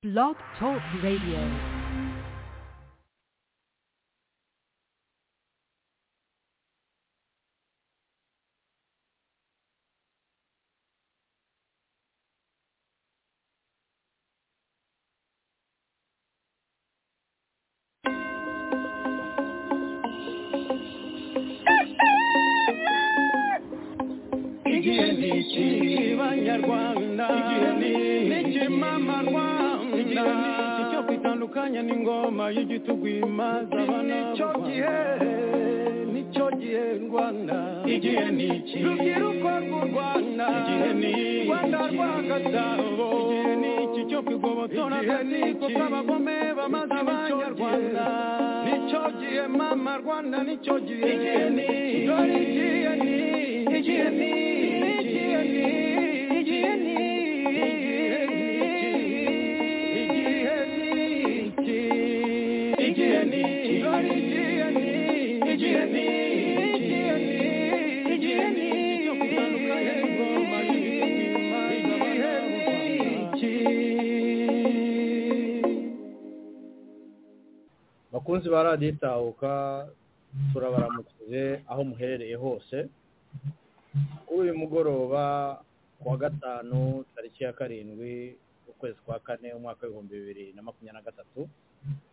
Blog Talk Radio. igihe ni iki banyarwanda igihe ni iki mama rwanda igihe ni iki cyo kwitandukanya n'ingoma y'igitugu imaze abana nicyo gihe nicyo gihe rwanda igihe ni iki rubyiruko rw'u rwanda igihe ni iki rwanda rwa gasabo igihe ni iki cyo kwigobotora agatsiko k'abagome bamaze abanyarwanda nicyo gihe mama rwanda nicyo gihe igihe ni iki dore igihe ni iki igihe ni igihe ni igihe ni igihe ni igihe ni dore igihe ni igihe ni igihe ni igihe ni cyo gutandukanya n'ingoma y'ibituma igihe ni iki bakunzi ba radiyo itahuka turabaramukije aho muherereye hose kuri uyu mugoroba ku wa gatanu tariki ya karindwi ukwezi kwa kane umwaka w'ibihumbi bibiri na makumyabiri na gatatu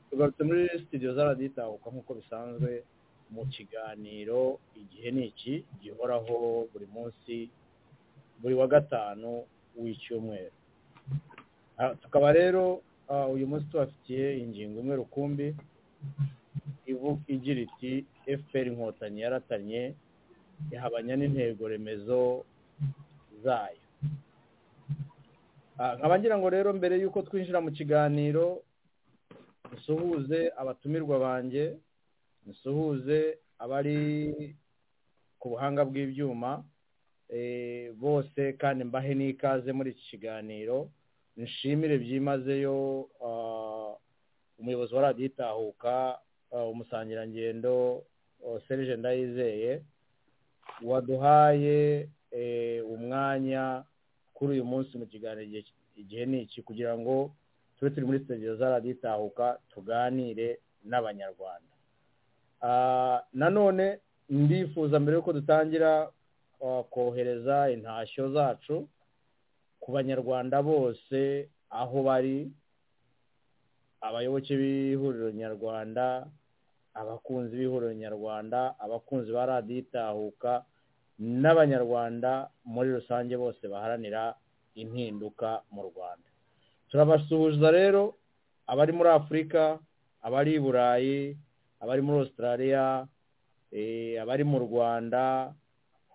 tugarutse muri sitidiyo za radiyo itahuka nk'uko bisanzwe mu kiganiro igihe ni iki gihoraho buri munsi buri wa gatanu w'icyumweru Ah, tukaba rero ah, uyu munsi tubafitiye ingingo imwe rukumbi ivu- igira iti fpr inkotanyi yaratanye ihabanya n'intego remezo zayo Ah, nkaba ngira ngo rero mbere y'uko twinjira mu kiganiro dusuhuze abatumirwa banjye dusuhuze abari ku buhanga bw'ibyuma eh, bose kandi mbahe n'ikaze muri iki kiganiro nshimire byimazeyo ah, umuyobozi wa radiyo itahuka ah, umusangirangendo ah, serge ndayizeye waduhaye eh, umwanya kuri uyu munsi mu kiganiro igihe- igihe ni iki kugira ngo tube turi muri sitegiyo za radiyo itahuka tuganire n'abanyarwanda Ah, nanone ndifuza mbere y'uko dutangira ah, kohereza intashyo zacu ku banyarwanda bose aho bari abayoboke b'ihuriro nyarwanda abakunzi b'ihuriro nyarwanda abakunzi ba radiyo itahuka n'abanyarwanda muri rusange bose baharanira impinduka mu rwanda turabasuhuza rero abari muri afurika abari i burayi abari muri australia eh, abari mu rwanda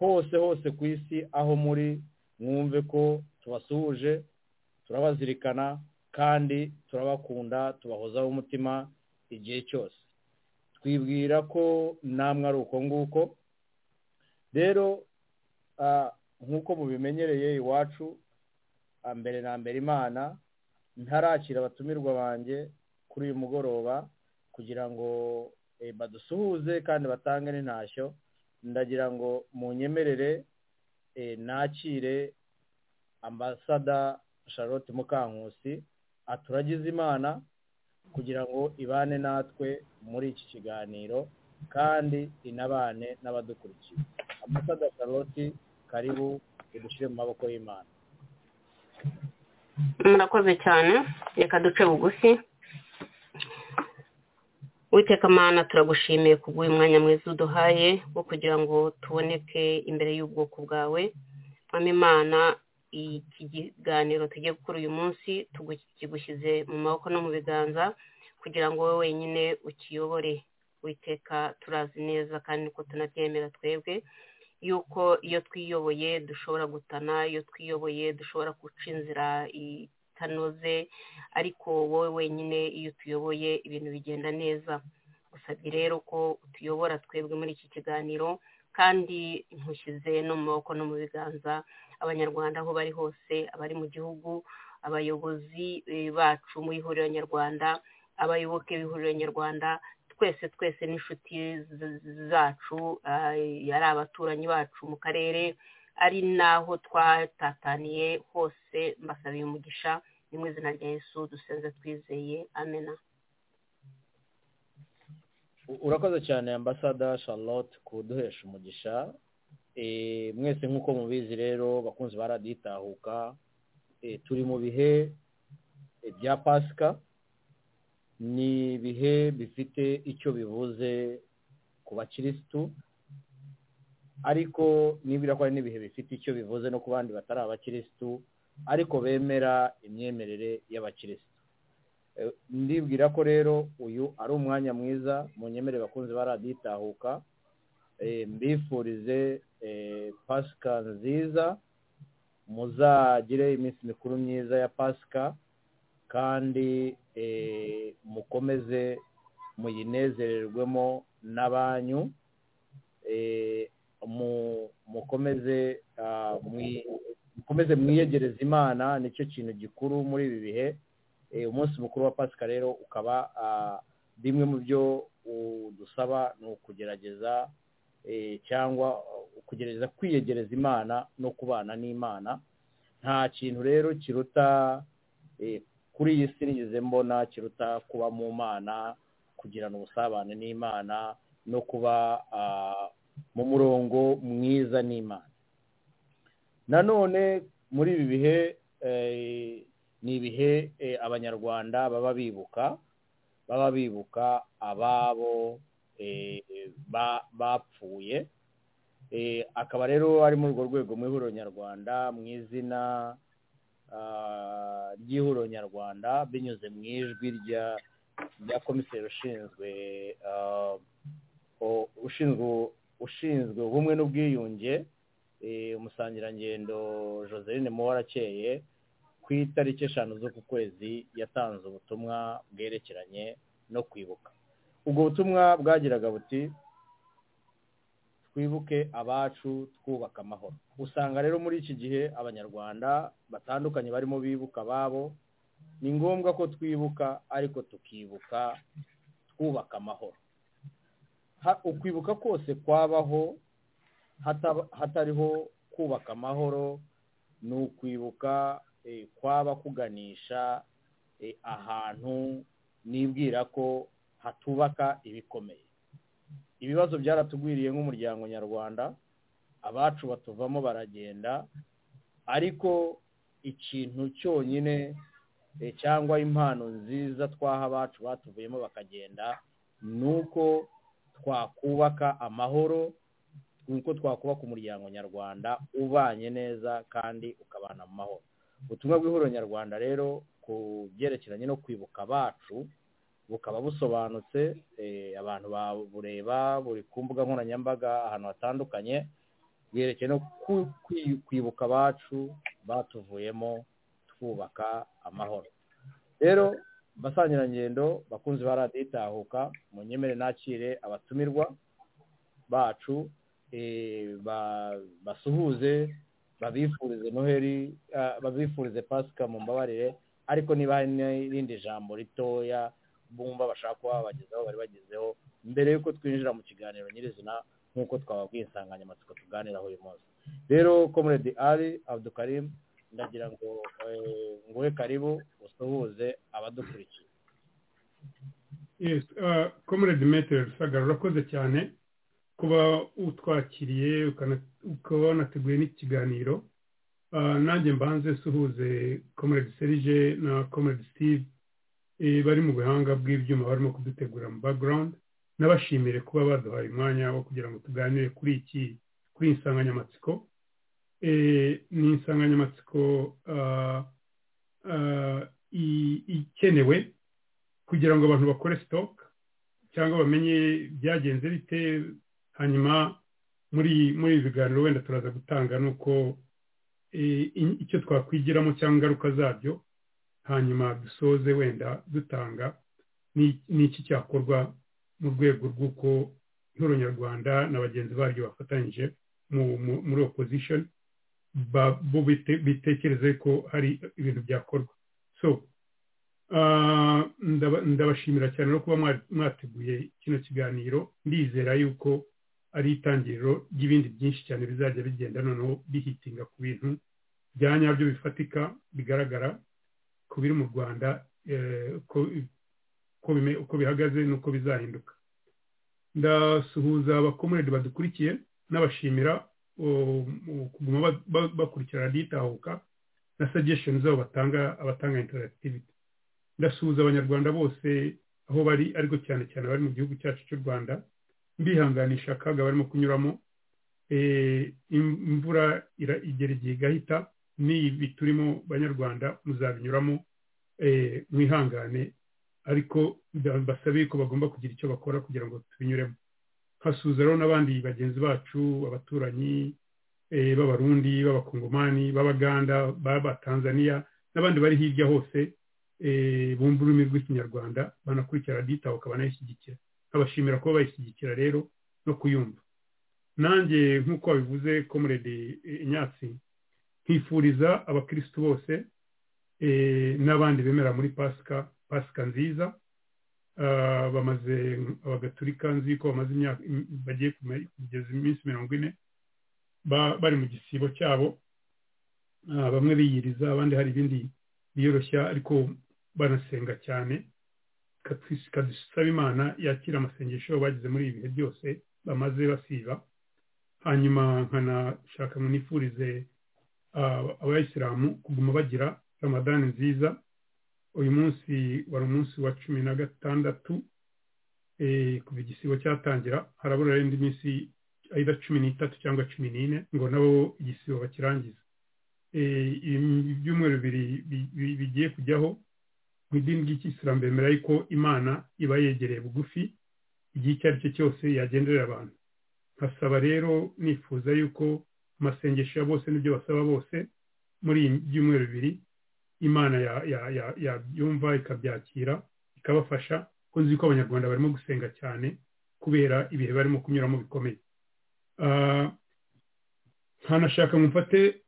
hose hose ku isi aho muri mwumve ko tubasuhuje turabazirikana kandi turabakunda tubahozaho umutima igihe cyose twibwira ko namwe ari uko nguko rero ah, nk'uko mubimenyereye iwacu ah, mbere na mbere imana ntarakira abatumirwa banjye kuri uyu mugoroba kugira ngo eh, badusuhuze kandi batange n'intashyo ndagira ngo munyemerere eh, nakire ambasada charlotte mukankusi aturagize imana kugira ngo ibane natwe muri iki kiganiro kandi inabane n'abadukurikiye ambasada charlotte karibu udushyire mu maboko y'imana murakoze cyane reka duce bugufi witeka mana turagushimiye kubw'uyu mwanya mwiza uduhaye wo kugira ngo tuboneke imbere y'ubwoko bwawe mwami imana iki kiganiro tugiye gukora uyu munsi tugu- kigushyize mu maboko no mu biganza kugira ngo wowe wenyine ukiyobore witeka turazi neza kandi ko tunabyemera twebwe yuko iyo twiyoboye dushobora gutana iyo twiyoboye dushobora guca inzira itanoze ariko wowe wenyine iyo utuyoboye ibintu bigenda neza gusabye rero ko utuyobora twebwe muri iki kiganiro kandi ntushyize no mu maboko no mu biganza abanyarwanda aho bari hose abari mu gihugu abayobozi eh, bacu mu ihuriro nyarwanda abayoboke b'ihuriro nyarwanda twese twese n'inshuti z- zacu ah, ari abaturanyi bacu mu karere ari n'aho twatataniye hose mbasabiye umugisha ni mu izina rya yesu dusenze twizeye amena urakoze cyane ambasada charlotte kuduhesha umugisha Eh, mwese nk'uko mubizi rero bakunzi baraditahuka turi mu bihe eh, bya pasika ni ibihe bifite icyo bivuze ku bakirisitu ariko nibura ko ari n'ibihe bifite icyo bivuze no ku bandi batari abakirisitu ariko bemera imyemerere y'abakirisitu Eh, ndibwira ko rero uyu ari umwanya mwiza mu nyemerere bakunze baraditahuka mbifurize pasika nziza muzagire iminsi mikuru myiza ya pasika kandi mukomeze muyinezererwemo n'abanyu mukomeze mwiyegereze imana nicyo kintu gikuru muri ibi bihe umunsi mukuru wa pasika rero ukaba bimwe mu byo dusaba ni ukugerageza cyangwa kugerageza kwiyegereza imana no kubana n'imana nta kintu rero kiruta kuri iyi si nigeze mbona kiruta kuba mu mana kugirana ubusabane n'imana no kuba mu murongo mwiza n'imana nanone muri ibi bihe ni ibihe abanyarwanda baba bibuka baba bibuka ababo bapfuye akaba rero ari muri urwo rwego mu ihuriro nyarwanda mu izina ry'ihuriro nyarwanda binyuze mu ijwi rya komiseri ushinzwe ushinzwe ubumwe n'ubwiyunge umusangirangendo joseline muwarakeye ku itariki eshanu z'uku kwezi yatanze ubutumwa bwerekeranye no kwibuka ubwo butumwa bwagiraga buti twibuke abacu twubaka amahoro usanga rero muri iki gihe abanyarwanda batandukanye barimo bibuka ababo ni ngombwa ko twibuka ariko tukibuka twubaka amahoro ukwibuka kose kwabaho hatariho kubaka amahoro ni ukwibuka kwaba kuganisha ahantu nibwira ko hatubaka ibikomeye ibibazo byaratugwiriye nk'umuryango nyarwanda abacu batuvamo baragenda ariko ikintu cyonyine cyangwa impano nziza twaha abacu batuvuyemo bakagenda ni uko twakubaka amahoro ni uko twakubaka umuryango nyarwanda ubanye neza kandi ukabana mu mahoro ubutumwa bw'ihuriro nyarwanda rero ku byerekeranye no kwibuka abacu bukaba busobanutse abantu babureba buri ku mbuga nkoranyambaga ahantu hatandukanye bwerekeye no kwibuka abacu batuvuyemo twubaka amahoro rero basangirangendo bakunze baraditahuka mu nyemere nakire abatumirwa bacu basuhuze babifurize noheli babifurize pasika mu mbabarire ariko niba hari n'irindi jambo ritoya bumva bashaka kuba babagezeho bari bagezeho mbere y'uko twinjira mu kiganiro nyirizina nk'uko twababwiye insanganyamatsiko tuganiraho uyu munsi rero komuredi ari abdukarim ndagira ngo nguhe karibu usuhuze abadukurikiye komuredi metero rusagara urakoze cyane kuba utwakiriye ukaba wanateguye n'ikiganiro nanjye mbanze suhuze komuredi serije na komuredi sitive bari mu buhanga bw'ibyuma barimo kudutegura mu background n'abashimire kuba baduhaye umwanya wo kugira ngo tuganire kuri iki kuri iyi nsanganyamatsiko ni insanganyamatsiko ikenewe kugira ngo abantu bakore stock cyangwa bamenye byagenze bite hanyuma muri muri ibi biganiro wenda turaza gutanga nuko icyo twakwigiramo cyangwa ingaruka zabyo hanyuma dusoze wenda dutanga n'iki cyakorwa mu rwego rw'uko ihoro nyarwanda na bagenzi baryo bafatanyije muri opposition bo bitekereze ko hari ibintu byakorwa so ndabashimira cyane no kuba mwateguye kino kiganiro ndizera yuko ari itangiriro ry'ibindi byinshi cyane bizajya bigenda noneho bihitinga ku bintu bya nyabyo bifatika bigaragara ku biri mu rwanda uko bihagaze n'uko bizahinduka ndasuhuza abakomurede badukurikiye n'abashimira kuguma bakurikira radiyitahuka na sagesheni zabo batanga abatanga interagitiviti ndasuhuza abanyarwanda bose aho bari ariko cyane cyane bari mu gihugu cyacu cy'u rwanda mbihanganisha akaga barimo kunyuramo imvura igera igihe igahita n'ibi turimo banyarwanda muzabinyuramo mwihangane ariko basabe ko bagomba kugira icyo bakora kugira ngo tubinyuremo hasuza rero n'abandi bagenzi bacu abaturanyi b'abarundi b'abakongomani b'abaganda b'abatanzaniya n'abandi bari hirya hose bumva ururimi rw'ikinyarwanda banakurikira radiyitahuka banayishyigikira nkabashimira kuba bayishyigikira rero no kuyumva nanjye nk'uko wabivuze komurede inyatsi nkifuriza abakirisitu bose n'abandi bemera muri pasika pasika nziza bamaze abagaturika nzi ko bamaze imyaka bagiye kugeza iminsi mirongo ine bari mu gisibo cyabo bamwe biyiriza abandi hari ibindi biyoroshya ariko banasenga cyane kadusaba imana yakira amasengesho bagize muri ibi bihe byose bamaze basiba hanyuma nkanashaka nifurize abayisilamu kuguma bagira ramadani nziza uyu munsi wari umunsi wa cumi na gatandatu kuva igisibo cyatangira harabura indi minsi ayida cumi n'itatu cyangwa cumi n'ine ngo nabo igisibo bakirangize ibyumweru bibiri bigiye kujyaho mu idini ry'ikisilamu bemera yuko imana iba yegereye bugufi igihe icyo ari cyo cyose yagenderera abantu nkasaba rero nifuza yuko amasengesho ya bose n'ibyo basaba bose muri iyi byumweru bibiri imana yabyumva ikabyakira ikabafasha ko nzi ko abanyarwanda barimo gusenga cyane kubera ibihe barimo kunyuramo bikomeye ntanashaka ngo mfate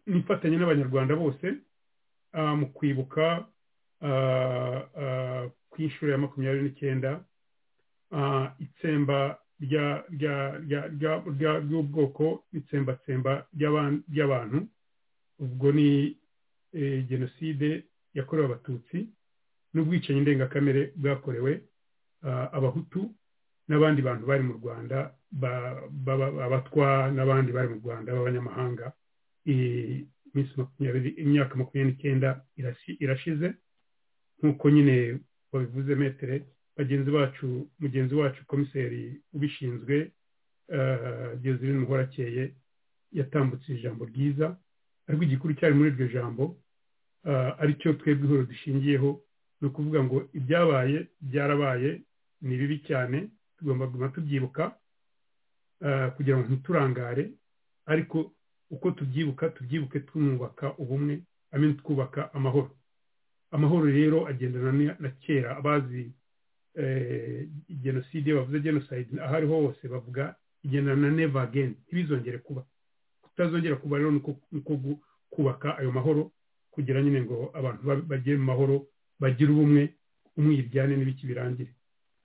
nifatanye n'abanyarwanda bose mu kwibuka ku inshuro ya makumyabiri n'icyenda itsemba ry'ubwoko n'itsembatsemba ry'abantu ubwo ni jenoside yakorewe abatutsi n'ubwicanyi ndengakamere bwakorewe abahutu n'abandi bantu bari mu rwanda abatwa n'abandi bari mu rwanda b'abanyamahanga imyaka makumyabiri n'icyenda irashize nk'uko nyine babivuze metere bagenzi bacu mugenzi wacu komiseri ubishinzwe gezirine muhorakeye yatambutse ijambo ryiza ariko igikuru cyari muri iryo jambo aricyo twebwe ihuriro dushingiyeho ni ukuvuga ngo ibyabaye byarabaye ni bibi cyane tugomba kuguma tubyibuka kugira ngo ntiturangare ariko uko tubyibuka tubyibuke twubaka ubumwe amenye twubaka amahoro amahoro rero agendana na kera abazi jenoside bavuze jenoside aho ariho hose bavuga igendana na neva ageni ntibizongere kuba kutazongera kuba rero nuko kubaka ayo mahoro kugira nyine ngo abantu bagere mu mahoro bagire ubumwe umwiryane n'ibiki birangire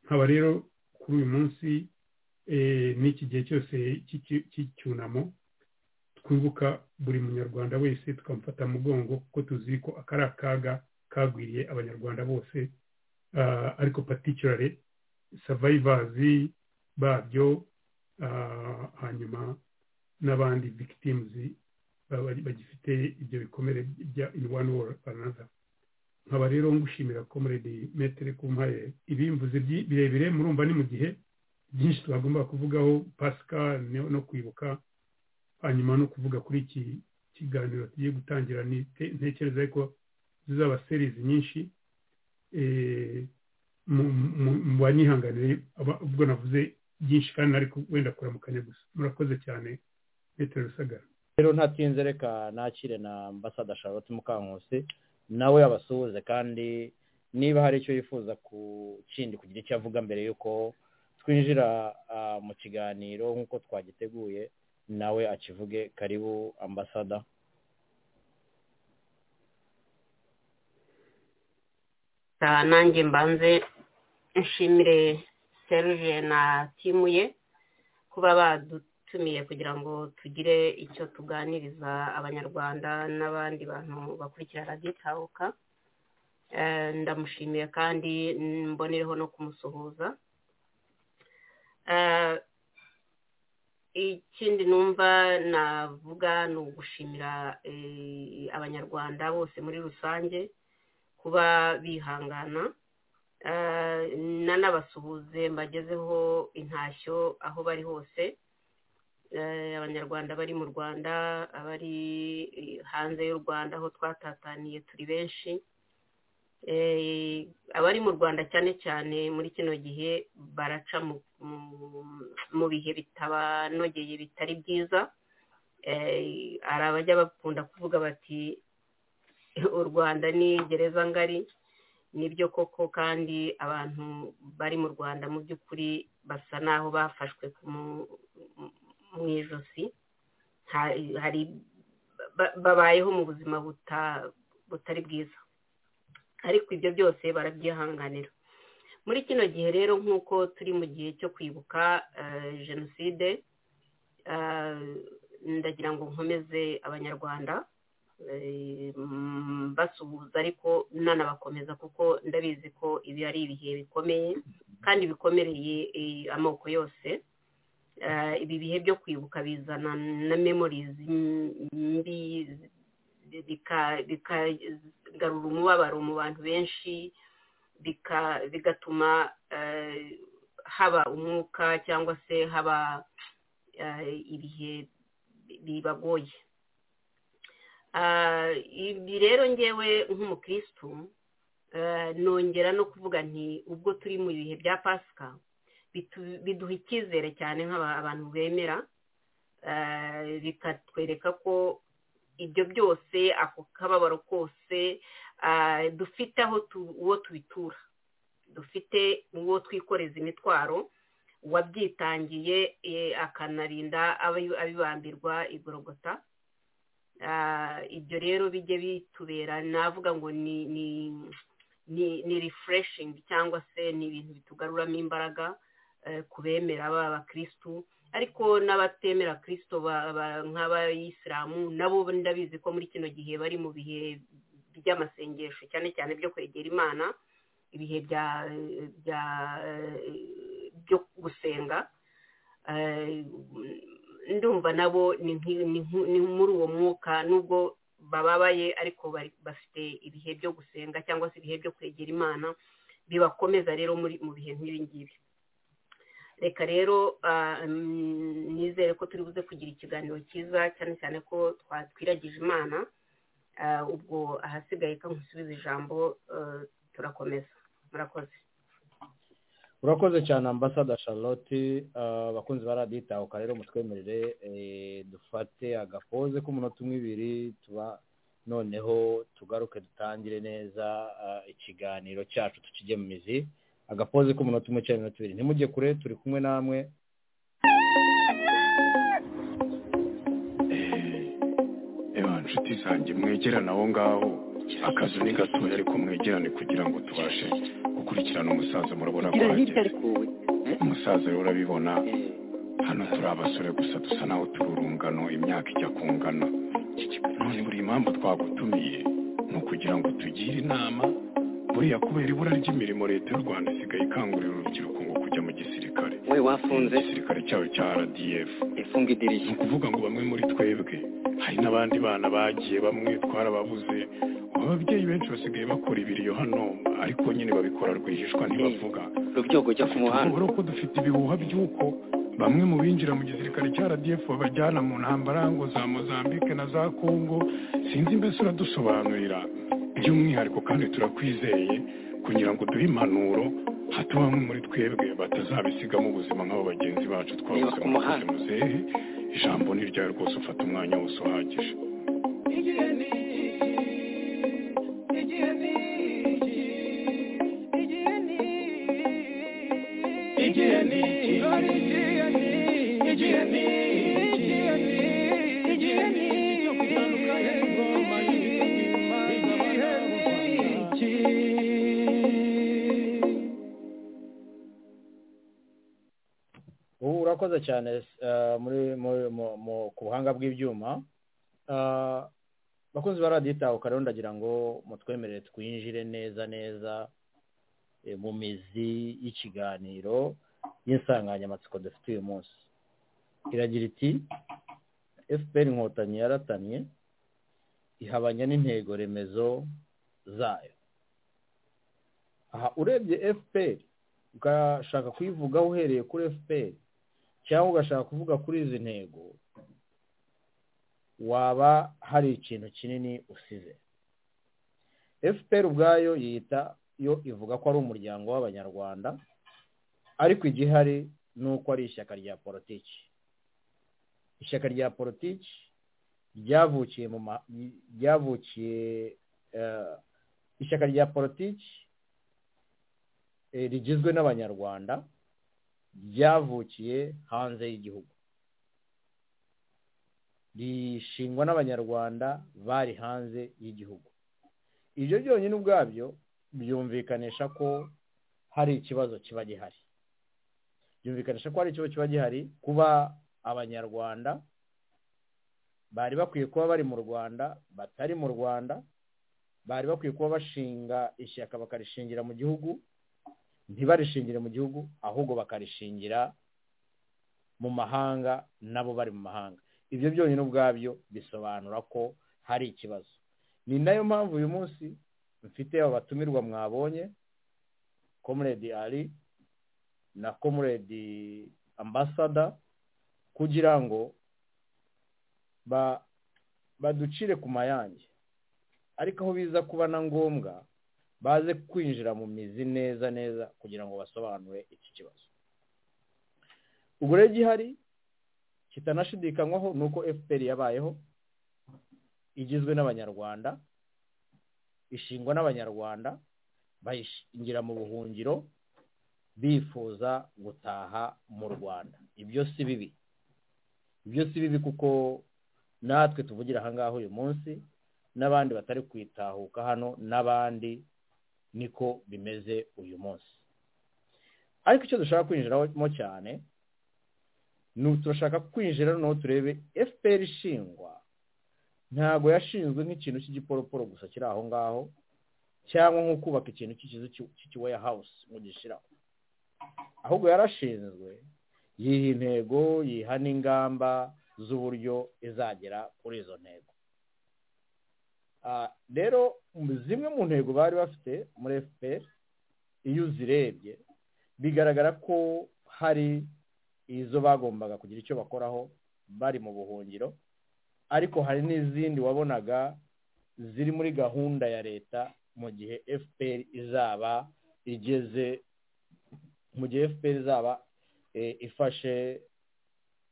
nkaba rero kuri uyu munsi n'iki gihe cyose cy'icyunamo twibuka buri munyarwanda wese tukamufata mugongo kuko tuzi ko aka ari akaga kagwiriye abanyarwanda bose ariko patikirare savayivazi babyo hanyuma n'abandi victims bagifite ibyo bikomere bya in one war another nkaba rero ngushimira comrade metere kumpaye ibimvuze birebire murumva ni mu gihe byinshi twagomba kuvugaho pasika no kwibuka hanyuma no kuvuga kuri iki kiganiro tugiye gutangira ntekereza ko zizaba serizi nyinshi mu banyihanganire ubwo navuze byinshi kandi ariko wenda kuramukanya gusa murakoze cyane petero rusagara rero ntatinze reka nakire na ambasada charlotte mukankusi nawe abasuhuze kandi niba hari icyo yifuza ku kindi kugira icyo avuga mbere y'uko twinjira mu kiganiro nk'uko twagiteguye nawe akivuge karibu ambasada nanjye mbanze nshimire seruje na timu ye kuba badutumiye kugira ngo tugire icyo tuganiriza abanyarwanda n'abandi bantu bakurikira radiyitahuka ndamushimiye kandi mbonereho no kumusuhuza ikindi numva navuga ni ugushimira abanyarwanda bose muri rusange kuba bihangana nanabasuhuze mbagezeho intashyo aho bari hose abanyarwanda bari mu rwanda abari hanze y'u rwanda aho twatataniye turi benshi abari mu rwanda cyane cyane muri kino gihe baraca mu bihe bitabanogeye bitari byiza hari abajya bakunda kuvuga bati u rwanda ni gereza ngari nibyo koko kandi abantu bari mu rwanda mu by'ukuri basa n'aho bafashwe mu ijosi hari babayeho mu buzima butari bwiza ariko ibyo byose barabyihanganira muri kino gihe rero nk'uko turi mu gihe cyo kwibuka jenoside ndagira ngo nkomeze abanyarwanda basuhuza ariko nanabakomeza kuko ndabizi ko ibi ari ibihe bikomeye kandi bikomereye amoko yose ibi bihe byo kwibuka bizana na memorizi mbi bikagarura umubabaro mu bantu benshi bigatuma haba umwuka cyangwa se haba ibihe bibagoye ibi rero ngewe nk'umukirisitu nongera no kuvuga nti ubwo turi mu bihe bya pasika biduha icyizere cyane nk'abantu bemera bikatwereka ko ibyo byose ako kababaro kose dufite aho uwo tubitura dufite uwo twikoreza imitwaro wabyitangiye akanarinda abibambirwa igorogota ibyo rero bijye bitubera navuga ngo ni rifureshingi cyangwa se ni ibintu bitugaruramo imbaraga ku bemera baba abakirisitu ariko n'abatemera kirisito nk'abayisilamu nabo ndabizi ko muri kino gihe bari mu bihe by'amasengesho cyane cyane byo kwegera imana ibihe byo gusenga ndumva nabo ni muri uwo mwuka nubwo bababaye ariko bafite ibihe byo gusenga cyangwa se ibihe byo kwegera imana bibakomeza rero mu bihe nk'ibingibi reka rero nizere ko turi buze kugira ikiganiro cyiza cyane cyane ko twatwiragije imana ubwo ahasigaye ko nkusubiza ijambo turakomeza murakoze urakoze cyane ambasada charlotte abakunzi ba radiyo itahuka rero mutwemerere dufate agapoze k'umunota umwe ibiri tuba noneho tugaruke dutangire neza ikiganiro cyacu tukijye mu mizi agapoze k'umunota umwe cyangwa iminota ibiri ntimujye kure turi kumwe namwe reba nshuti zanjye mwegerane aho ngaho akazu ni gatoya ariko mwegerane kugira ngo tubashe gukurikirana umusaza murabona ko ahageze umusaza rero urabibona hano turi abasore gusa dusa naho turi urungano imyaka ijya kungana none buri mpamvu twagutumiye ni ukugira ngo tugire inama buriya kubera ibura ry'imirimo leta y'u rwanda isigaye ikangurira urubyiruko ngo kujya mu gisirikare we wafunze igisirikare cyayo cya rdf ifunga idirishya ni ukuvuga ngo bamwe muri twebwe hari n'abandi bana bagiye bamwe twarababuze ababyeyi benshi basigaye bakora ibiriyo hano ariko nyine babikora rwihishwa ntibavuga rubyogo jya ku muhanda urabona ko dufite ibihuha by'uko bamwe mu binjira mu gisirikare cya rdf babajyana mu ntambara ngo za mozambique na za congo sinzi mbese uradusobanurira by'umwihariko kandi turakwizeye kugira ngo duhe impanuro hato bamwe muri twebwe batazabisigamo ubuzima nk'abo bagenzi bacu twabuze mu kazi muzehe ijambo ni ryawe rwose ufata umwanya wose uhagije igihe ni igihe ni igihe ni igihe ni cyo gutandukanya ingoma igihe ni iki ubu urakoze cyane eh, muri muri- mu- mu- ku buhanga bw'ibyuma Eh, bakunzi ba radiyo itahuka rero ndagira ngo mutwemerere twinjire neza neza eh, mu mizi y'ikiganiro y'insanganyamatsiko dufite uyu munsi iragira iti fpr inkotanyi yaratanye ihabanya n'intego remezo zayo aha urebye fpr ugashaka kuyivugaho uhereye kuri fpr cyangwa ugashaka kuvuga kuri izi ntego waba hari ikintu kinini usize fpr ubwayo yita yo ivuga ko ari umuryango w'abanyarwanda ariko igihari ni uko ari ishyaka rya politiki ishyaka rya politiki ryavukiye mu ma ryavukiye eh, ishyaka rya politiki eh, rigizwe n'abanyarwanda ryavukiye hanze y'igihugu rishingwa n'abanyarwanda bari hanze y'igihugu ibyo byonyine ubwabyo byumvikanisha ko hari ikibazo kiba gihari byumvikanisha ko hari ikibazo kiba gihari kuba abanyarwanda bari bakwiye kuba bari mu rwanda batari mu rwanda bari bakwiye kuba bashinga ishyaka bakarishingira mu gihugu ntibarishingire mu gihugu ahubwo bakarishingira mu mahanga nabo bari mu mahanga ibyo byonyine ubwabyo bisobanura ko hari ikibazo ni nayo mpamvu uyu munsi mfite abatumirwa mwabonye komuredi ari na komuredi ambasada kugira ngo baducire ku mayange ariko aho biza kuba na ngombwa baze kwinjira mu mizi neza neza kugira ngo basobanure iki kibazo ubwo rero igihari kitanashidikanywaho ni uko fpr yabayeho igizwe n'abanyarwanda ishingwa n'abanyarwanda bayishingira mu buhungiro bifuza gutaha mu rwanda ibyo si bibi ibyo si bibi kuko natwe tuvugira ahangaha uyu munsi n'abandi batari kwitahuka hano n'abandi niko bimeze uyu munsi ariko icyo dushaka kwinjiramo cyane turashaka kwinjira noneho turebe fpr ishingwa ntabwo yashinzwe nk'ikintu cy'igiporoporo gusa kiri aho ngaho cyangwa nko kubaka ikintu cy'ikiweya hawusi ngo gishyiraho ahubwo yarashinzwe yiha intego yiha n'ingamba z'uburyo izagera kuri izo ntego rero zimwe mu ntego bari bafite muri fpr iyo uzirebye bigaragara ko hari izo bagombaga kugira icyo bakoraho bari mu buhungiro ariko hari n'izindi wabonaga ziri muri gahunda ya leta mu gihe fpr izaba igeze mu gihe fpr izaba ifashe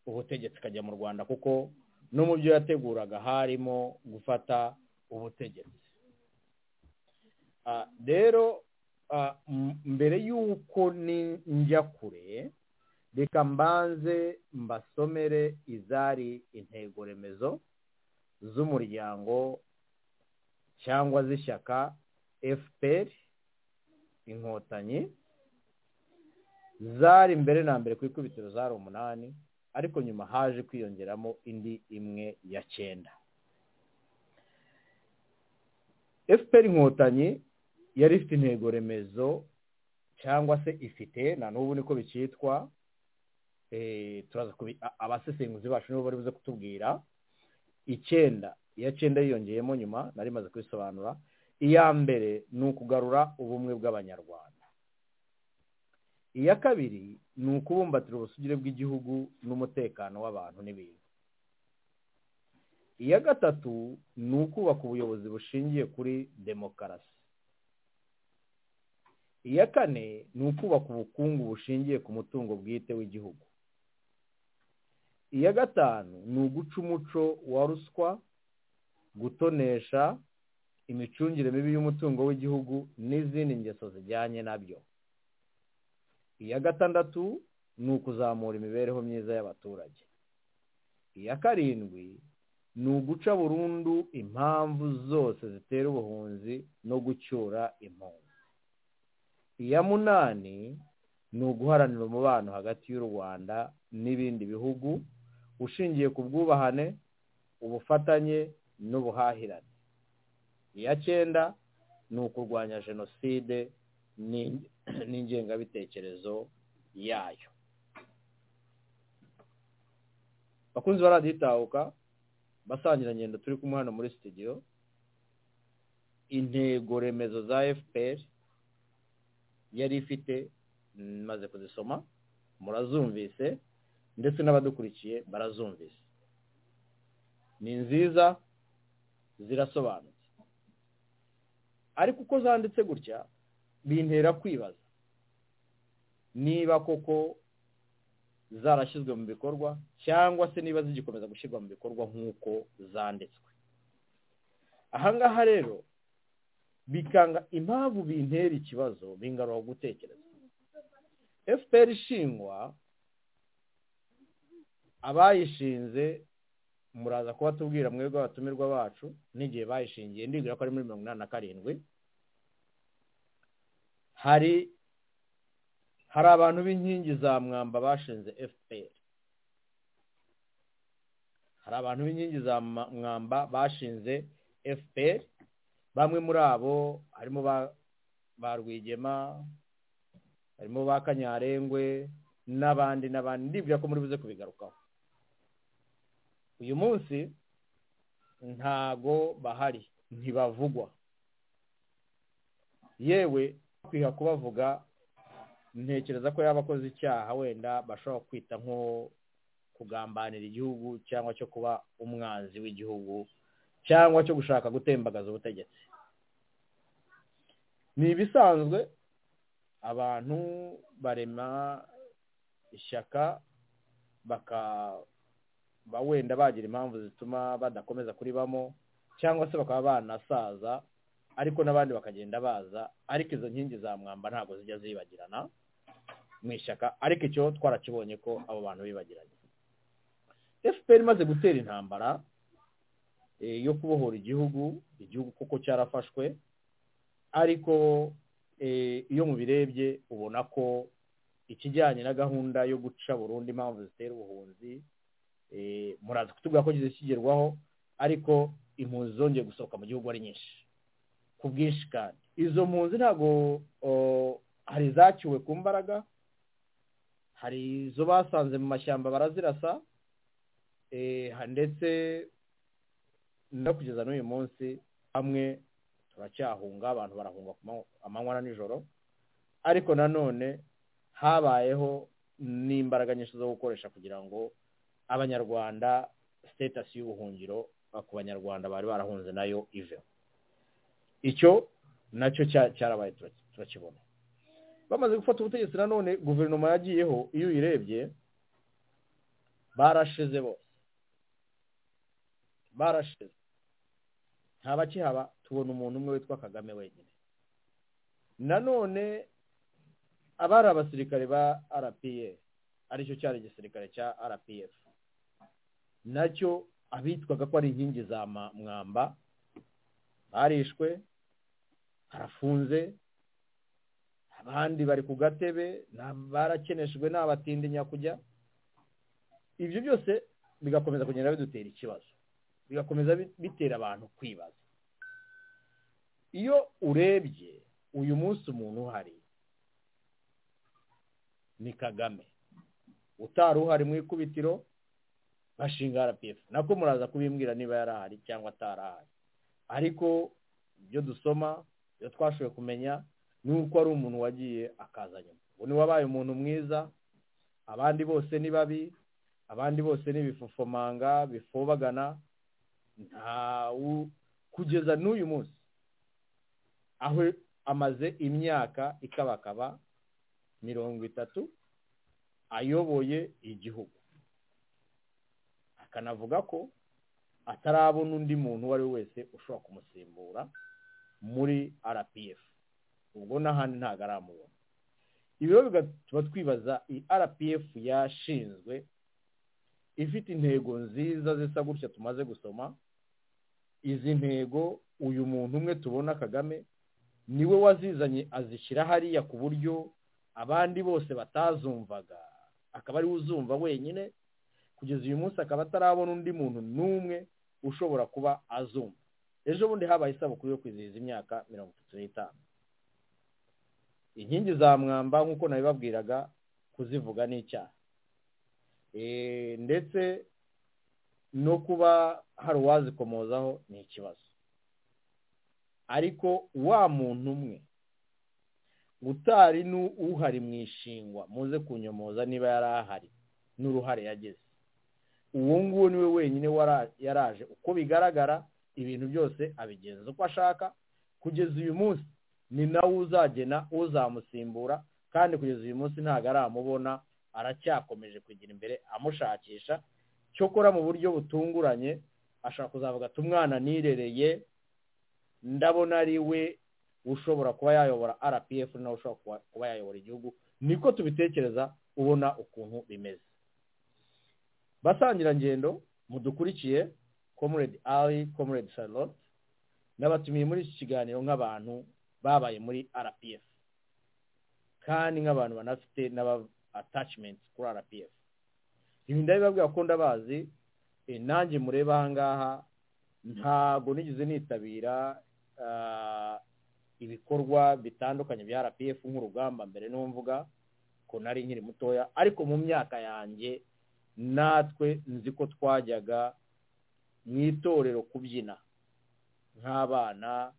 ubutegetsi ikajya mu rwanda kuko no mu byo yateguraga harimo gufata ubutegetsi rero mbere y'uko njya kure reka mbanze mbasomere izari intego remezo z'umuryango cyangwa z'ishyaka fpr inkotanyi zari mbere na mbere ku ikubitiro zari umunani ariko nyuma haje kwiyongeramo indi imwe ya cyenda fpr inkotanyi yari ifite intego remezo cyangwa se ifite na n'ubu niko bikitwa turaza abasesenguzi bacu nibo bari buze kutubwira icyenda iya cyenda yiyongeyemo nyuma nari maze kubisobanura iya mbere ni ukugarura ubumwe bw'abanyarwanda iya kabiri ni ukubumbatira ubusugire bw'igihugu n'umutekano w'abantu n'ibintu iya gatatu ni ukubaka ubuyobozi bushingiye kuri demokarasi iya kane ni ukubaka ubukungu bushingiye ku mutungo bwite w'igihugu iya gatanu ni uguca umuco wa ruswa gutonesha imicungire mibi y'umutungo w'igihugu n'izindi ngeso zijyanye nabyo iya gatandatu ni ukuzamura imibereho myiza y'abaturage iya karindwi ni uguca burundu impamvu zose zitera ubuhunzi no gucyura impunzi iya munani ni uguharanira umubano hagati y'u rwanda n'ibindi bihugu ushingiye ku bwubahane ubufatanye n'ubuhahirane iya cyenda ni ukurwanya jenoside n'in- n'ingengabitekerezo yayo bakunzi baraditahuka basangira ngendo turi kumwe hano muri studio intego remezo za fpr yari ifite maze kuzisoma murazumvise ndetse n'abadukurikiye barazumvise ni nziza zirasobanutse ariko uko zanditse gutya bintera kwibaza niba koko zarashyizwe mu bikorwa cyangwa se niba zigikomeza gushyirwa mu bikorwa nk'uko zanditswe ahangaha rero bikanga impamvu bintera ikibazo bingarura gutekereza fpr ishingwa abayishinze muraza kuba tubwira mwebwe abatumirwa bacu n'igihe bayishingiye ndibwira ko ari muri mirongo inani na karindwi hari hari abantu b'inkingi za mwamba bashinze fpr hari abantu b'inkingi za ma- mwamba bashinze fpr bamwe muri abo harimo ba- ba rwigema harimo ba kanyarengwe n'abandi n'abandi ndibwira ko muri buze kubigarukaho uyu munsi ntago bahari ntibavugwa yewe kwiha kubavuga ntekereza ko yaba akoze icyaha wenda bashobora kwita nko kugambanira igihugu cyangwa cyo kuba umwanzi w'igihugu cyangwa cyo gushaka gutembagaza ubutegetsi ni ibisanzwe abantu barema ishyaka bakaba wenda bagira impamvu zituma badakomeza kuribamo cyangwa se bakaba banasaza ariko n'abandi bakagenda baza ariko izo nkingi za mwamba ntabwo zijya zibagirana mu ishyaka ariko icyo twarakibonye ko abo bantu bibagiranye fpr imaze gutera intambara eh, yo kubohora igihugu igihugu kuko cyarafashwe ariko eh, iyo mubirebye ubona ko ikijyanye na gahunda yo guca burundu impamvu zitera ubuhunzi eh, muraza kutubwira ko kigerwaho ariko impunzi zongeye gusohoka mu gihugu ari nyinshi ku bwinshi kandi izo mpunzi ntabwo o, hari izaciwe ku mbaraga hari izo basanze mu mashyamba barazirasa eh, ha- ndetse no kugeza n'uyu munsi hamwe turacyahunga abantu barahunga ku manywa- amanywa na nijoro ariko nanone habayeho n'imbaraga nyinshi zo gukoresha kugira ngo abanyarwanda sitatasi y'ubuhungiro eh, ku banyarwanda bari barahunze nayo iveho icyo nacyo cya- cyarabaye turaki- turakibona bamaze gufata ubutegetsi nanone guverinoma yagiyeho iyo uyirebye barashize bose barashize nta bakihaba tubona umuntu umwe witwa kagame wenyine nanone abari abasirikare ba rpf aricyo cyari igisirikare cya rpf nacyo abitwaga ko ari inkingi za ma- mwamba barishwe harafunze abandi bari ku gatebe na- barakeneshejwe ni abatindi nyakujya ibyo byose bigakomeza kugenda bidutera ikibazo bigakomeza bi- bitera abantu kwibaza iyo urebye uyu munsi umuntu uhari ni kagame utari uhari mu ikubitiro bashinga rpf nako muraza kubimbwira niba yari ahari cyangwa atari ahari ariko ibyo dusoma ibyo twashoboye kumenya ni uko ari umuntu wagiye akaza nyuma ubu ni wabaye umuntu mwiza abandi bose ni babi abandi bose ni ibifofomanga bifobagana ntawu kugeza n'uyu munsi aho amaze imyaka ikabakaba mirongo itatu ayoboye igihugu akanavuga ko atarabona undi muntu uwo ari we wese ushobora kumusimbura muri rpf ubwo n'ahandi ntabwo aramubona ibi rero bigatuma twibaza iyi rpf yashinzwe ifite intego nziza zisa gutya tumaze gusoma izi ntego uyu muntu umwe tubona kagame niwe wazizanye azishyira hariya ku buryo abandi bose batazumvaga akaba ariwe uzumva wenyine kugeza uyu munsi akaba atarabona undi muntu n'umwe ushobora kuba azumva ejo bundi habaye isabukuru yo kwizihiza imyaka mirongo itatu n'itanu inkingi za mwamba nk'uko nabibabwiraga kuzivuga n'icyaha Eh, ndetse no kuba hari uwazikomozaho ni ikibazo ariko wa muntu umwe utari n'uhari mu ishingwa muze kunyomoza niba yari ahari n'uruhare yagize uwo nguwo niwe wenyine wara- yaraje uko bigaragara ibintu byose abigenza uko ashaka kugeza uyu munsi ni nawe uzagena uzamusimbura kandi kugeza uyu munsi ntabwo aramubona aracyakomeje kugira imbere amushakisha cyokora mu buryo butunguranye ashobora kuzavuga ati umwana nirereye ndabona ari we ushobora kuba yayobora rpf nawe ushobora kuba- kuba yayobora igihugu niko tubitekereza ubona ukuntu bimeze basangirangendo mudukurikiye comrade ali comrade charlotte n'abatumiye muri iki kiganiro nk'abantu babaye muri rpf kandi nk'abantu banafite n'aba attachment kuri rpf ibi ndabibabwira ko ndabazi eh, nanjye mureba ahangaha ntabwo nigeze nitabira ah, ibikorwa bitandukanye bya rpf nk'urugamba mbere n'umvuga ko nari nkiri mutoya ariko mu myaka yanjye natwe nzi ko twajyaga mu itorero kubyina nk'abana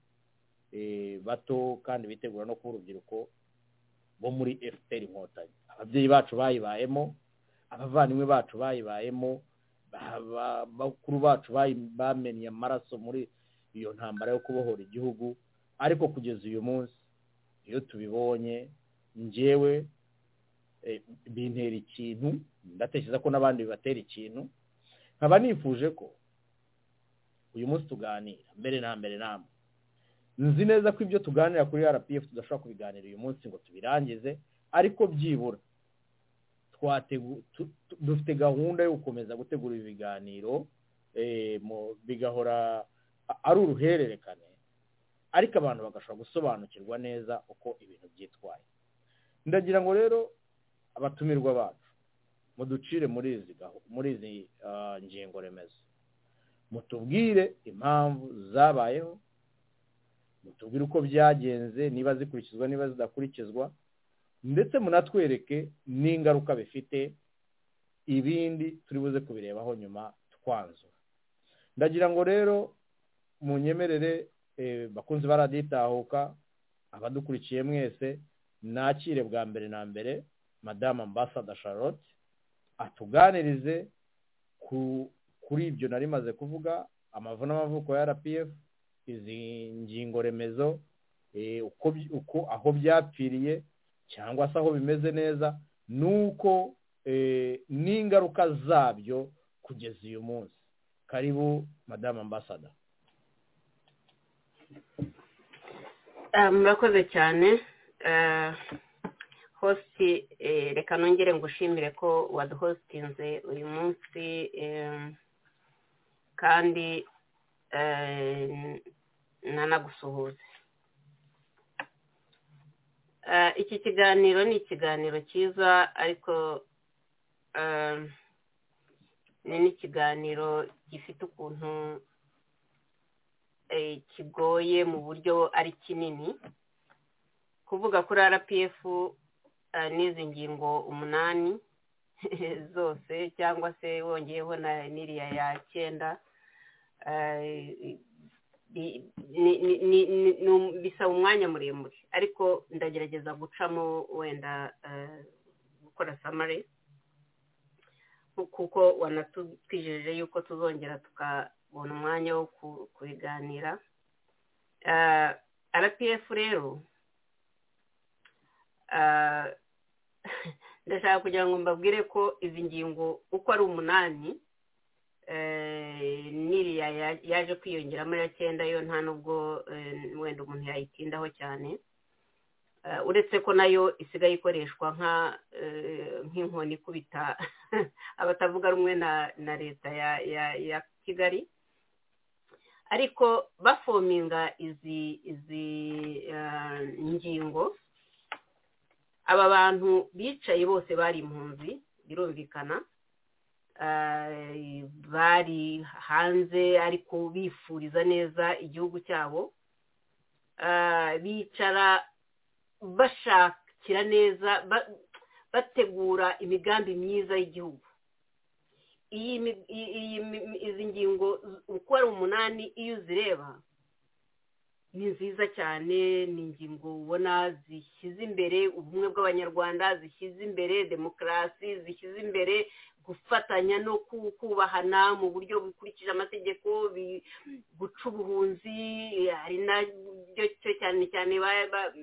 eh, bato kandi bitegura no kuba urubyiruko bo muri fpr inkotanyi ababyeyi bacu bayibayemo abavandimwe bacu bayibayemo ba- ba- bakuru bacu bayi- bamenye amaraso muri iyo ntambara yo kubohora igihugu ariko kugeza uyu munsi iyo tubibonye njyewe eh, bintera ikintu ndatekereza ko n'abandi bibatera ikintu nkaba nifuje ko uyu munsi tuganira mbere na mbere namwe nzi neza ko ibyo tuganira kuri rpf tudashobora kubiganira uyu munsi ngo tubirangize ariko byibura twategu- tu- tu- dufite gahunda yo gukomeza gutegura ibi biganiro eh, mu- bigahora a- ari uruhererekane ariko abantu bagashobora gusobanukirwa neza uko ibintu byitwaye ndagira ngo rero abatumirwa bacu muducire muri izi gahu- muri izi ah, ngingo remezo mutubwire impamvu zabayeho mutubwire uko byagenze niba zikurikizwa niba zidakurikizwa ndetse munatwereke n'ingaruka bifite ibindi turi buze kubirebaho nyuma twanzura ndagira ngo rero munyemerere eh, bakunzi baraditahuka abadukurikiye mwese nakire bwa mbere na mbere madamu ambasada charlotte atuganirize ku kuri ibyo nari maze kuvuga amavu n'amavuko ya rpf izi ngingo remezo eh, uko by- uko aho byapfiriye cyangwa se aho bimeze neza nuko eh, n'ingaruka zabyo kugeza uyu munsi karibu madamu ambasada Ah, murakoze cyane Ah, hositi eh, reka nongere ngushimire ko waduhositinze uyu munsi em, kandi eh, nanagusuhuze Ah, iki kiganiro ni ikiganiro cyiza ariko em, ni n'ikiganiro gifite ukuntu eh, kigoye mu buryo ari kinini kuvuga kuri rpf eh, n'izi ngingo umunani zose cyangwa se wongeyeho na n'iriya ya cyenda eh, bi- ni- ni- ni- ni- ni um- bisaba umwanya muremure ariko ndagerageza gucamo wenda eh, gukora samare kuko wanatwijeje yuko tuzongera tukabona umwanya wo ku- kubiganira Ah, rpf rero ah, ndashaka kugira ngo mbabwire ko izi ngingo uko ari umunani eh, n'iriya ya- yaje kwiyongeramo ya cyenda yo nta nubwo eh, wenda umuntu yayitindaho cyane Eh, uretse ko nayo isigaye ikoreshwa nka eh, nk'inkoni ikubita abatavuga rumwe na na leta ya ya- ya kigali ariko bafominga izi izi eh, ngingo aba bantu bicaye bose bari impunzi birumvikana ah, bari hanze ariko bifuriza neza igihugu cyabo Ah, bicara bashakira neza ba- bategura imigambi myiza y'igihugu iyi mi- iyi- iyi mi- izi ngingo uko ari umunani iyo uzireba ni nziza cyane ni ingingo ubona zishyize imbere ubumwe bw'abanyarwanda zishyize imbere demokarasi zishyize imbere gufatanya no ku- kubahana mu buryo bukurikije amategeko bi- guca ubuhunzi hari nabyo cyo cyane cyane ba- ba-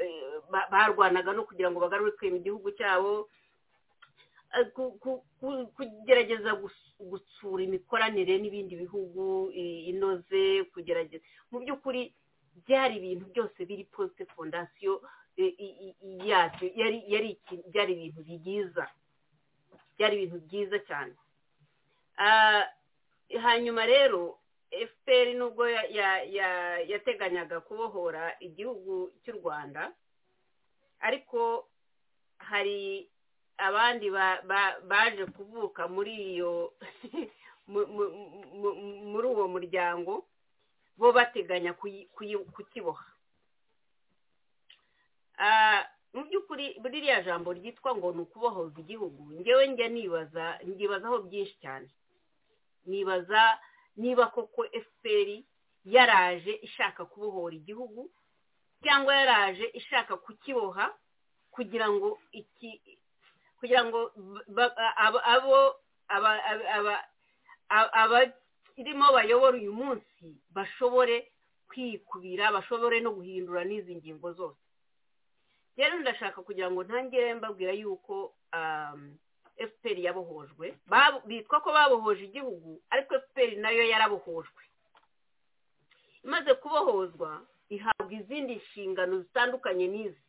eh, ba- barwanaga no kugira ngo bagarurike mu gihugu cyabo Eh, ku- ku- ku- kugerageza gus- gutsura imikoranire n'ibindi bihugu i- inoze kugerageza mu by'ukuri byari ibintu byose biri posite fondasiyo eh, i- i- i- yacyo yari yari iki- byari ibintu byiza byari ibintu byiza cyane Ah, hanyuma rero fpr nubwo ya- ya- ya- yateganyaga kubohora igihugu cy'u rwanda ariko hari abandi ba- ba- baje kuvuka muri iyo mu- mu- mu- mu- muri uwo muryango bo bateganya kuyi- kuyi- kukiboha Ah, mu by'ukuri ririya jambo ryitwa ngo ni ukubohoza igihugu ngewe njya nibaza ndibazaho byinshi cyane nibaza niba koko fpr yaraje ishaka kubohora igihugu cyangwa yaraje ishaka kukiboha kugira ngo iki kugira ngo ba- ba- abo abo- aba- aba- aba- aba- abakirimo bayobora uyu munsi bashobore kwikubira bashobore no guhindura n'izi ngingo zose rero ndashaka kugira ngo ntangire mbabwira yuko um, fpr yabohojwe Babo- bitwa ko babohoje igihugu ariko fpr nayo yarabohojwe imaze kubohozwa ihabwa izindi nshingano zitandukanye n'izi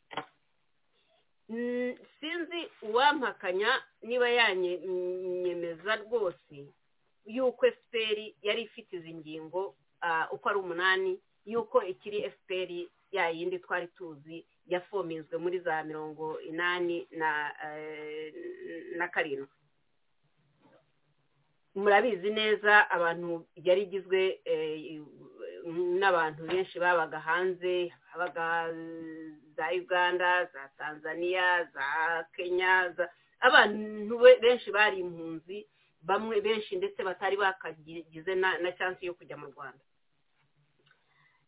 Mm, sinzi uwampakanya niba yanyemeza rwose yuko fpr yari ifite izi ngingo ah, uko ari umunani yuko ikiri fpr ya yindi twari tuzi yafominzwe muri za mirongo inani na eh, na karindwi murabizi neza abantu yari igizwe eh, n'abantu benshi babaga hanze habaga eh, za uganda za tanzania za kenya za- abantu be- benshi bari impunzi bamwe benshi ndetse batari bakagize na na chance yo kujya mu rwanda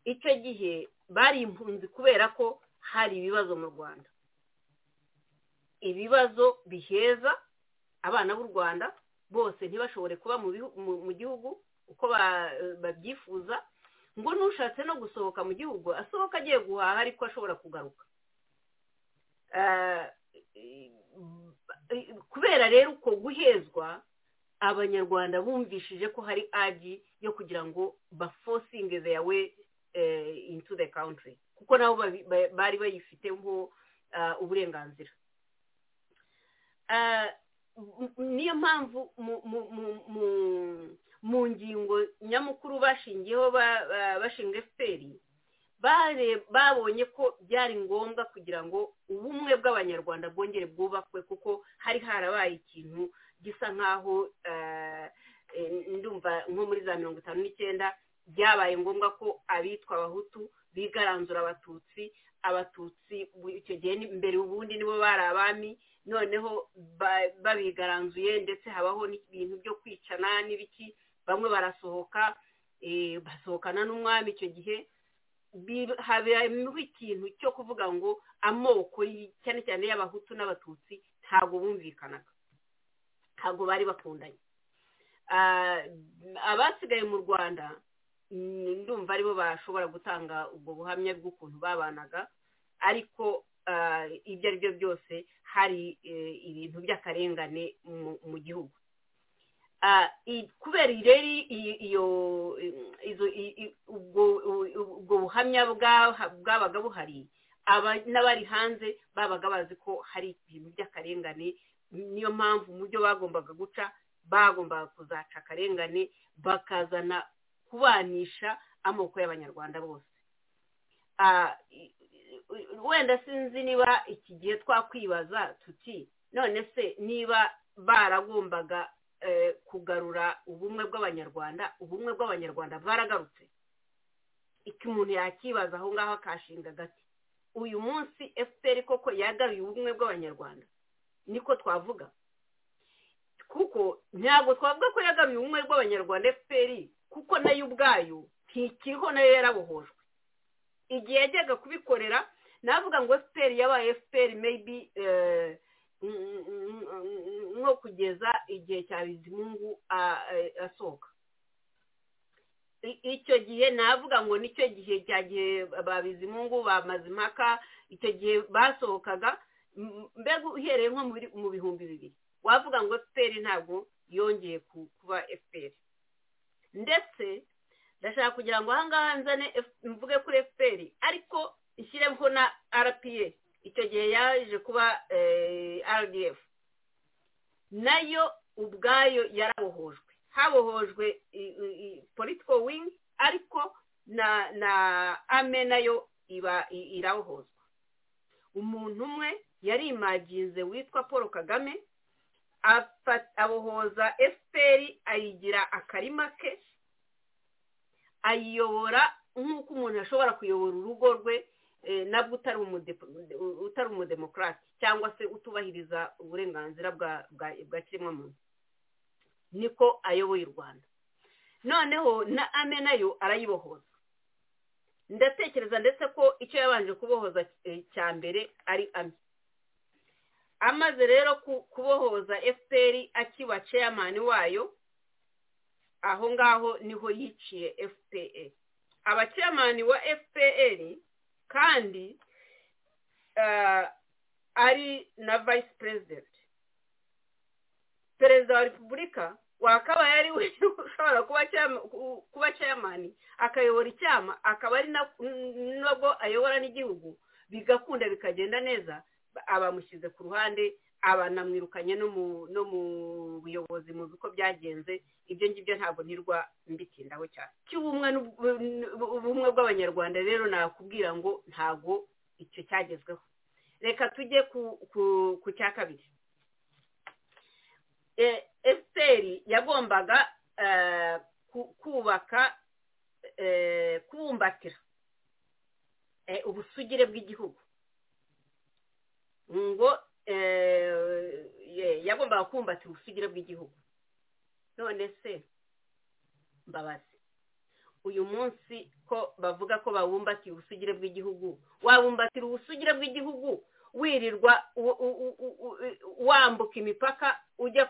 icyo gihe bari impunzi kubera ko hari ibibazo mu rwanda ibibazo biheza abana b'u rwanda bose ntibashobore kuba mu bihu- mu- mu gihugu uko ba- babyifuza ngo n'ushatse no gusohoka mu gihugu asohoka agiye guhaha ariko ashobora kugaruka Ah, kubera rero uko guhezwa abanyarwanda bumvishije ko hari aji yo kugira ngo bafosinge their way eh, into the country kuko nabo babi- ba- bari bayifiteho ah, uburenganzira Ah, m- niyo mpamvu mu- mu- mu- mu- mu ngingo nyamukuru bashingiyeho ba- ba- bashinga efuperi babonye ko byari ngombwa kugira ngo ubumwe bw'abanyarwanda bwongere bwubakwe kuko hari harabaye ikintu gisa nk'aho eh, eh, ndumva nko muri za mirongo itanu n'icyenda byabaye ngombwa ko abitwa abahutu bigaranzura abatutsi abatutsi bu- icyo gihe ni- mbere ubundi nibo bari abami noneho ba- babigaranzuye ndetse habaho n'ibintu byo kwicana n'ibiki bamwe barasohoka eh, basohokana n'umwami icyo gihe bi- habayeho ikintu cyo kuvuga ngo amoko y- cyane cyane y'abahutu n'abatutsi ntabwo bumvikanaga ntabwo bari bakundanye Ah, abasigaye mu rwanda mm, ndumva aribo bashobora gutanga ubwo buhamya bw'ukuntu babanaga ariko ah, ibyo ari byo byose hari eh, ibintu by'akarengane mu- mu gihugu Ah, i- kubera ireri i- iyo i- izo i- i- ubwo u- ubwo buhamya bwa- bwabaga buhari aba- n'abari hanze babaga bazi ko hari ibintu by'akarengane niyo mpamvu mu byo bagombaga guca bagombaga kuzaca akarengane bakazana kubanisha amoko y'abanyarwanda bose Ah, i- i- wenda sinzi niba iki gihe twakwibaza tuti none se niba baragombaga eh, kugarura ubumwe bw'abanyarwanda ubumwe bw'abanyarwanda bwaragarutse iki umuntu yakibaza aho ngaho akashinga agati uyu munsi efuperi koko yagaruye ubumwe bw'abanyarwanda niko twavuga kuko ntabwo twavuga ko yagaruye ubumwe bw'abanyarwanda efuperi kuko nayo ubwayo ntikiriho nayo yarabohojwe igihe yajyaga kubikorera navuga ngo efuperi yabaye efuperi meyibi nko kugeza igihe cya bizimungu asohoka icyo gihe navuga ngo nicyo gihe cya gihe ba bizimungu ba mazimaka icyo gihe basohokaga mbega uhereye nko mu bihumbi bibiri wavuga ngo efuperi ntabwo yongeye kuba efuperi ndetse ndashaka kugira ngo ahangaha nzane mvuge kuri efuperi ariko ishyireho na rpa icyo gihe yaje kuba rdf nayo ubwayo yarabohojwe habohojwe political wing ariko na na ame nayo iba irabohozwa umuntu umwe yarimaginze witwa paul kagame abohoza efuperi ayigira akarima ke ayiyobora nk'uko umuntu ashobora kuyobora urugo rwe nabwo utari umudemokarasi cyangwa se utubahiriza uburenganzira bwa kiremwamuntu niko ayoboye u rwanda noneho na ame nayo arayibohoza ndatekereza ndetse ko icyo yabanje kubohoza cya mbere ari ame amaze rero kubohoza efuperi akiba ceyamani wayo aho ngaho niho yiciye fpr abaceyamani wa fpr kandi ari na vayisi perezida perezida wa repubulika wakabaye ari we ushobora kuba ceyamani akayobora icyama akaba ari nabwo ayobora n'igihugu bigakunda bikagenda neza abamushyize ku ruhande abanamwirukanye no mu buyobozi mu bigo byagenze ibyo ngibyo ntabwo ntirwa mbitindaho cyane cy'ubumwe bw'abanyarwanda rero nakubwira ngo ntabwo icyo cyagezweho reka tujye ku cya kabiri efuperi yagombaga kubaka kubumbatira ubusugire bw'igihugu ngo yagombaga kumbatira ubusugire bw'igihugu none se mbabazi uyu munsi ko bavuga ko babumbatiye ubusugire bw'igihugu wabumbatira ubusugire bw'igihugu wirirwa wambuka imipaka ujya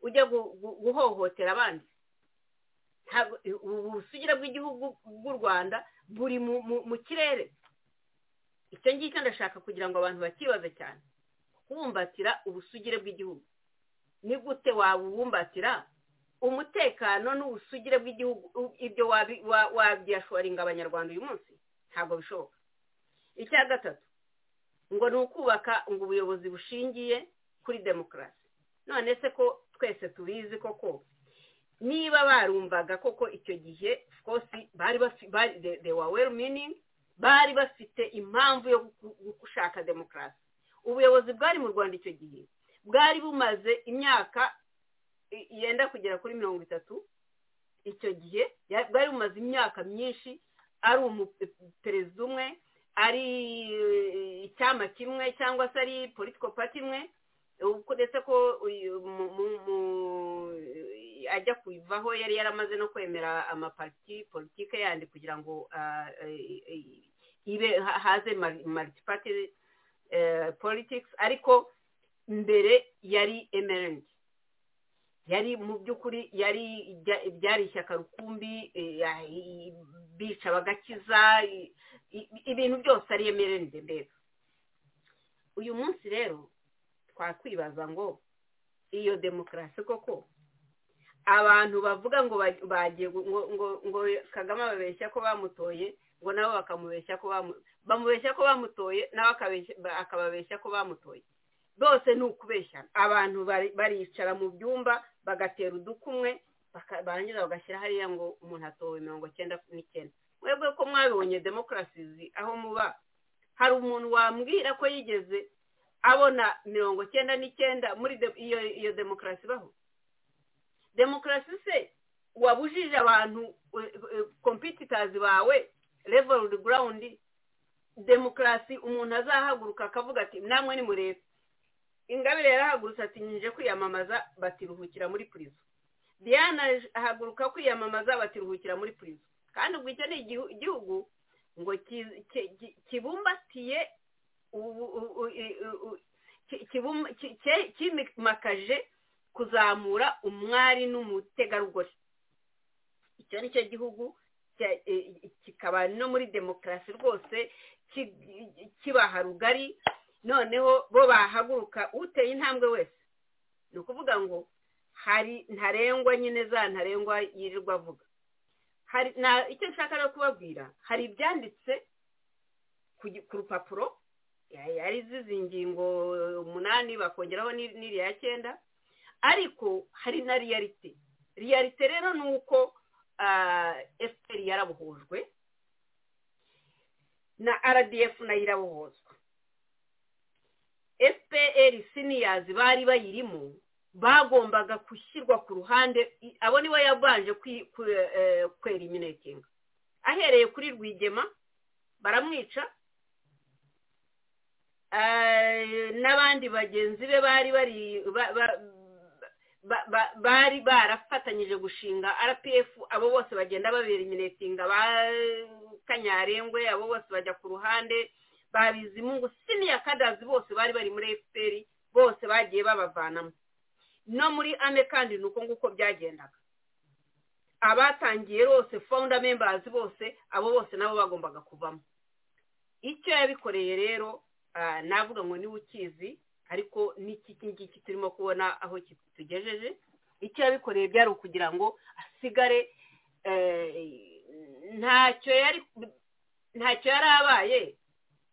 ujya guhohotera abandi ubusugire bw'igihugu bw'u rwanda buri mu kirere icyo ngicyo ndashaka kugira ngo abantu bakibaze cyane kubumbatira ubusugire bw'igihugu ni gute wabubumbatira umutekano n'ubusugire bw'igihugu ibyo wabyashoringa abanyarwanda uyu munsi ntabwo bishoboka icya gatatu ngo ni ukubaka ngo ubuyobozi bushingiye kuri demokarasi none se ko twese tubizi koko niba barumvaga koko icyo gihe rwose bari bafite well meaning bari bafite impamvu yo gushaka demokarasi ubuyobozi bwari mu rwanda icyo gihe bwari bumaze imyaka yenda kugera kuri mirongo itatu icyo gihe bwari bumaze imyaka myinshi ari umuperezida umwe ari icyama kimwe cyangwa se ari political party imwe ndetse ko ajya kuvaho yari yaramaze no kwemera amapariti politike yandi kugira ngo ibe haze maritipati politics ariko mbere yari emerengi yari mu by'ukuri yari byari ishyaka rukumbi bica bagakiza ibintu byose ari emerengi mbere uyu munsi rero twakwibaza ngo iyo demokarasi koko abantu bavuga ngo bagiye ngo kagame ababeshya ko bamutoye ngo nabo bakamubeshya ko bamubeshya ko bamutoye nawe akababeshya ko bamutoye bose ni ukubeshya abantu baricara mu byumba bagatera udukumwe barangiza bagashyira hariya ngo umuntu atowe mirongo cyenda n'icyenda mwebwe ko mwabibonye demokarasi aho muba hari umuntu wambwira ko yigeze abona mirongo icyenda n'icyenda muri de- iyo iyo demokarasi ibaho demokarasi se wabujije abantu kompititazi bawe level ground demokarasi umuntu azahaguruka akavuga ati namwe ni murebe ingabire yarahagurutse ati nyinje kwiyamamaza batiruhukira muri purizo diana ahaguruka kwiyamamaza batiruhukira muri purizo kandi ubwo icyo ni igihu- igihugu ngo ki- ki- ki- kibumbatiye ubu- u- u- i- u- u- ki- kibum- ki- ke- kimakaje kuzamura umwari n'umutegarugori icyo ni cyo gihugu cya- eh, kikaba no muri demokarasi rwose ki- kibaha rugari noneho bo bahaguruka uteye intambwe wese ni ukuvuga ngo hari ntarengwa nyine za ntarengwa yirirwa avuga hari na- icyo nshaka rero kubabwira hari ibyanditse ku gi- ku rupapuro ya- ari zizi ngingo umunani bakongeraho n'iri- n'iriya cyenda ariko hari na riyarite riyarite rero ni uko efuperi yarabohojwe na rdf nayo irabohozwa fpr siniyazi bari bayirimo bagombaga gushyirwa ku ruhande i- abo nibo yabanje kwi- kwe- eh, kweriminetinga ahereye kuri rwigema baramwica Eh, n'abandi bagenzi be bari bari ba- ba- ba- ba- bari barafatanyije gushinga rpf abo bose bagenda baberiminetinga ba kanyarengwe abo bose bajya ku ruhande babizimungu siniya kadazi bose bari bari muri fpr bose bagiye babavanamo no muri ane kandi ni uko nguko byagendaga abatangiye rwose founder members bose abo bose nabo bagombaga kuvamo icyo yabikoreye rero ah, navuga ngo niwe ukizi ariko n'iki ngiki turimo kubona aho kitugejeje icyo yabikoreye byari ukugira ngo asigare eh, ntacyo yari ntacyo yari abaye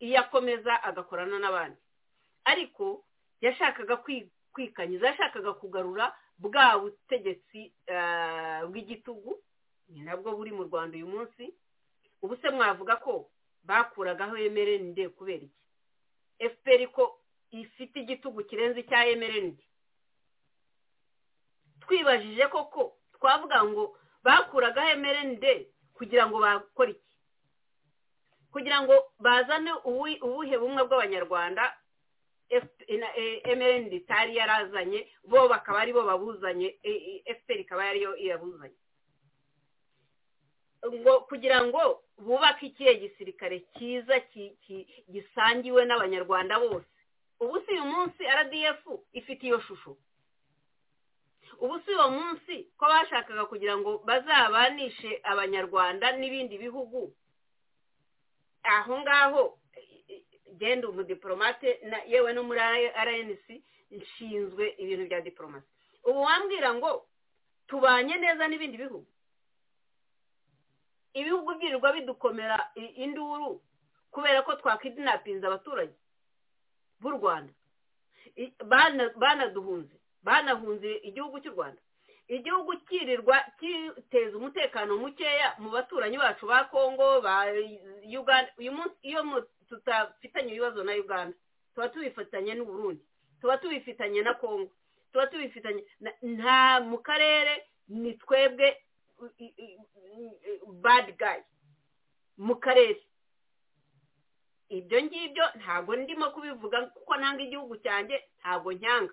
iyo akomeza agakorana n'abandi ariko yashakaga kwi- kwikanyiza yashakaga kugarura bwa butegetsi eh, bw'igitugu ni nabwo buri mu rwanda uyu munsi ubu se mwavuga ko bakuragaho emerende kubera iki efuperi ko ifite igitugu kirenze icya emerende twibajije koko twavuga ngo bakuragaho emerende kugira ngo bakore iki kugira ngo bazane ubu- ubuhe bumwe bw'abanyarwanda F- na- eh, MRND itari yarazanye bo bakaba aribo babuzanye eh, eh, FPR ikaba ariyo yabuzanye ngo kugira ngo bubake ikihe gisirikare cyiza ki- ki- gisangiwe n'abanyarwanda bose ubu si uyu munsi rdf ifite iyo shusho ubu si uwo munsi ko bashakaga kugira ngo bazabanishe abanyarwanda n'ibindi bihugu aho ngaho eh, genda umudiporomate na yewe no muri rnc nshinzwe ibintu bya diporomasi ubu wambwira ngo tubanye neza n'ibindi bihugu ibihugu byirirwa bidukomera i- induru kubera ko twakidinapinze abaturage b'u rwanda I- bana- banaduhunze banahunze igihugu cy'u rwanda igihugu cyirirwa kiteza umutekano mukeya mu baturanyi bacu ba kongo ba uganda uyu munsi iyo mu- tutafitanye ibibazo na uganda tuba tubifatanye n'u Burundi tuba tubifitanye na kongo tuba tubifitanye na- nta mu karere ni twebwe u- i- i- i- bad guy mu karere ibyo ngibyo ntabwo ndimo kubivuga kuko nanga igihugu cyanjye ntabwo nyanga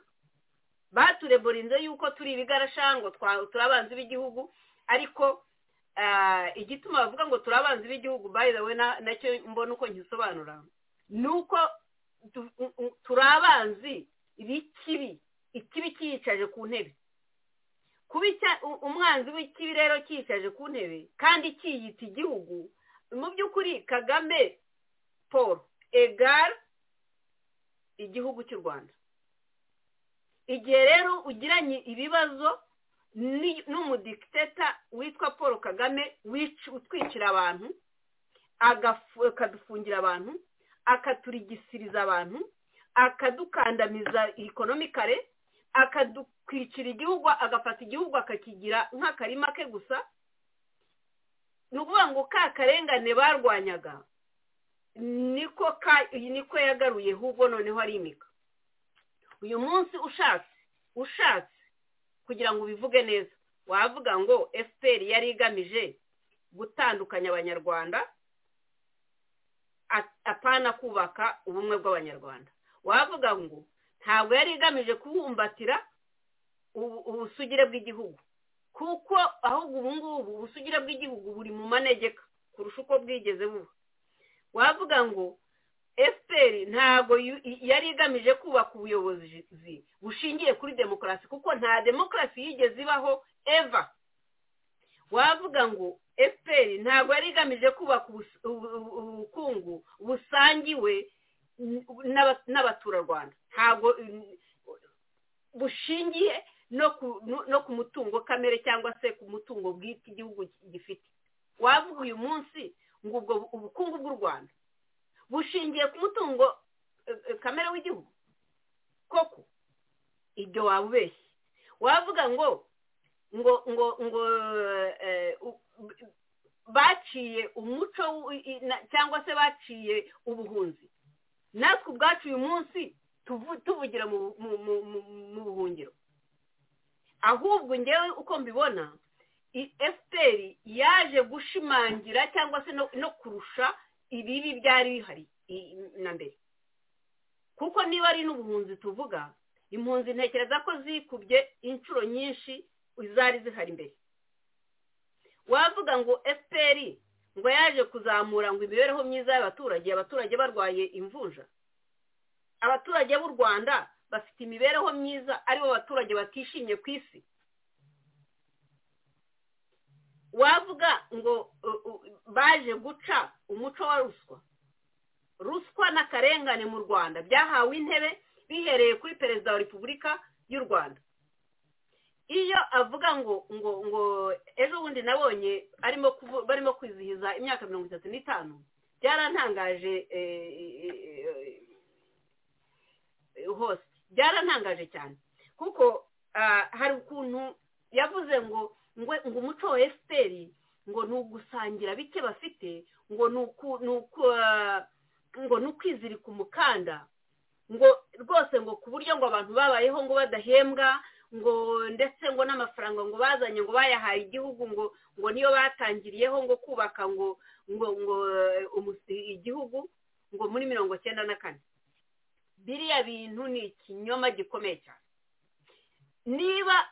batureborinze yuko turi ibigarashango twa- turi abanzi b'igihugu ariko ah, igituma bavuga ngo turi abanzi b'igihugu by the way na- nacyo mbona uko nkisobanura ni uko tu- u- u- turi abanzi b'ikibi ikibi cyiyicaje ku ntebe kuba icya- u- umwanzi w'ikibi rero cyiyicaje ku ntebe kandi cyiyita igihugu mu by'ukuri kagame paul egar igihugu cy'u rwanda igihe rero ugiranye ibibazo ni- n'umudikiteta witwa paul kagame wic- utwicira abantu agafu- akadufungira abantu akaturigisiriza abantu akadukandamiza ikonomikare akadukwicira igihugu agafata igihugu akakigira nk'akarima ke gusa ni ukuvuga ngo ka karengane barwanyaga niko ka niko yagaruye ahubwo noneho arimika uyu munsi ushatse ushatse kugira ngo ubivuge neza wavuga ngo efuperi yari igamije gutandukanya abanyarwanda a- apana kubaka ubumwe bw'abanyarwanda wavuga ngo ntabwo yari igamije kubumbatira ubu- ubusugire bw'igihugu kuko ahubwo ubu ngubu ubusugire bw'igihugu buri mu manegeka kurusha uko bwigeze buba wavuga ngo fpr ntabwo yu- yari igamije kubaka ubuyobozi bushingiye kuri demokarasi kuko nta demokarasi yigeze ibaho eva wavuga ngo fpr ntabwo yari igamije kubaka ubus- ubu- ubu- ubukungu busangiwe n'aba- n'abaturarwanda ntabwo bushingiye no ku no- no ku mutungo kamere cyangwa se ku mutungo bwite igihugu gifite wavuga uyu munsi ngo ubwo ubukungu bw'u rwanda bushingiye ku mutungo eh, eh, kamere w'igihugu koko ibyo waba ubeshye wavuga ngo ngo ngo ngo eh, u- baciye umuco w- i- i- na- cyangwa se baciye ubuhunzi natwe ubwacu uyu munsi tuvu- tuvugira mu- mu- mu- mu- mu buhungiro ahubwo ngewe uko mbibona fpr yaje gushimangira cyangwa se no- no kurusha ibibi byari bihari i- na mbere kuko niba ari n'ubuhunzi tuvuga impunzi ntekereza ko zikubye inshuro nyinshi zari zihari mbere wavuga ngo fpr ngo yaje kuzamura ngo imibereho myiza y'abaturage abaturage barwaye imvunja abaturage b'u rwanda bafite imibereho myiza aribo baturage batishimye ku isi wavuga ngo uh, uh, baje guca umuco wa ruswa ruswa n'akarengane mu rwanda byahawe intebe bihereye kuri perezida wa repubulika y'u rwanda iyo avuga ngo ngo ngo ejo bundi nabonye arimo kuvu- barimo kwizihiza imyaka mirongo itatu n'itanu byarantangaje eh, eh, eh, hose byarantangaje cyane kuko ah, hari ukuntu yavuze ngo ngo ngo umuco wa fpr ngo ni ugusangira bike bafite ngo ni uku- ni uku- ah, ngo ni ukwizirika umukanda ngo rwose ngo ku buryo ngo abantu babayeho ngo badahembwa ngo ndetse ngo n'amafaranga ngo bazanye ngo bayahaye igihugu ngo ngo niyo batangiriyeho ngo kubaka ngo ngo ngo eh, umus- igihugu ngo muri mirongo cyenda na kane biriya bintu ni ikinyoma gikomeye cyane niba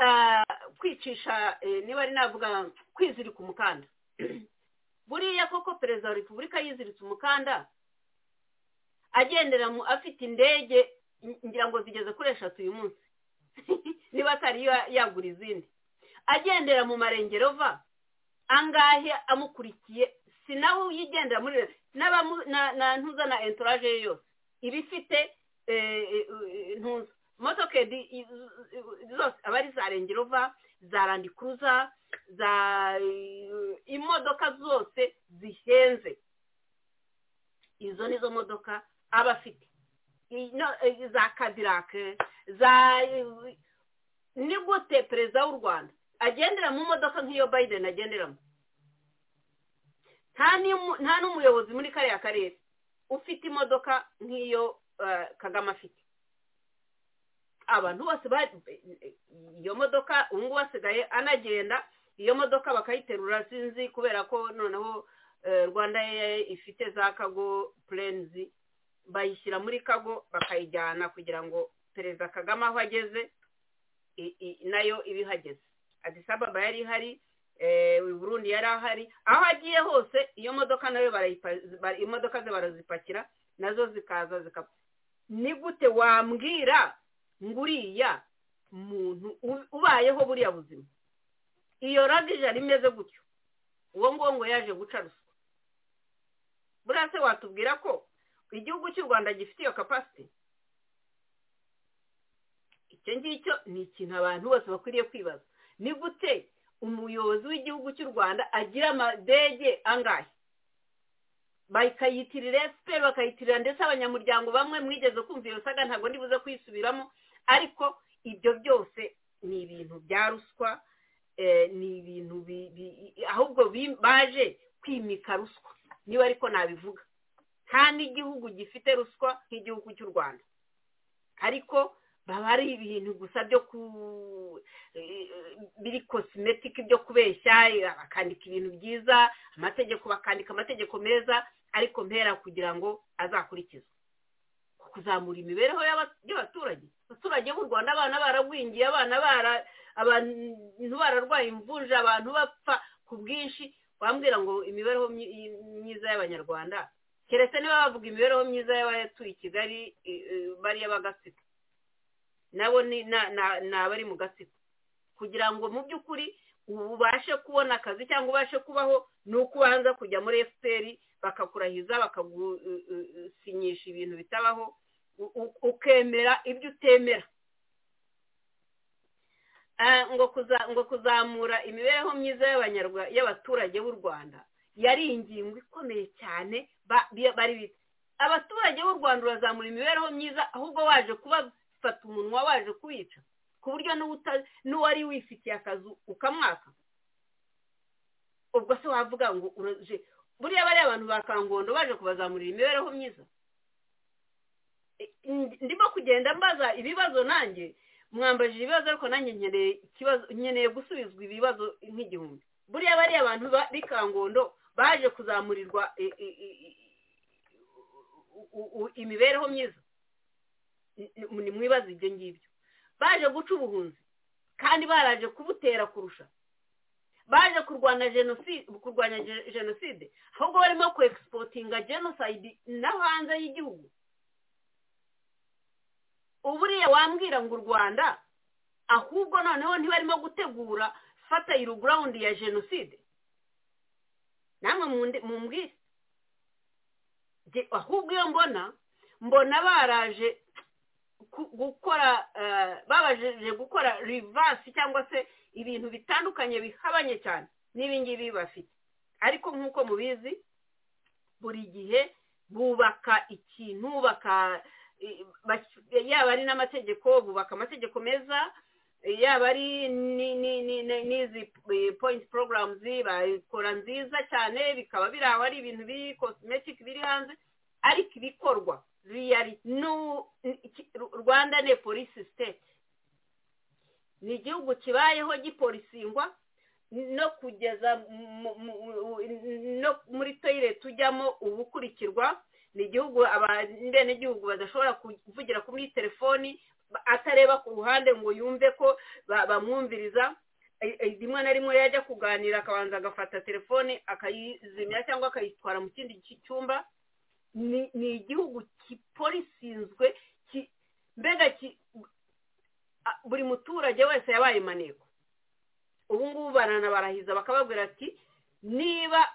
ah, kwicisha eh, niba ari navuga kwizirika umukanda buriya koko perezida wa repubulika yiziritse umukanda agendera mu afite indege n- ngira ngo zigeze kuri eshatu uyu munsi niba atari yo yagura izindi agendera mu marengero va angahe amukurikiye si nawe uyigendera muri n'abamu- na- na ntuza na entourage ye yose iba ifite ntuza modoka di- i- i- zose aba ari za rengero va za randikuruza za eh, imodoka zose zihenze izo nizo modoka aba afite I- no, eh, za kadirake za eh, ni gute perezida w'u rwanda agendera mu modoka nk'iyo biden agenderamo nta n'imu- nta n'umuyobozi muri kariya karere ufite imodoka nk'iyo eh, kagame afite abantu bose ba- iyo modoka ubu ngubu asigaye anagenda iyo modoka bakayiterura sinzi kubera ko noneho eh, rwanda Air ifite za kago purenizi bayishyira muri kago bakayijyana kugira ngo perezida kagame aho ageze i- i- nayo iba ihageze adisi ababa yari ihari eh, burundi yari ahari aho agiye hose iyo modoka nayo barayipa- bara- imodoka ze barazipakira nazo zikaza zikapa ni gute wambwira ngo uriya muntu u- ubayeho buriya buzima iyo ragije yari imeze gutyo uwo nguwo ngo yaje guca ruswa buriya se watubwira ko igihugu cy'u rwanda gifite iyo kapasiti icyo ngicyo ni ikintu abantu bose bakwiriye kwibaza ni gute umuyobozi w'igihugu cy'u rwanda agira amadege angahe bakayitirira efuperi bakayitirira ndetse abanyamuryango bamwe mwigeze kumva iyo saga ntabwo ndibuze kuyisubiramo ariko ibyo byose ni ibintu bya ruswa eh, ni ibintu bi- bi- ahubwo bi- baje kwimika ruswa niba ariko nabivuga nta n'igihugu gifite ruswa nk'igihugu cy'u rwanda ariko baba ari ibintu gusa byo ku biri kosimetike byo kubeshya bakandika ibintu byiza amategeko bakandika amategeko meza ariko mpera kugira ngo azakurikizwe kuzamura imibereho y'abaturage abaturage b'u rwanda abana baragwingiye abana bara abantu bararwaye imvunja abantu bapfa ku bwinshi bambwira ngo imibereho myiza y'abanyarwanda keretse niba bavuga imibereho myiza y'abatuye i kigali bariya b'agatsiko nabo ni abari mu gatsiko kugira ngo mu by'ukuri ubashe kubona akazi cyangwa ubashe kubaho ni uko ubanza kujya muri efuperi bakakurahiza bakagusinyisha ibintu bitabaho ukemera ibyo utemera ngo kuzamura imibereho myiza y'abaturage b'u rwanda yari ingingo ikomeye cyane bari bita abaturage b'u rwanda urazamura imibereho myiza ahubwo waje kubafata umunwa waje kuwica ku buryo n'uwari wifitiye akazi ukamwaka ubwo se wavuga ngo buriya bariya abantu ba kangondo baje kubazamurira imibereho myiza ndimo kugenda mbaza ibibazo nanjye mwambajije ibibazo ariko nanjye nkeneye gusubizwa ibibazo nk'igihumbi buriya bariya abantu b'i kangondo baje kuzamurirwa imibereho myiza ni mwibaza ibyo ngibyo baje guca ubuhunzi kandi baraje kubutera kurusha baje kurwanya jenoside ahubwo barimo ku egisipotinga jenoside no hanze y'igihugu uburiya wambwira ngo u rwanda ahubwo noneho ntibarimo gutegura fatayiro gurawundi ya jenoside namwe mumbwire ahubwo iyo mbona mbona baraje gukora babaje gukora rivasi cyangwa se ibintu bitandukanye bihabanye cyane n'ibingibi bafite ariko nk'uko mubizi buri gihe bubaka ikintu yaba ari n'amategeko bubaka amategeko meza yaba ari n'izi point programs bakora nziza cyane bikaba biri aho ari ibintu biri cosmetic biri hanze ariko ibikorwa rwanda ni polisi state ni igihugu kibayeho gipolisingwa no kugeza muri toyire tujyamo ubukurikirwa ni igihugu abenegihugu badashobora kuvugira kuri telefoni atareba ku ruhande ngo yumve ko bamwumviriza rimwe na rimwe yajya kuganira akabanza agafata telefoni akayizimya cyangwa akayitwara mu kindi cyumba ni igihugu kiporisinzwe mbega buri muturage wese yabaye maneko ubu ngubu baranabarahiza bakababwira ati niba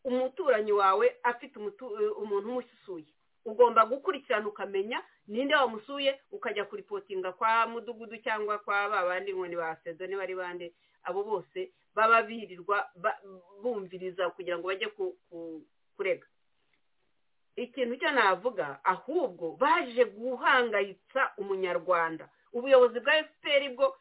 umuturanyi wawe afite umuntu umususuye ugomba gukurikirana ukamenya ninde wamusuye ukajya kuripotinga kwa mudugudu cyangwa kwa ba bandi nkoni ba sezoni bari bande abo bose baba birirwa bumviriza kugira ngo bajye kurega ikintu cyo navuga ahubwo baje guhangayitsa umunyarwanda ubuyobozi bwa efuperi bwo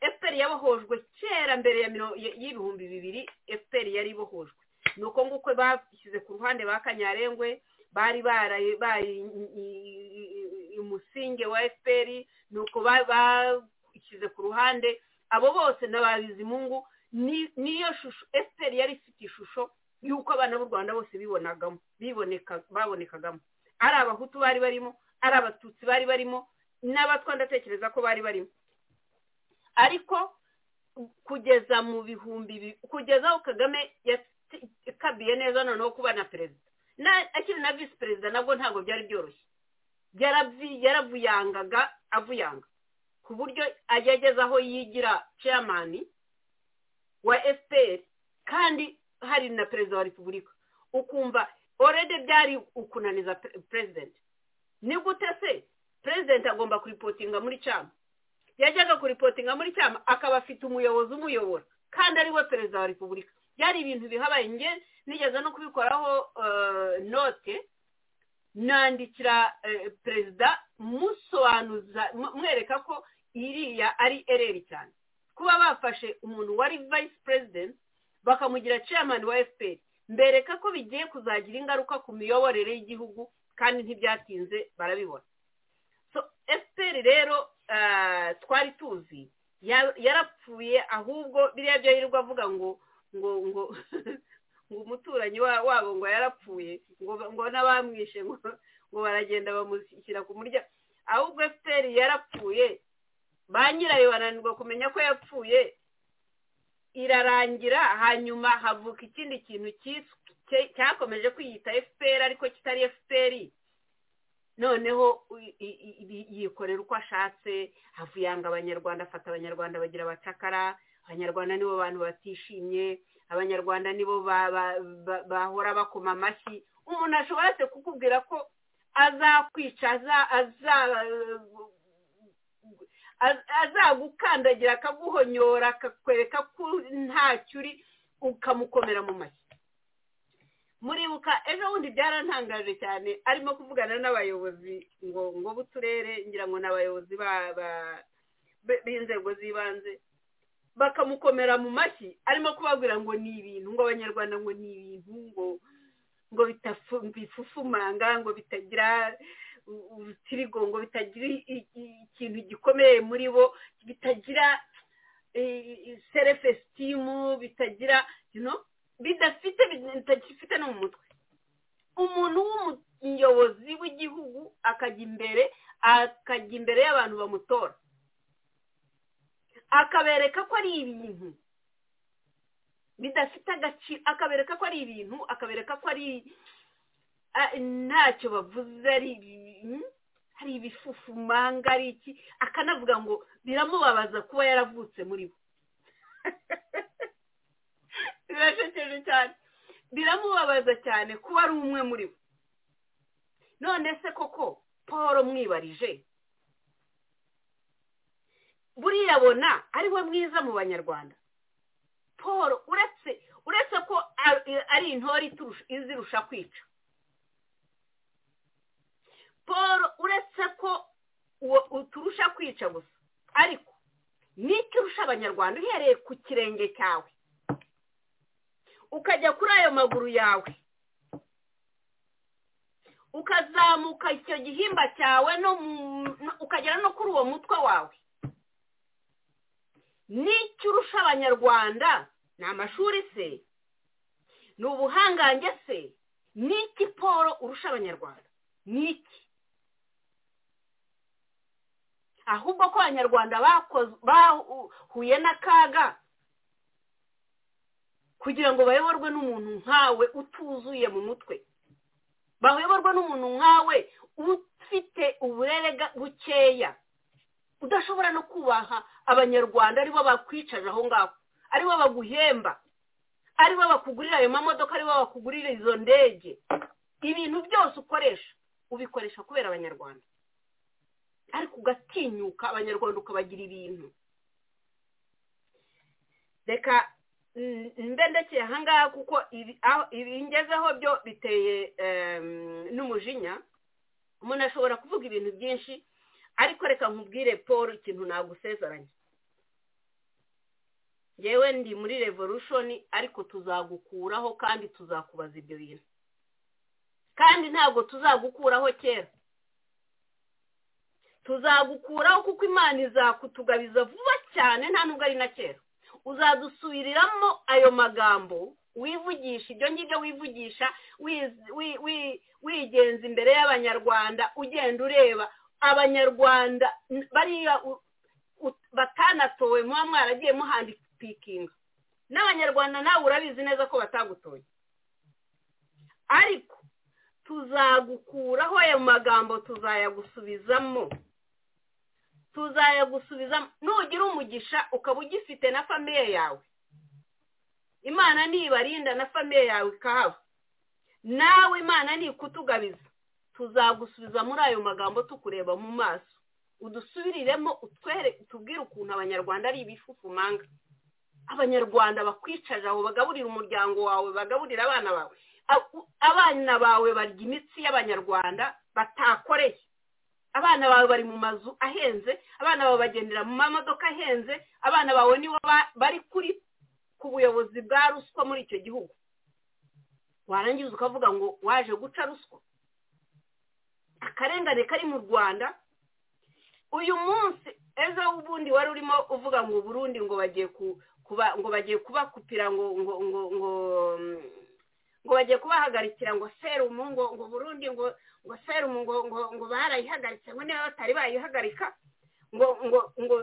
efuperi yabohojwe kera mbere y'ibihumbi bibiri efuperi yari ibohojwe ni uko nguko bashyize ku ruhande ba kanyarengwe bari baraye umusinge wa efuperi ni uko bashyize ku ruhande abo bose n'ababizimungu niyo shusho efuperi yari ifite ishusho y'uko abana b'u rwanda bose bibonagamo babonekagamo ari abahutu bari barimo ari abatutsi bari barimo n'abatwa ndatekereza ko bari barimo ariko kugeza mu bihumbi kugeza aho kagame yakabiye neza noneho kuba na perezida akiri na visi perezida nabwo ntabwo byari byoroshye yaravuyangaga avuyanga ku buryo ajya ageze aho yigira ceyamani wa efuperi kandi hari na perezida wa repubulika ukumva orede byari ukunaniza perezida ni gute se perezida agomba kuripotinga muri cyama yajyaga kuripotinga muri cyama akaba afite umuyobozi umuyobora kandi ari we perezida wa repubulika byari ibintu bihabaye nge nigeze no kubikoraho note nandikira perezida musobanuza mwereka ko iriya ari ereri cyane kuba bafashe umuntu wari vayisi perezida bakamugira chairman wa FPR mbereka ko bigiye kuzagira ingaruka ku miyoborere y'igihugu kandi ntibyatinze barabibona so pasiteri rero ah, twari tuzi ya- yarapfuye ahubwo biriya byo yirirwa avuga ngo ngo ngo ngo umuturanyi wa- wabo ngo yarapfuye ngo ngo n'abamwishe ngo ngo baragenda bamushyira ku muryango ahubwo efuperi yarapfuye ba nyirayo bananirwa kumenya ko yapfuye irarangira hanyuma havuka ikindi kintu cyiswe- cye- cyakomeje kwiyita efuperi ariko kitari efuperi noneho i- i- i- yikorera uko ashatse havuyanga abanyarwanda afata abanyarwanda bagira abacakara abanyarwanda nibo bantu batishimye abanyarwanda nibo ba- ba- ba- bahora bakoma amashyi umuntu ashobora se kukubwira ko azakwica aza- aza- az- azagukandagira akaguhonyora akakwereka ko ntacyo uri ukamukomera mu mashyi muribuka ejo bundi byarantangaje cyane arimo kuvugana n'abayobozi ngo ngo b'uturere ngira ngo ni abayobozi ba- ba- b- b'inzego z'ibanze bakamukomera mu mashyi arimo kubabwira ngo ni ibintu ngo abanyarwanda ngo ni ibintu ngo ngo bitafu- bifufumanga ngo bitagira u- urutirigo ngo bitagira i- i- ikintu gikomeye muri bo bitagira serefesitimu bitagira you know, bidafite bitagifite no mu mutwe umuntu w'umuyobozi w'igihugu akajya imbere akajya imbere y'abantu bamutora akabereka ko ari ibintu bidafite agaciro akabereka ko ari ibintu akabereka ko ari a- ntacyo bavuze ari ibi- hari ibifufumanga ari iki akanavuga ngo biramubabaza kuba yaravutse muri bo birashekeje cyane biramubabaza cyane kuba ari umwe muri bo none se koko paul mwibarije buriya abona ari we mwiza mu banyarwanda paul uretse uretse ko ar- ari intore iturusha- izirusha kwica paul uretse ko uwo- uturusha kwica gusa ariko n'icyo urusha abanyarwanda uhereye ku kirenge cyawe ukajya kuri ayo maguru yawe ukazamuka icyo gihimba cyawe no mu- no- ukagera no kuri uwo mutwe wawe n'icyo urusha abanyarwanda ni amashuri se ni ubuhangange se ni iki poro urusha abanyarwanda ni iki ahubwo ko abanyarwanda bakoz- bahuye n'akaga kugira ngo bayoborwe n'umuntu nkawe utuzuye mu mutwe bayoborwe n'umuntu nkawe ufite uburere ga- bukeya udashobora no kubaha abanyarwanda aribo bakwicaje aho ngaho aribo baguhemba aribo bakugurira ayo mamodoka aribo bakugurira izo ndege ibintu byose ukoresha ubikoresha kubera abanyarwanda ariko ugatinyuka abanyarwanda ukabagira ibintu reka Mm, mbe ndekeye ahangaha kuko ibi- aho- ibingezeho byo biteye em, n'umujinya umuntu ashobora kuvuga ibintu byinshi ariko reka nkubwire paul ikintu nagusezeranye yewe ndi muri revolution ariko tuzagukuraho kandi tuzakubaza ibyo bintu kandi ntabwo tuzagukuraho kera tuzagukuraho kuko imana izakutugabiza vuba cyane nta nubwo ari na kera uzadusubiriramo ayo magambo wivugisha ibyo ngibyo wivugisha wiz- wi- wi- wigenza imbere y'abanyarwanda ugenda ureba abanyarwanda n- bariya u- u- batanatowe muba mwaragiye muhandipikinga n'abanyarwanda nawe urabizi neza ko batagutoye ariko tuzagukuraho ayo magambo tuzayagusubizamo tuzayagusubiza nugira umugisha ukaba ugifite na famiye yawe imana nibarinda na famiye yawe ikahaba nawe imana nikutugabiza tuzagusubiza muri ayo magambo tukureba mu maso udusubiriremo utwere tubwire ukuntu abanyarwanda ari ibifufumanga abanyarwanda bakwicaje aho bagaburira umuryango wawe bagaburira abana bawe A- u- abana bawe barya imitsi y'abanyarwanda batakoreye abana bawe bari mu mazu ahenze abana bawe bagendera mu mamodoka ahenze abana bawe nibo ba- bari kuri ku buyobozi bwa ruswa muri icyo gihugu warangiza ukavuga ngo waje guca ruswa akarengane kari mu rwanda uyu munsi ejo ubundi wari urimo uvuga ngo burundi ngo bagiye ku- kuba ngo bagiye kubakupira ngo ngo ngo ngo mm, ngo bagiye kubahagarikira ngo serumu ngo ngo burundi ngo ngo serumu ngo ngo ngo barayihagaritse ngo niba batari bayihagarika ngo ngo ngo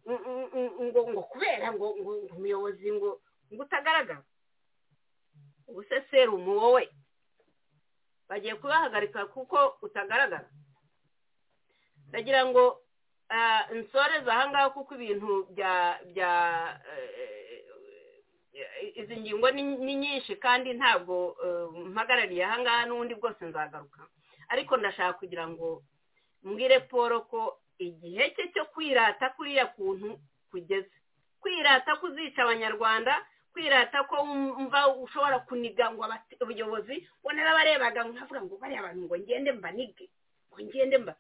mm, mm, mm, ngo ngo kubera ngo ngo ngo umuyobozi ngo ngo utagaragara ubuse serumu wowe bagiye kubahagarika kuko utagaragara ndagira ngo ah, nsoreze ahangaha kuko ibintu bya bya eh, eh, izi ngingo ni ni nyinshi kandi ntabwo eh, mpagarariye ahangaha n'ubundi bwose nzagaruka ariko ndashaka kugira ngo mbwire paul ko igihe cye cyo kwirata kuriya kuntu kugeze kwirata kuzica abanyarwanda kwirata ko wumva ushobora kuniga ngo abati- ubuyobozi ngo narabarebaga nkavuga ngo bariya bantu ngo ngende mbanige ngo ngende mba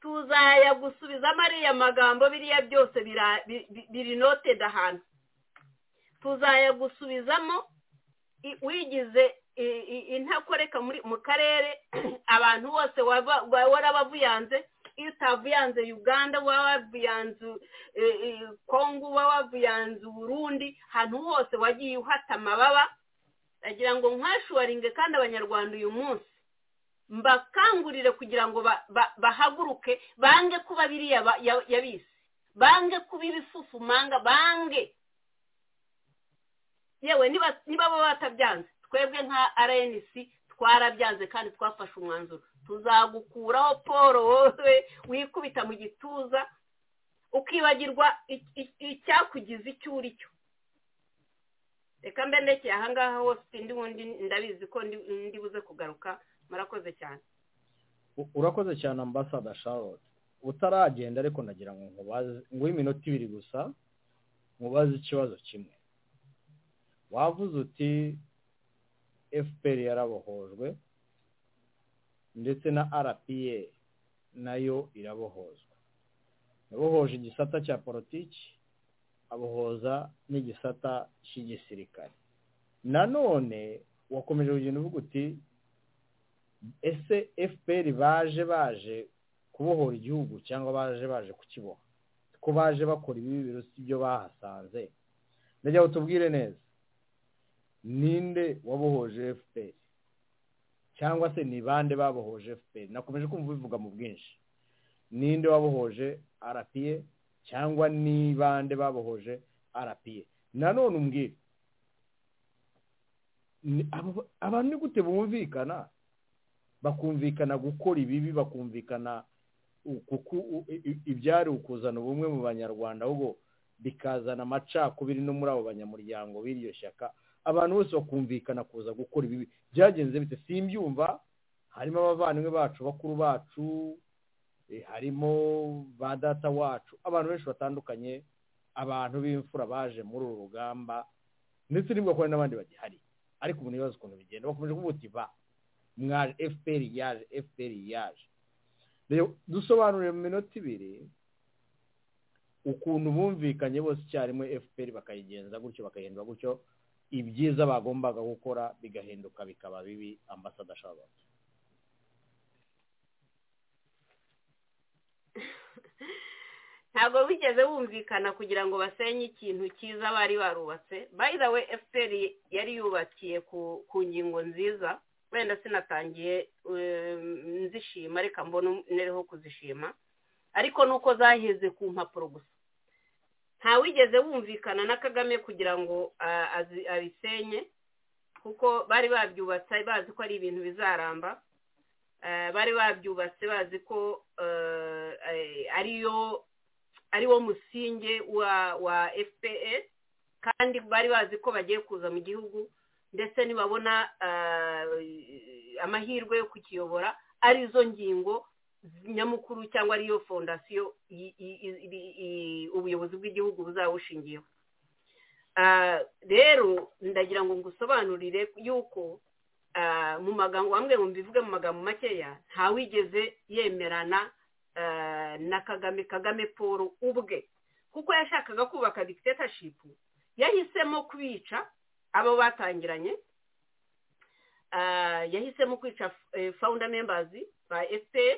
tuzaya gusubizamo ariya magambo biriya byose bira- bi- bi- biri noted ahantu tuzaya gusubizamo i- wigize i- i- intakoreka muri mu karere abantu bose waba- wa- warabavuyanze iyo utavuyanze uganda waba wavuyanze eh, eh, kongo waba wavuyanze uburundi ahantu hose wagiye uhata amababa ndagira ngo nkashuwaringe kandi abanyarwanda uyu munsi mbakangurire kugira ngo ba- ba- bahaguruke bange kuba biriya ba- ya- yabise bange kuba ibifufumanga bange yewe niba niba baba batabyanze twebwe nka arenisi twarabyanze kandi twafashe umwanzuro tuzagukuraho paul wowe wikubita mu gituza ukibagirwa i- i- icyakugize icyo uri cyo reka mbe ndekeye ahangaha hose ndi wundi ndabizi ko ndi- ndi buze kugaruka murakoze cyane U- urakoze cyane ambasada charlotte utaragenda ariko nagira ngo nkubaze nguhe iminota ibiri gusa nkubaze ikibazo kimwe wavuze uti fpr yarabohojwe ndetse na rpa nayo irabohozwa yabohoje igisata cya politiki abohoza n'igisata cy'igisirikare nanone wakomeje kugenda uvuga uti ese fpr baje baje kubohora igihugu cyangwa baje baje kukiboha ko baje bakora ibibi birusi ibyo bahasanze ndagira ngo tubwire neza ninde wabohoje fpr cyangwa se ni bande babohoje fpr nakomeje kumva bivuga mu bwinshi ninde wabohoje rpa cyangwa ni bande babohoje rpa nanone umbwire ni- abo- abantu ni gute bumvikana bakumvikana gukora ibibi bakumvikana u- kuku- u- i- i- ibyari ukuzana ubumwe mu banyarwanda ahubwo bikazana amacakubiri no muri abo banyamuryango b'iryo shyaka abantu bose bakumvikana kuza gukora ibibi byagenze bite simbyumva harimo abavandimwe bacu bakuru bacu eh, harimo ba data wacu abantu benshi batandukanye abantu b'imfura baje muri uru rugamba ndetse n'ubwo n'abandi bagihari ariko ubu ntibazi ukuntu bigenda bakomeje kuvuga uti ba mwaje fpr yaje fpr yaje rero dusobanurire mu minota ibiri ukuntu bumvikanye bose icyarimwe fpr bakayigenza gutyo bakahindura gutyo ibyiza bagombaga gukora bigahinduka bikaba bibi ambasada ashobora ntabwo bigeze bumvikana kugira ngo basenye ikintu cyiza bari barubatse by the way fpr yari yubakiye ku ku ngingo nziza wenda sinatangiye eh, nzishima reka mbona nereho kuzishima ariko nuko zaheze ku mpapuro gusa ntawigeze wumvikana na kagame kugira ngo ah, azi- abisenye kuko bari babyubatse bazi ko ari ibintu bizaramba Eh, bari babyubatse bazi ko eh, eh, ariyo ari wo musingi wa wa fpr kandi bari bazi ko bagiye kuza mu gihugu ndetse nibabona ah, amahirwe yo kukiyobora arizo ngingo nyamukuru cyangwa ariyo fondasiyo i- i- i- i- i- ubuyobozi bw'igihugu buzaba bushingiyeho Ah, rero ndagira ngo ngusobanurire yuko ah, mu magambo amwe ngo mbivuge mu magambo makeya ntawigeze yemerana eh, na kagame kagame paul ubwe kuko yashakaga kubaka dictatorship yahisemo kubica abo batangiranye eh, yahisemo kwica eh, founder members ba fpr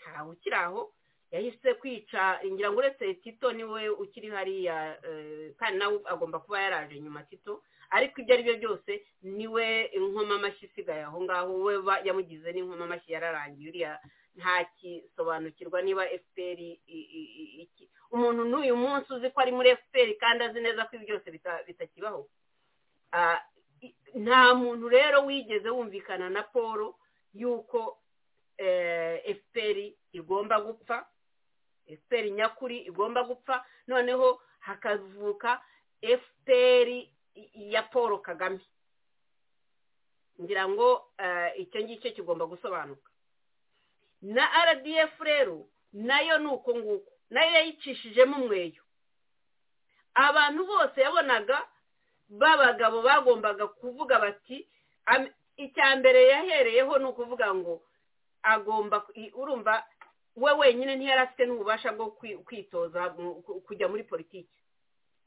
ntawe ukiri aho yahise kwica ngira ngo uretse tito niwe ukiri hariya eh, kandi nawe agomba kuba yaraje nyuma tito ariko ibyo ari byo byose niwe inkomamashyi isigaye aho ngaho we ba- yamugize n'inkomamashyi yararangiye uriya ntakisobanukirwa niba fpr i- i- i- iki umuntu n'uyu munsi uzi ko ari muri fpr kandi azi neza ko ibi byose bita- bitakibaho Ah, i- nta muntu rero wigeze wumvikana na paul yuko eh, fpr igomba gupfa fpr nyakuri igomba gupfa noneho hakavuka fpr i- ya paul kagame ngira ngo eh, icyo ngicyo kigomba gusobanuka na rdf rero nayo ni uko nguko nayo yayicishijemo umweyo abantu bose yabonaga b'abagabo bagombaga kuvuga bati "Am- icya mbere yahereyeho ni ukuvuga ngo agomba ku- i- urumva we wenyine ntiyari afite n'ububasha bwo kwi- kwitoza mu- ku- kujya muri politiki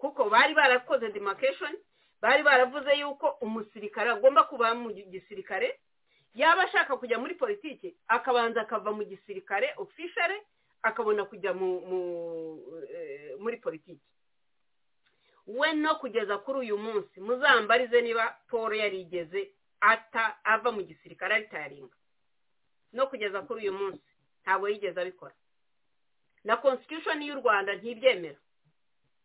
kuko bari barakoze demarcation bari baravuze yuko umusirikare agomba kuba mu gi- gisirikare yaba ashaka kujya muri politiki akabanza akava mu gisirikare ofishare akabona kujya mu mu- eh, muri politiki we no kugeza kuri uyu munsi muzambarize niba paul yarigeze ata ava mu gisirikare aritaringa no kugeza kuri uyu munsi ntabwo yigeze abikora na constitution y'u rwanda ntibyemera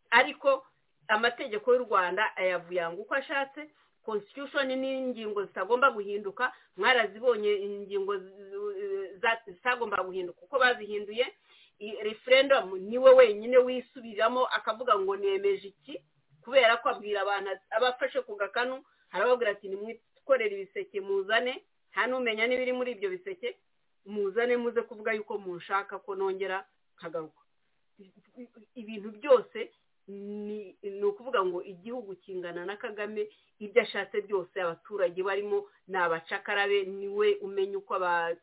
ariko amategeko y'u rwanda ayavuyanga uko ashatse constitution ni ingingo zitagomba guhinduka mwarazibonye ingingo zi- za- zitagomba guhinduka uko bazihinduye i- referendum niwe wenyine wisubiramo akavuga ngo nemeje iki kubera ko abwira abantu ati- abafashe ku gakanu harababwira ati nimwikorere ibiseke muzane nta n'umenya n'ibiri muri ibyo biseke muzane muze kuvuga yuko munshaka ko nongera nkagaruka ibintu byose ni ni ukuvuga ngo igihugu kingana na kagame ibyo ashatse byose abaturage barimo ni abacakarabe niwe umenya uko aba-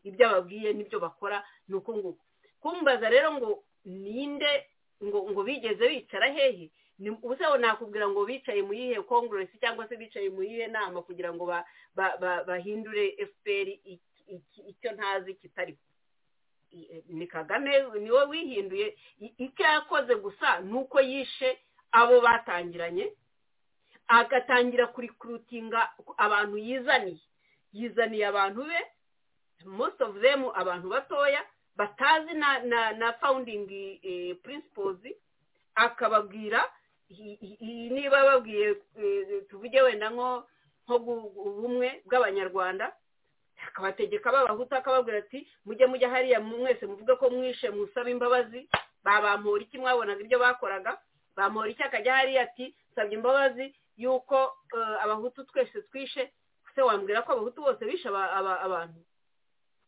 ibyo ababwiye n'ibyo bakora ni uko nguko kumbaza rero ngo ninde ngo ngo bigeze bicara hehe ni- ubuse aho nakubwira ngo bicaye mu yihe congress cyangwa se bicaye mu yihe nama kugira ngo ba- ba- ba- bahindure fpr iki- iki- icyo ntazi kitari ni kagame niwe wihinduye I- icyo yakoze gusa ni uko yishe abo batangiranye agatangira kurikurutinga abantu yizaniye yizaniye abantu be most of them abantu batoya batazi na na na founding eh, principles akababwira i- i- i- niba babwiye eh, tuvuge wenda nko nko gu- ubumwe bw'abanyarwanda akabategeka b'abahutu akababwira ati mujye mujya hariya mwese muvuge ko mwishe musaba imbabazi babampura iki mwabonaga ibyo bakoraga bamuhora iki akajya hariya ati nsabye imbabazi yuko eh, abahutu twese twishe se wambwira ko abahutu bose bishe aba- aba- abantu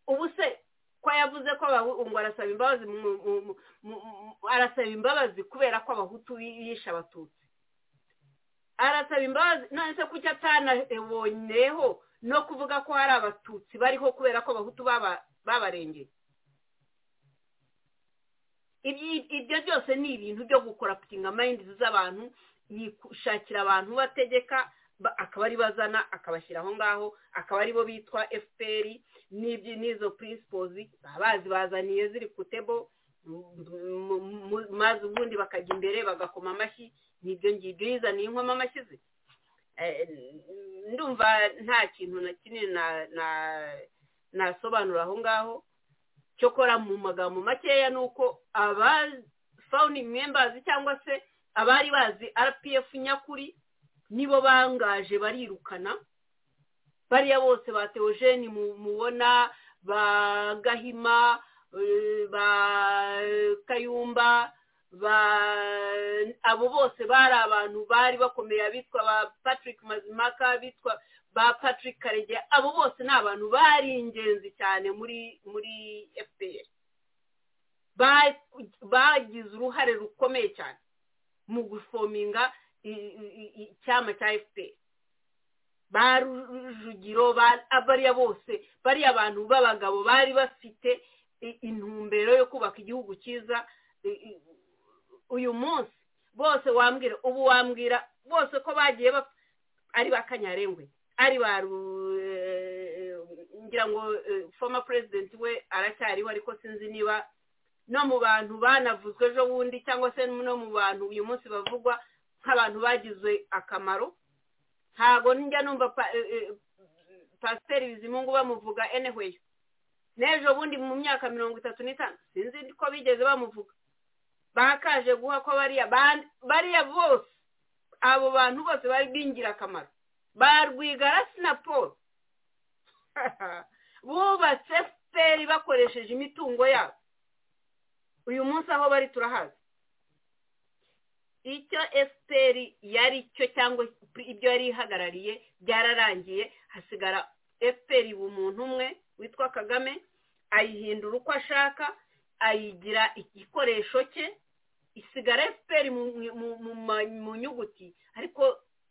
ubu se ko yavuze ko abahu- ngo arasaba imbabazi mu- mu- mu- mu- mu- arasaba imbabazi kubera ko abahutu yishe abatutsi arasaba imbabazi none se kuki atanabonyeho no kuvuga ko hari abatutsi bariho kubera ko abahutu baba- babarengeye Ibyi- ibyo byose ni ibintu byo gukora putinga mayindi z'abantu yishakira abantu bategeka ba- akaba ari bazana akabashyira aho ngaho akaba aribo bitwa fpr n'ibyo n'izo principles baba bazibazaniye ziri ku tebo mu- mu- mu- maze ubundi bakajya imbere bagakoma amashyi n'ibyo ngibyo yizaniye inkoma amashyi ze Eh, ndumva nta kintu na kinini na- na- nasobanura aho ngaho cyokora mu magambo makeya ni uko aba founding members cyangwa se abari bazi rpf nyakuri nibo bangaje barirukana bariya bose ba theogene mu- mubona ba gahima eh, ba kayumba ba abo bose bari abantu bari bakomeye abitwa ba patrick mazimaka abitwa ba patrick karegeya abo bose ni abantu bari ingenzi cyane muri muri fpr Ba- bagize uruhare rukomeye cyane mu gufominga i- i- i- icyama cya fpr ba rujugiro ba- bariya bose bariya bantu b'abagabo bari bafite i- intumbero yo kubaka igihugu cyiza i- i- uyu munsi bose wambwira ubu wambwira bose ko bagiye bapfa ari ba kanyarengwe ari ba Ru- eh, ngira ngo eh, former president we aracyariho ariko sinzi niba no mu bantu banavuzwe ejo bundi cyangwa se no mu bantu uyu munsi bavugwa nk'abantu bagizwe akamaro ntabwo njya numva pa- eh, eh, pasiteri bizimungu bamuvuga anyway n'ejo bundi mu myaka mirongo itatu n'itanu sinzi ko bigeze bamuvuga bakaje guha ko bariya ba- bariya bose abo bantu bose bari b'ingirakamaro ba rwigarasi na paul bubatse feri bakoresheje imitungo yabo uyu munsi aho bari turahazi icyo efuperi yari cyo cyangwa ibyo yari ihagarariye byararangiye hasigara efuperi umuntu umwe witwa kagame ayihindura uko ashaka ayigira igikoresho cye isigara efuperi mu- mu- mu ma- mu nyuguti ariko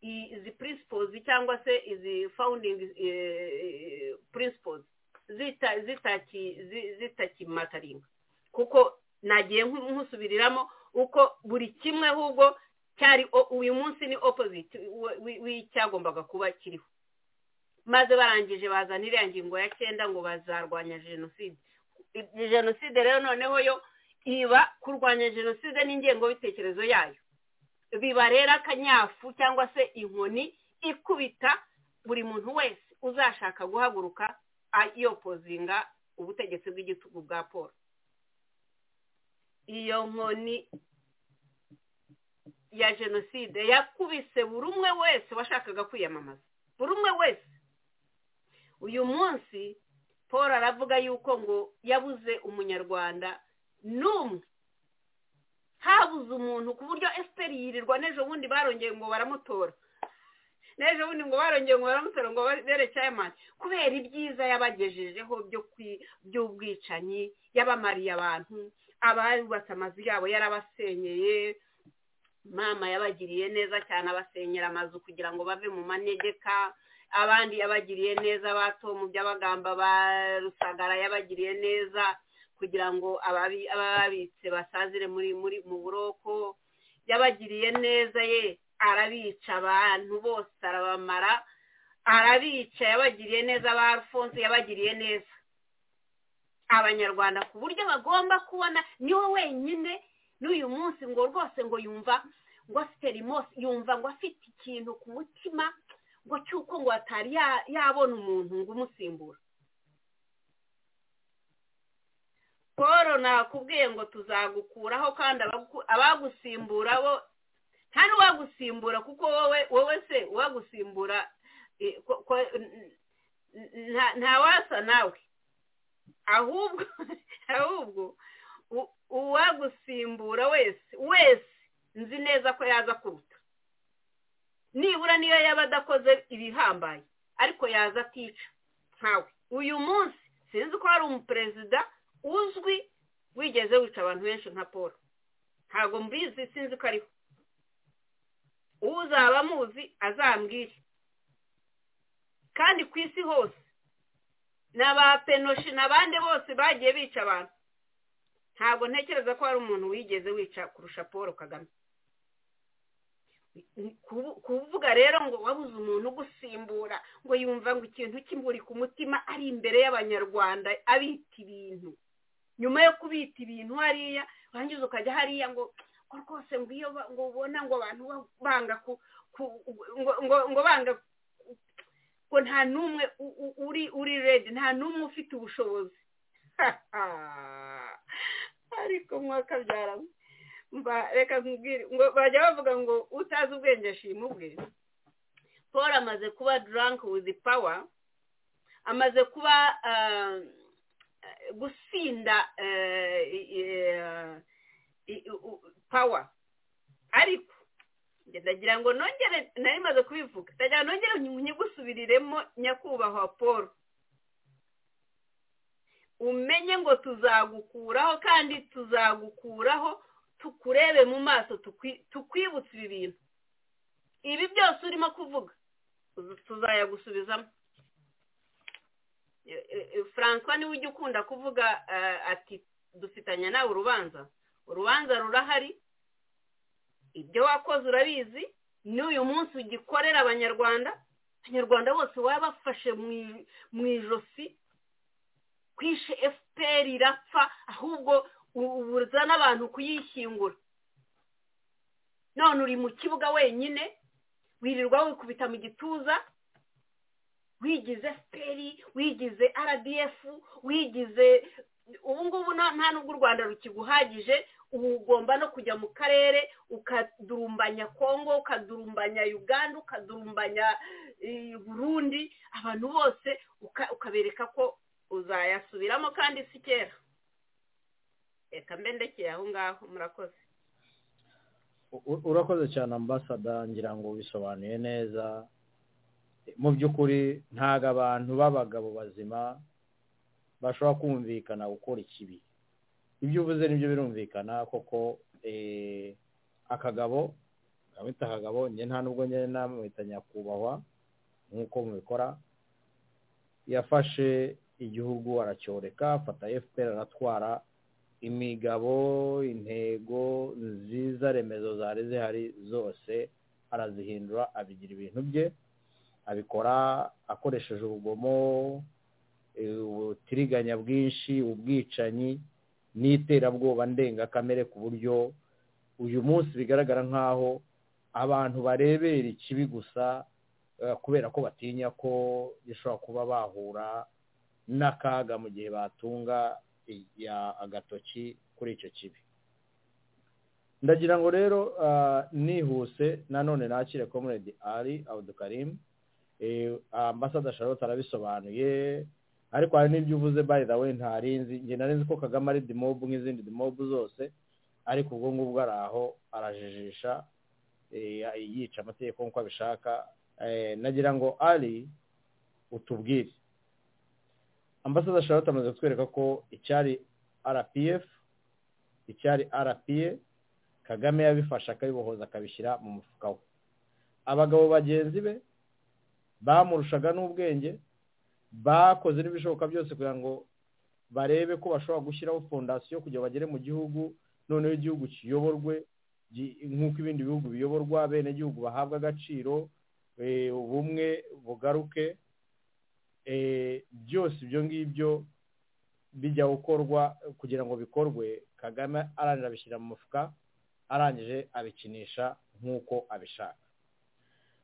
i- izi principles cyangwa se izi founding eh, principles zita- zitaki- zi- zitakimataringa kuko nagiye nku- nkusubiriramo uko buri kimwe ahubwo cyari o- uyu munsi ni opposite w- w- w'icyagombaga kuba kiriho maze barangije bazana iriya ngingo ya cyenda ngo bazarwanya jenoside I- jenoside rero noneho yo iba kurwanya jenoside n'ingengabitekerezo yayo biba rero akanyafu cyangwa se inkoni ikubita buri muntu wese uzashaka guhaguruka ayopozinga ubutegetsi bw'igitugu bwa paul iyo nkoni ya jenoside yakubise buri umwe wese washakaga kwiyamamaza buri umwe wese uyu munsi paul aravuga yuko ngo yabuze umunyarwanda n'umwe habuze umuntu ku buryo esiteri yirirwa n'ejo bundi barongeye ngo baramutora n'ejo bundi ngo barongeye ngo baramutora ngo bere cyayamani kubera ibyiza yabagejejeho byo kwi- by'ubwicanyi yabamariye abantu abubatse amazu yabo yarabasenyeye mama yabagiriye neza cyane abasenyera amazu kugira ngo bave mu manegeka abandi yabagiriye neza ba tomu by'abagamba ba rusagara yabagiriye neza kugira ngo ababi- ababitse basazire muri muri mu buroko yabagiriye neza ye arabica abantu bose arabamara arabica yabagiriye neza ba alphonse yabagiriye neza abanyarwanda ku buryo bagomba kubona niwe wenyine n'uyu munsi ngo rwose ngo yumva ngo afite rimose yumva ngo afite ikintu ku mutima ngo cy'uko ngo atari ya- yabona umuntu ngo umusimbura paul nakubwiye ngo tuzagukuraho kandi abagu- abagusimbura bo nta n'uwagusimbura kuko wowe wowe se uwagusimbura eh, ko- ko- n- nta- ntawasa nawe ahubwo ahubwo u- uwagusimbura wese wese nzi neza ko yaza kuruta nibura niyo yaba adakoze ibihambaye ariko yaza atica ntawe uyu munsi sinzi ko hari umuperezida uzwi wigeze wica abantu benshi nka paul ntabwo mbizi sinzi ko ariho uzaba amuzi azambwire kandi ku isi hose ni aba penoshi n'abandi bose bagiye bica abantu ntabwo ntekereza ko hari umuntu wigeze wica kurusha paul kagame Kubu- kuvuga rero ngo wabuze umuntu ugusimbura ngo yumva ngo ikintu kimuri ku mutima ari imbere y'abanyarwanda abita ibintu nyuma yo kubita ibintu hariya urangiza ukajya hariya ngo ngo rwose ngo iyo ba- ngo ubona ngo abantu ba- banga ku ku- ngo ngo- ngo banga ku- ngo nta n'umwe u- u- uri uri redi nta n'umwe ufite ubushobozi ariko mwakabyara mba reka nkubwire ngo bajya bavuga ngo utazi ubwenge ashima ubwe paul amaze kuba drunk with power amaze kuba ah, gusinda eh, eh, i- i- u- power ariko njye ndagira ngo nongere nari maze kubivuga ndagira ngo nongere nyigusubiriremo nyakubahwa paul umenye ngo tuzagukuraho kandi tuzagukuraho tukurebe mu maso tukwi- tukwibutse ibi bintu ibi byose urimo kuvuga tuza- tuzayagusubizamo E- e- e, francois niwe ujya ukunda kuvuga eh, ati dufitanye nawe urubanza urubanza rurahari ibyo wakoze urabizi n'uyu munsi ugikorera abanyarwanda abanyarwanda bose baba bafashe mu i- mu ijosi kwishe fpr irapfa ahubwo ubuza n'abantu kuyishyingura none uri mu kibuga wenyine wirirwa wikubita mu gituza wigize fpr wigize rdf wigize ubu ngubu nta nta nubwo u rwanda rukiguhagije ubu ugomba no kujya mu karere ukadurumbanya kongo ukadurumbanya uganda ukadurumbanya eh, burundi abantu bose uka- ukabereka ko uzayasubiramo kandi si kera reka mbe ndekeye aho ngaho murakoze U- urakoze cyane ambasada ngira ngo bisobanuye neza mu by'ukuri ntabwo abantu b'abagabo bazima bashobora kumvikana gukora ikibi ibyo uvuze nibyo birumvikana koko eh, akagabo nkabita akagabo njye nta nubwo njye namwita nyakubahwa nk'uko mubikora yafashe igihugu aracyoreka afata fpr aratwara imigabo intego nziza remezo zari zihari zose arazihindura abigira ibintu bye abikora akoresheje ubugomo eh, ubutiriganya bwinshi ubwicanyi n'iterabwoba ndengakamere ku buryo uyu munsi bigaragara nk'aho abantu barebera ikibi gusa eh, kubera ko batinya ko gishobora kuba bahura n'akaga mu gihe batunga ya agatoki kuri icyo kibi ndagira ngo rero ah, nihuse nanone nakire comrade ari abudukarimu ambasada charlotte arabisobanuye ariko hari n'ibyo uvuze by the way ntarinzi njye narinzi ko kagame ari dimobu nk'izindi dimobu zose ariko ubwo ngubwo ari aho arajijisha eh, yica amategeko nk'uko abishaka Eh, nagira ngo ari utubwire ambasada charlotte amaze kutwereka ko icyari rpf icyari rpa kagame yabifashe akabibohoza akabishyira mu mufuka we abagabo bagenzi be bamurushaga n'ubwenge bakoze n'ibishoboka byose kugira ngo barebe ko bashobora gushyiraho fondasiyo kugira bagere mu gihugu noneho igihugu kiyoborwe gi- nk'uko ibindi bihugu biyoborwa bene igihugu bahabwa agaciro eh, ubumwe bugaruke eh, byose ibyo ngibyo bijya gukorwa kugira ngo bikorwe kagame arangije abishyira mu mufuka arangije abikinisha nk'uko abishaka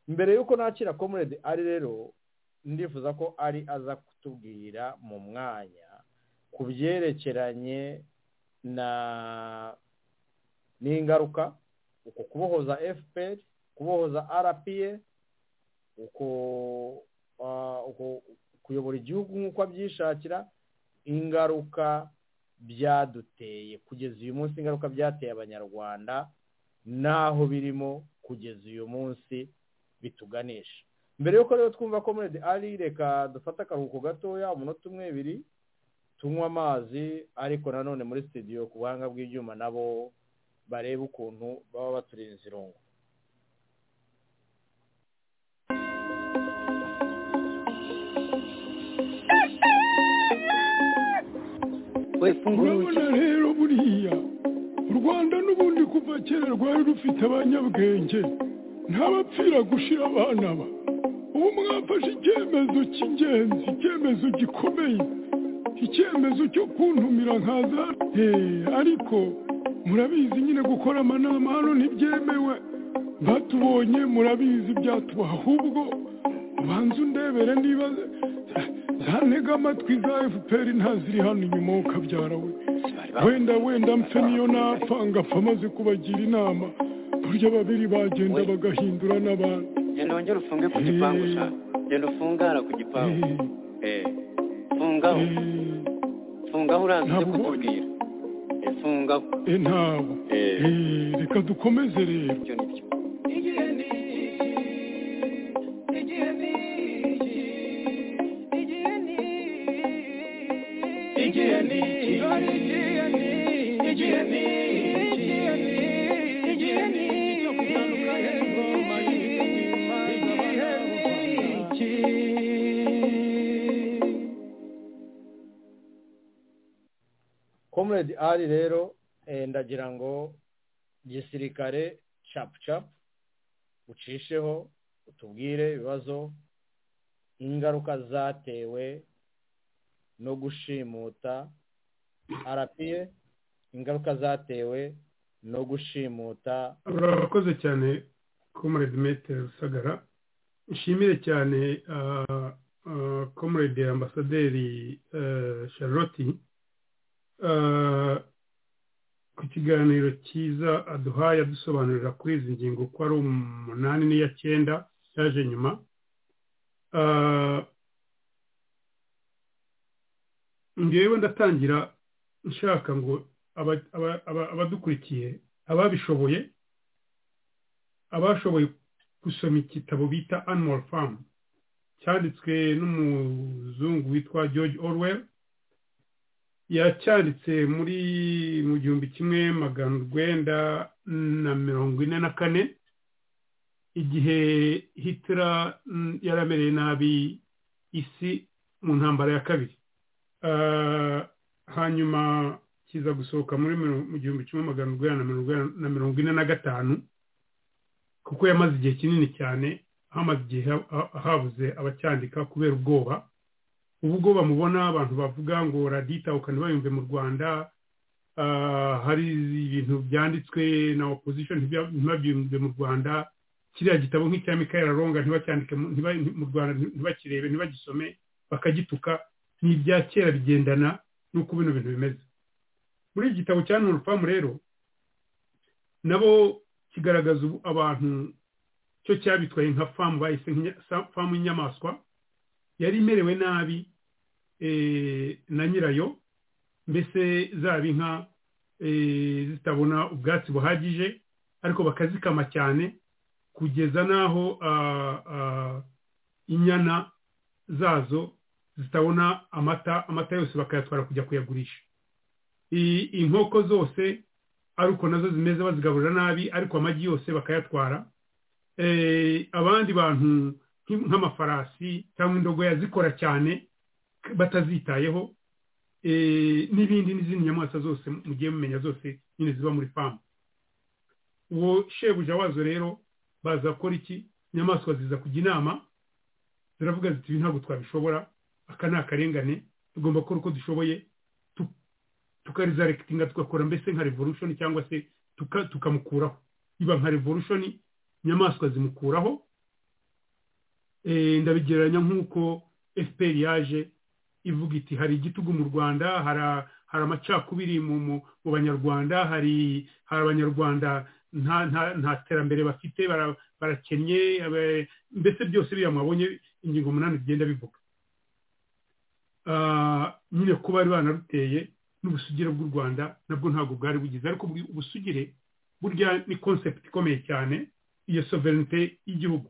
mbere y'uko nakira comrade ari rero ndifuza ko ari aza kutubwira mu mwanya ku byerekeranye na n'ingaruka uko kubohoza fpr kubohoza rpa uko ah, uko- kuyobora igihugu nk'uko abyishakira ingaruka byaduteye kugeza uyu munsi ingaruka byateye abanyarwanda n'aho birimo kugeza uyu munsi bituganisha mbere y'uko rero twumva ko muri ari reka dufate akaruhuko gatoya umunota umwe ibiri tunywe amazi ariko nanone muri sitidiyo ku buhanga bw'ibyuma nabo barebe ukuntu baba baturinze irungu we fungura urugi urabona rero buriya u rwanda n'ubundi kuva kera rwari rufite abanyabwenge ntabapfira gushira abana ba ubu mwafashe icyemezo cy'ingenzi icyemezo gikomeye icyemezo cyo kuntumira nkaza Eh, ariko murabizi nyine gukora amanama hano ntibyemewe batubonye murabizi ibyatubaha ahubwo ubanza undebere niba zantega amatwi za fpr ntaziri hano inyuma ukabyara we wenda wenda mpfe niyo napfa ngapfa amaze kubagira inama burya babiri bagenda We. bagahindura n'abandi genda wongere ufunge ku gipangu sha genda ufunge hano ku gipangu Eh, eh fungaho eh, fungaho uraza uze Ntabwo kutubwira eh fungaho eh, ntabwo eh Eh, reka dukomeze rero ibyo ni byo comrade ari rero eh, ndagira ngo gisirikare capu capu ucisheho utubwire ibibazo ingaruka zatewe no gushimuta arapiye ingaruka zatewe no gushimuta urakoze cyane comrade metero rusagara nshimire cyane comrade ambasaderi charlotte ku kiganiro cyiza aduhaye adusobanurira kuri izi ngingo ko ari umunani n'iya cyenda cyaje nyuma ngewe ndatangira nshaka ngo abadukurikiye ababishoboye abashoboye gusoma igitabo bita animal farm cyanditswe n'umuzungu witwa george orwell yacyanditse muri mu gihumbi kimwe magana urwenda na mirongo ine na kane igihe hitira yaramereye nabi isi mu ntambara ya kabiri hanyuma kiza gusohoka muri mu gihumbi kimwe magana urwenda na mirongo ine na gatanu kuko yamaze igihe kinini cyane hamaze igihe habuze abacyandika kubera ubwoba ubwo bamubona abantu bavuga ngo radita ukana bayumve mu rwanda hari ibintu byanditswe na opposition ntibabyumve mu rwanda kiriya gitabo nk'icya mikael aronga ntibacyandike mu rwanda ntibakirebe ntibagisome bakagituka ni ibya kera bigendana n'uko bino bintu bimeze muri iki gitabo cya nurufamu rero nabo kigaragaza abantu cyo cyabitwaye nka famu bahise famu y'inyamaswa yari imerewe nabi na nyirayo mbese zaba inka zitabona ubwatsi buhagije ariko bakazikama cyane kugeza n'aho inyana zazo zitabona amata amata yose bakayatwara kujya kuyagurisha inkoko zose ariko nazo zimeze bazigaburira nabi ariko amagi yose bakayatwara abandi bantu nk'amafarasi cyangwa indogoya zikora cyane batazitayeho n'ibindi n'izindi nyamaswa zose mugiye mumenya zose nyine ziba muri famu uwo shebuja wazo rero baza gukora iki inyamaswa ziza kujya inama ziravuga ziti ibi ntabwo twabishobora aka ni akarengane tugomba gukora uko dushoboye tukarizarekitinga tugakora mbese nka revolution cyangwa se tukamukuraho iba nka revolution inyamaswa zimukuraho ndabigereranya nk'uko fpr yaje ivuga iti hari igitugu mu rwanda hari amacakubiri mu banyarwanda hari abanyarwanda nta terambere bafite barakennye mbese byose biriya mwabonye ingingo umunani bigenda bivuga nyine kuba bari banaruteye n'ubusugire bw'u rwanda nabwo ntabwo bwari bugize ariko ubusugire burya ni concept ikomeye cyane iyo sovereignty y'igihugu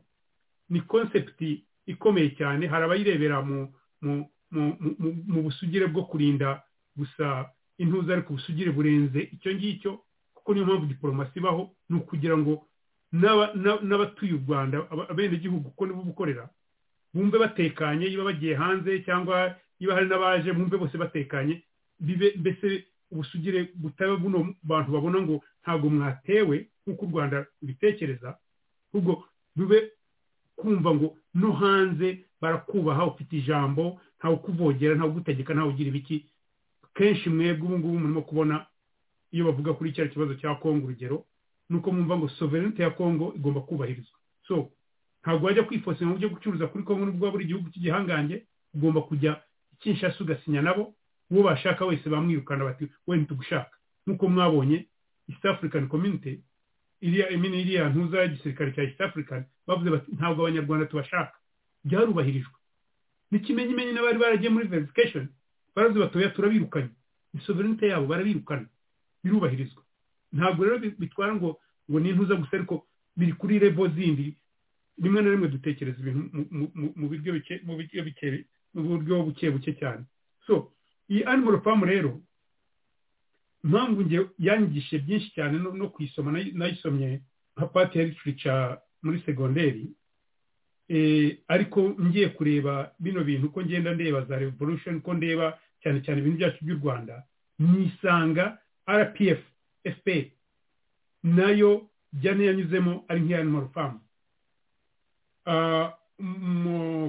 ni concept ikomeye cyane hari abayirebera mu busugire bwo kurinda gusa intuza ariko ubusugire burenze icyo ngicyo kuko niyo mpamvu diporomasi ibaho ni ukugira ngo n'abatuye u rwanda abenegihugu kuko nibo bukorera bumve batekanye iyo bagiye hanze cyangwa iyo hari n'abaje bumve bose batekanye mbese ubusugire butaba buno bantu babona ngo ntabwo mwatewe nk'uko u rwanda rubitekereza ahubwo rube kumva ngo no hanze barakubaha ufite ijambo ntawe ukuvogera ntawe ugutegeka ntawe ugira ibiki kenshi mwebwe ubu ngubu murimo kubona iyo bavuga kuri cya kibazo cya kongo urugero ni uko mwumva ngo sovereignty ya kongo igomba kubahirizwa so ntabwo wajya kwifosera mu buryo gucuruza kuri kongo n'ubwo buri gihugu cy'igihangange ugomba kujya kinshasa ugasinya nabo uwo bashaka wese bamwirukana bati we ntitugushaka nk'uko mwabonye east african community iriya imini iriya ntuza y'igisirikare cya east african bavuze bati ntabwo abanyarwanda tubashaka byarubahirijwe n'ikimenyimenyi n'abari baragiye muri verification baravuze bati oya turabirukanye ni sovereignty yabo barabirukana birubahirizwa ntabwo rero bitwara ngo ngo ni intuza gusa ariko biri kuri revo zindi rimwe na rimwe dutekereza ibintu mu buryo buke buke cyane so iyi animal farm rero impamvu nge yangishije byinshi cyane no kuyisoma nayisomye nka pati ya literature muri segonderi ariko ngiye kureba bino bintu uko ngenda ndeba za revolution uko ndeba cyane cyane ibintu byacu by'u rwanda nisanga rpf fpr nayo jyane yanyuzemo ari nk'iya animal farm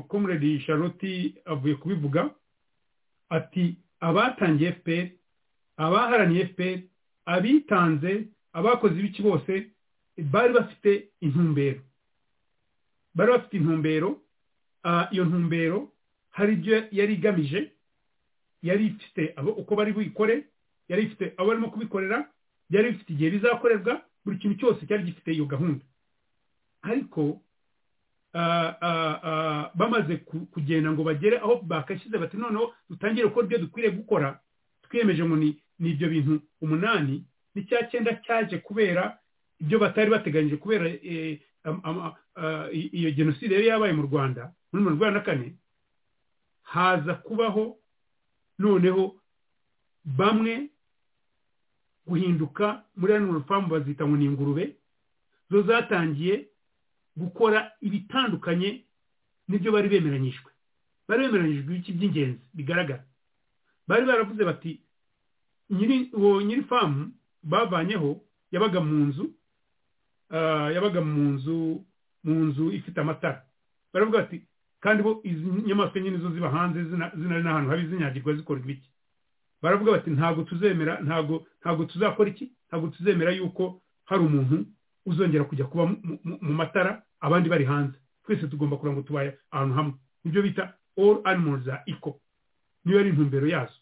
comrade charlotte avuye kubivuga ati abatangiye fpr abaharaniye fpr abitanze abakoze ibiki bose bari bafite intumbero bari bafite intumbero iyo ntumbero hari ibyo yari igamije yari ifite abo uko bari buyikore yari ifite abo barimo kubikorera yari ifite igihe bizakorerwa buri kintu cyose cyari gifite iyo gahunda ariko bamaze kugenda ngo bagere aho bakashyize bati noneho dutangire gukora ibyo dukwiriye gukora twiyemeje ngo ni ibyo bintu umunani n'icya cyenda cyaje kubera ibyo batari bateganyije kubera iyo jenoside yari yabaye mu rwanda muri mirongo inani na kane haza kubaho noneho bamwe guhinduka muri animal farm bazita ngo ni ingurube zo zatangiye gukora ibitandukanye n'ibyo bari bemeranyijwe bari bemeranyijwe ibiki by'ingenzi bigaragara bari baravuze bati uwo nyiri famu bavanyeho yabaga mu nzu yabaga mu nzu mu nzu ifite amatara baravuga bati kandi bo izi nyamaswa nyine zo ziba hanze zinari n'ahantu habi zinyagirwa zikorwa ibiki baravuga bati ntabwo tuzemera ntabwo ntabwo tuzakora iki ntabwo tuzemera yuko hari umuntu uzongera kujya kuba mu matara abandi bari hanze twese tugomba kugira ngo tubaye ahantu hamwe nibyo bita all animals are equal niyo ari intumbero yazo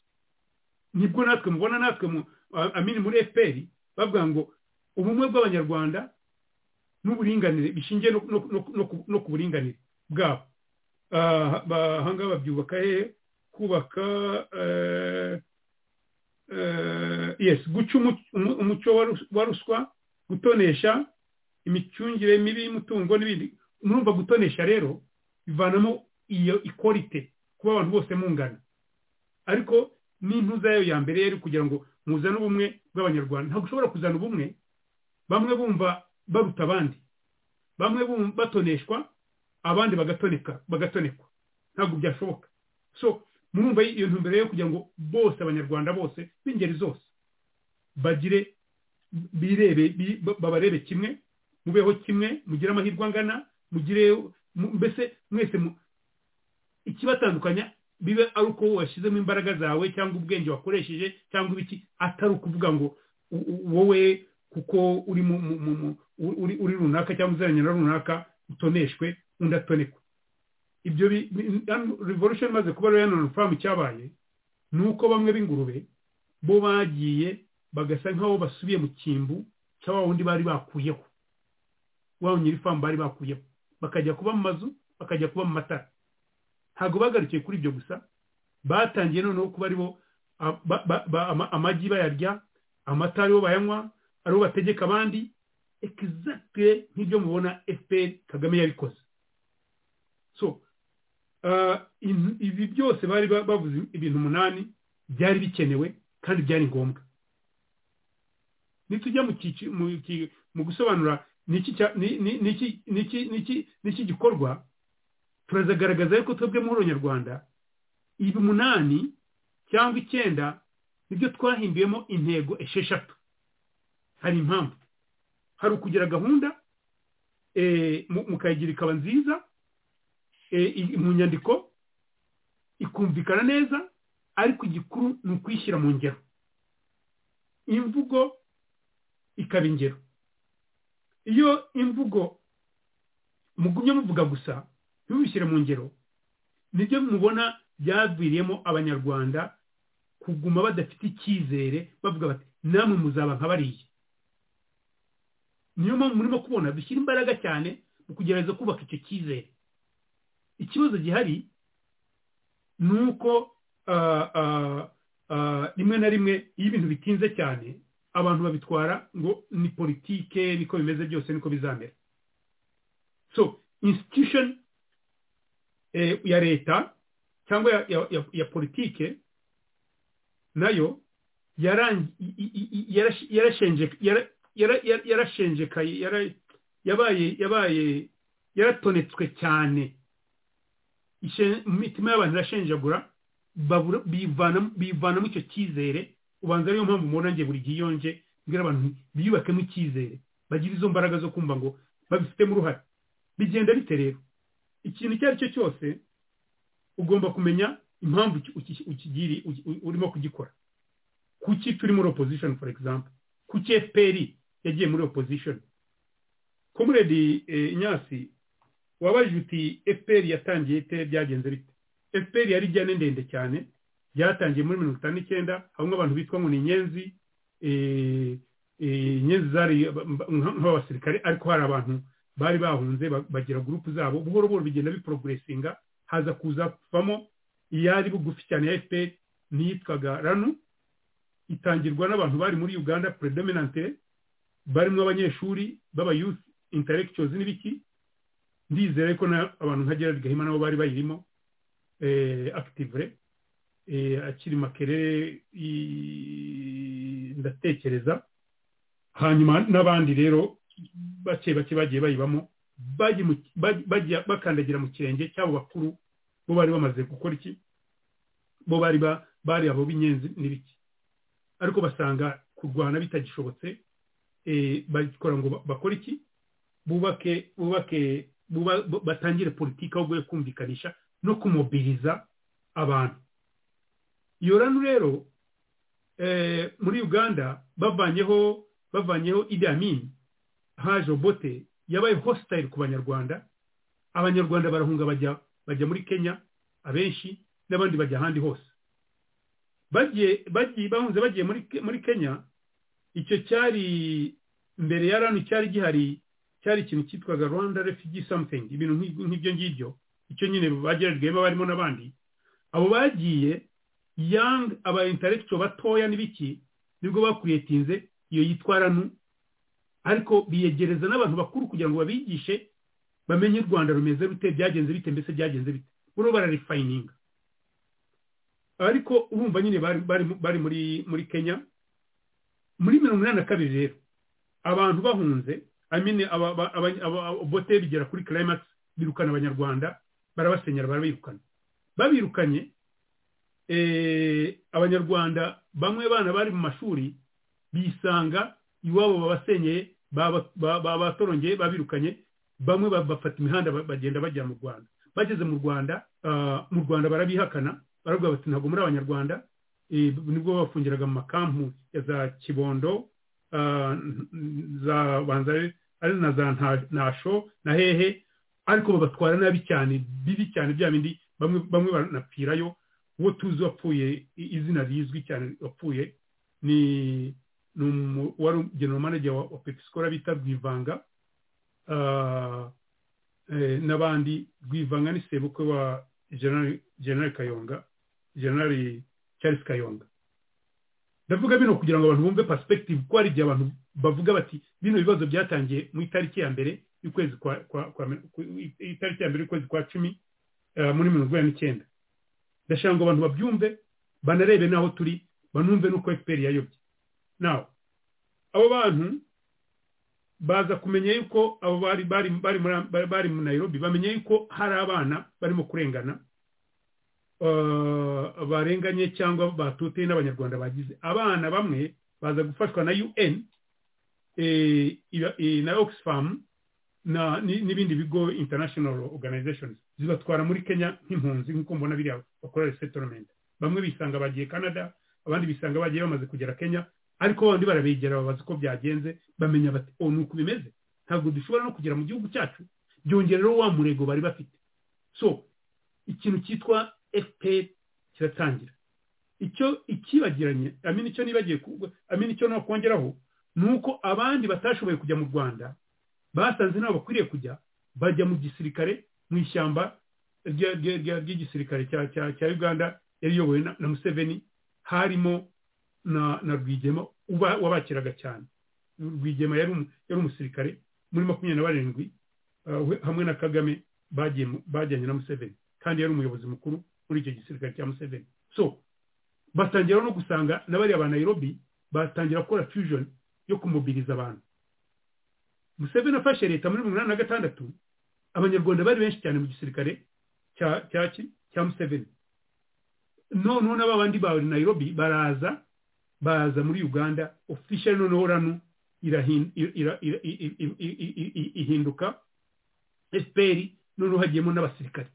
nibwo natwe mubona natwe amini muri fpr bavuga ngo ubumwe bw'abanyarwanda n'uburinganire bishingiye no ku buringanire bwabo ahangaha babyubaka hehe kubaka yes guca umuco wa ruswa gutonesha imicungire mibi y'umutungo n'ibindi murumva gutonesha rero bivanamo iyo ikorite kuba abantu bose mungana ariko n'intuza yayo ya mbere yari kugira ngo muzane ubumwe bw'abanyarwanda ntabwo ushobora kuzana ubumwe bamwe bumva baruta abandi bamwe batoneshwa abandi bagatoneka bagatonekwa ntabwo byashoboka so murumva iyo ntumbero yo kugira ngo bose abanyarwanda bose b'ingeri zose bagire birebe babarebe kimwe mubeho kimwe mugire amahirwe angana mugire mbese mwese ikibatandukanya bibe ari uko washyizemo imbaraga zawe cyangwa ubwenge wakoresheje cyangwa ibiki atari ukuvuga ngo wowe kuko uri uri runaka cyangwa uziranye na runaka utoneshwe undi atonekwe ibyo revolution imaze kuba rero na famu cyabaye ni uko bamwe b'ingurube bo bagiye bagasa nk'aho basubiye mu cyimbu cya wa wundi bari bakuyeho wa nyiri famu bari bakuyeho bakajya kuba mu mazu bakajya kuba mu matara ntabwo bagarukiye kuri ibyo gusa batangiye noneho kuba aribo amagi bayarya amata aribo bayanywa aribo bategeka abandi egizagire nk'ibyo mubona fpr kagame yabikoze so ibi byose bari bavuze ibintu umunani byari bikenewe kandi byari ngombwa nitujya mu gusobanura n'iki gikorwa turazagaragaza yuko twebwe muri nyarwanda ibi umunani cyangwa icyenda nibyo twahinduyemo intego esheshatu hari impamvu hari ukugira gahunda mukayigira ikaba nziza mu nyandiko ikumvikana neza ariko igikuru ni ukuyishyira mu ngero imvugo ikaba ingero iyo imvugo mugumye muvuga gusa ntibishyire mu ngero nibyo mubona byaviriyemo abanyarwanda kuguma badafite icyizere bavuga bati namwe muzaba nka bariya niyo mpamvu murimo kubona dushyira imbaraga cyane mu kugerageza kubaka icyo cyizere ikibazo gihari ni uko rimwe na rimwe iyo ibintu bitinze cyane abantu babitwara ngo ni politike niko bimeze byose niko bizamera so institution ya leta cyangwa ya politike nayo yarashenjekaye yabaye yaratonetswe cyane imitima y'abantu irashenjagura bivanamo icyo cyizere ubanza ariyo mpamvu mubona nge buri gihe iyo nje mbwira abantu biyubakemo icyizere bagire izo mbaraga zo kumva ngo babifitemo uruhare bigenda bite rero ikintu icyo ari cyo cyose ugomba kumenya impamvu urimo kugikora kuki turi muri opposition for example kuki efuperi yagiye muri opozishoni kumuredi inyasi wabajije uti efuperi yatangiye ite byagenze bite efuperi yari ijyane ndende cyane byatangiye muri mirongo itanu n'icyenda habamo abantu bitwa ngo ni inyenzi inyenzi zari nk'abasirikare ariko hari abantu bari bahunze bagira gurupu zabo buhoro buhoro bigenda biporoguresinga haza kuzavamo iyari bugufi cyane ya efuperi niyitwaga ranu itangirwa n'abantu bari muri uganda predominante barimo abanyeshuri b'aba youth intellectuals n'ibiki ndizere ko abantu nka gerard gahima nabo bari bayirimo akitivure akiri makerere ndatekereza hanyuma n'abandi rero bake bake bagiye bayibamo bakandagira mu kirenge cy'abo bakuru bo bari bamaze gukora iki bo bari bari abo b'inyenzi n'ibiki ariko basanga kurwana bitagishobotse bakora ngo bakore iki bubake bubake batangire politiki ahubwo yo kumvikanisha no kumobiriza abantu iyo rano rero muri uganda bavanyeho bavanyeho idamin haje obote yabaye hositayiri ku banyarwanda abanyarwanda barahunga bajya bajya muri kenya abenshi n'abandi bajya ahandi hose bahunze bagiye muri kenya icyo cyari mbere ya rano cyari gihari cyari ikintu cyitwaga rwanda refugee something ibintu nk'ibyo ngibyo icyo nyine bageragejwemo barimo n'abandi abo bagiye young aba intellectual batoya n'ibiki nibwo bakuriyetinze iyo yitwa ranu ariko biyegereza n'abantu bakuru kugira ngo babigishe bamenye u rwanda rumeze rute byagenze bite mbese byagenze bite buriho bararifayininga ariko urumva nyine bari muri kenya muri mirongo inani na kabiri rero abantu bahunze amine bote bigera kuri karayimagisi birukana abanyarwanda barabasenyera barabirukana babirukanye abanyarwanda bamwe bana bari mu mashuri bisanga iwabo babasenyeye babatorongeye babirukanye bamwe bafata imihanda bagenda bajya mu rwanda bageze mu rwanda mu rwanda barabihakana baravuga bati ntabwo muri abanyarwanda nibwo bafungiraga mu makampu ya za kibondo za banzare ari na za ntasho na hehe ariko babatwara nabi cyane bibi cyane bya bindi bamwe banapfirayo uwo tuzi wapfuye izina rizwi cyane wapfuye ni wari general manager wa pepisikora bita rwivanga n'abandi rwivanga ni sebukwe wa generali kayonga generali charles kayonga ndavuga bino kugira ngo abantu bumve perspective ko hari igihe abantu bavuga bati bino bibazo byatangiye mu itariki ya mbere y'ukwezi kwa itariki ya mbere y'ukwezi kwa cumi muri mirongo inani n'icyenda ndashaka ngo abantu babyumve banarebe n'aho turi banumve n'uko efuperi yayobye nawe abo bantu baza kumenya yuko abo bari bari bari bari mu Nairobi bamenya yuko hari abana barimo kurengana barenganye cyangwa batuteye n'abanyarwanda bagize abana bamwe baza gufashwa na UN na Oxfam na n'ibindi bigo international organizations zibatwara muri Kenya nk'impunzi nk'uko mbona biriya bakora resettlement bamwe bisanga bagiye Canada abandi bisanga bagiye bamaze kugera Kenya ariko bandi barabegera babaza uko byagenze bamenya bati o ni uku bimeze ntabwo dushobora no kugera mu gihugu cyacu byongera rero wa murego bari bafite so ikintu cyitwa fpr kiratangira icyo ikibagiranye amini icyo nibagiye amini icyo nakongeraho ni uko abandi batashoboye kujya mu rwanda basanze nabo bakwiriye kujya bajya mu gisirikare mu ishyamba ry'igisirikare cya uganda yariyobowe na museveni harimo na na rwigema wabakiraga cyane rwigema yari umusirikare muri makumyabiri na barindwi hamwe na kagame bajyanye na museveni kandi yari umuyobozi mukuru muri icyo gisirikare cya museveni so batangira no gusanga na bariya ba nayirobi batangira gukora fusion yo kumubiriza abantu museveni afashe leta muri mirongo inani na gatandatu abanyarwanda bari benshi cyane mu gisirikare cya museveni noneho n'aba bandi bawe nayirobi baraza baza muri uganda official noneho rano ihinduka fpr noneho hagiyemo n'abasirikare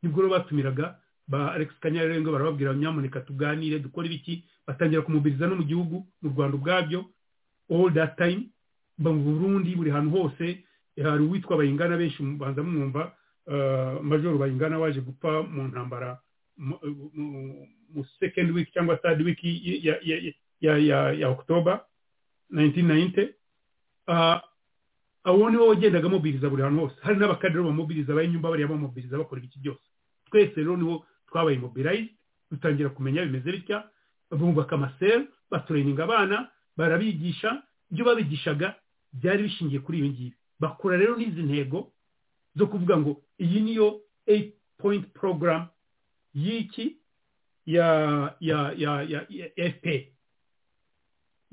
nibwo rero batumiraga ba alex kanyarenga barababwira nyamuneka tuganire dukore ibiki batangira kumubiriza no mu gihugu mu rwanda ubwabyo all that time mba mu burundi buri hantu hose hari uwitwa bayingana benshi banza mumwumva majoro bayingana waje gupfa mu ntambara mu second week cyangwa third week ya october 1990 abo nibo wagendaga amubiriza buri hantu hose hari n'abakadere bamubiriza abayinyumba bariya bamubiriza bakora iki byose twese rero nibo twabaye mobilize dutangira kumenya bimeze bitya bubaka amaseri batureninga abana barabigisha ibyo babigishaga byari bishingiye kuri ibi ngibi bakura rero n'izi ntego zo kuvuga ngo iyi niyo 8 point program y'iki ya ya ya ya fp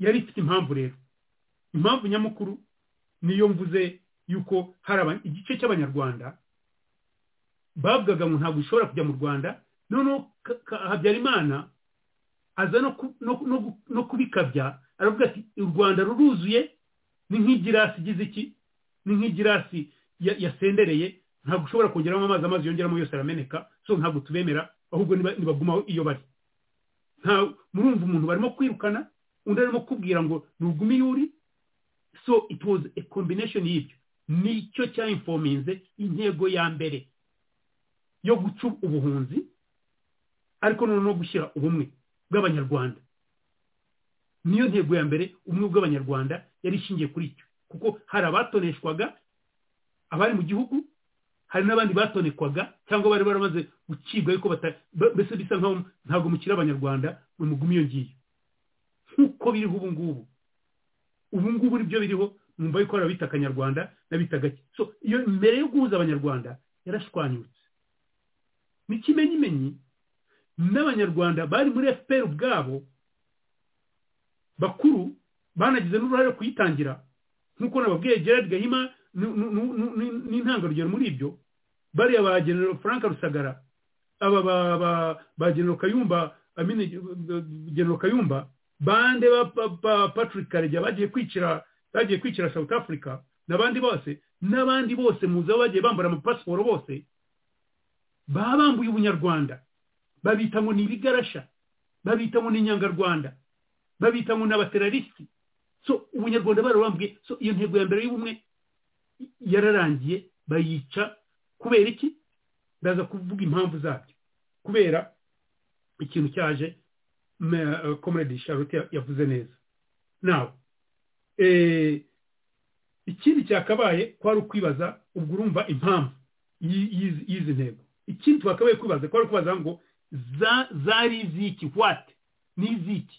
yari ifite impamvu rero impamvu nyamukuru niyo mvuze yuko hari igice cy'abanyarwanda bavugaga ngo ntabwo ushobora kujya mu rwanda noneho habyarimana aza no kubikabya aravuga ati u rwanda ruruzuye ni nk'igirasi igize iki ni nk'igirasi yasendereye ntabwo ushobora kongeramo amazi amazi yongeramo yose arameneka so ntabwo tubemera ahubwo nibagumaho iyo bari murumva umuntu barimo kwirukana undi arimo kubwira ngo ntugume iyo uri so it was a combination y'ibyo nicyo cyayinfominze intego ya mbere yo guca ubuhunzi ariko noneho no gushyira ubumwe bw'abanyarwanda niyo ntego ya mbere ubumwe bw'abanyarwanda yari ishingiye kuri icyo kuko hari abatoneshwaga abari mu gihugu hari n'abandi batonekwaga cyangwa bari baramaze gucibwa ariko mbese bisa nkaho ntabwo mukiri abanyarwanda ni umugume iyo ngiyo nk'uko biriho ubu ngubu ubu ngubu nibyo biriho numva yuko bita akanyarwanda n'abitaga so iyo mbere yo guhuza abanyarwanda yarashwanyutse ni kimenyimenyi n'abanyarwanda bari muri fpr ubwabo bakuru banagize n'uruhare kuyitangira nk'uko nababwiye gerard gahima n'intangarugero muri ibyo bariya ba genero frank rusagara aba ba genero kayumba genero kayumba bande ba patrick karegeya bagiye kwicira bagiye kwicira south africa n'abandi bose n'abandi bose muzi aho bagiye bambara amapasiporo bose baba bambuye ubunyarwanda babita ngo ni ibigarasha babita ngo ni inyangarwanda babita ngo ni abaterarisi so ubunyarwanda barabambuye so iyo ntego ya mbere y'ubumwe yararangiye bayica kubera iki ndaza kuvuga impamvu zabyo kubera ikintu cyaje comrade charlotte yavuze neza nawe ikindi cyakabaye kwari ukwibaza ubwo urumva impamvu y'izi ntego ikindi twakabaye kwibaza kwari ukubaza ngo zari iziki wati ni iziki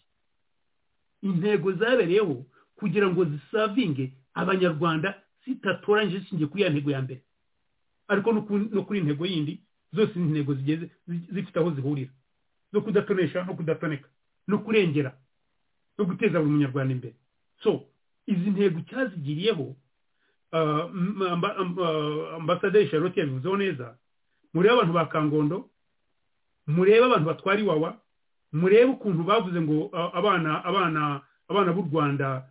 intego zabereyeho kugira ngo zisavinge abanyarwanda zitatoranyije zishingiye kuri ya ntego ya mbere ariko no kuri intego yindi zose ni intego zigeze zifite aho zihurira no kudatonesha no kudatoneka no kurengera no guteza buri munyarwanda imbere so izi ntego cyazigiriyeho ambasaderi charlotte yabivuzeho neza murebe abantu ba kangondo murebe abantu batwara iwawa murebe ukuntu bavuze ngo abana abana abana b'u rwanda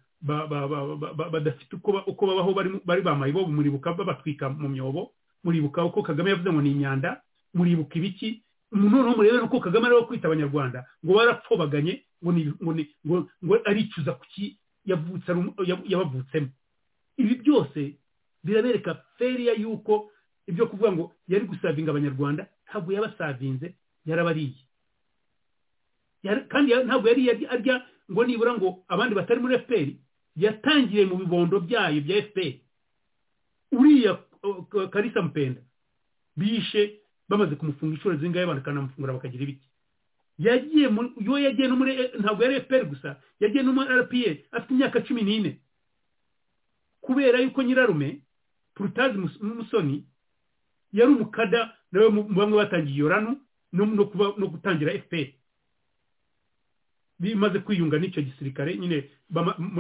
badafite uko babaho bari bamaye bo muribuka babatwika mu myobo muribuka uko kagame yavuze ngo ni inyanda muribuka ibiki noneho murebe uko kagame ariwe kwita abanyarwanda ngo barapfobaganye ngo aricuza kuki yabavutsemo ibi byose birabereka feriya y'uko ibyo kuvuga ngo yari gusavinga abanyarwanda ntabwo yabasavinze yarabariye kandi ntabwo yari arya ngo nibura ngo abandi batari muri fpr yatangiye mu bibondo byayo bya fpr uriya karisa mpenda bishe bamaze kumufunga inshuro zingahe bakanamufungura bakagira ibiki yagiye yo yagiye no muri ntabwo yari FPR gusa yagiye no muri RPF afite imyaka cumi n'ine kubera yuko nyirarume Prutazi Musoni yari umukada nawe bamwe batangiye yorano no kuba no gutangira FPR bimaze kwiyunga n'icyo gisirikare nyine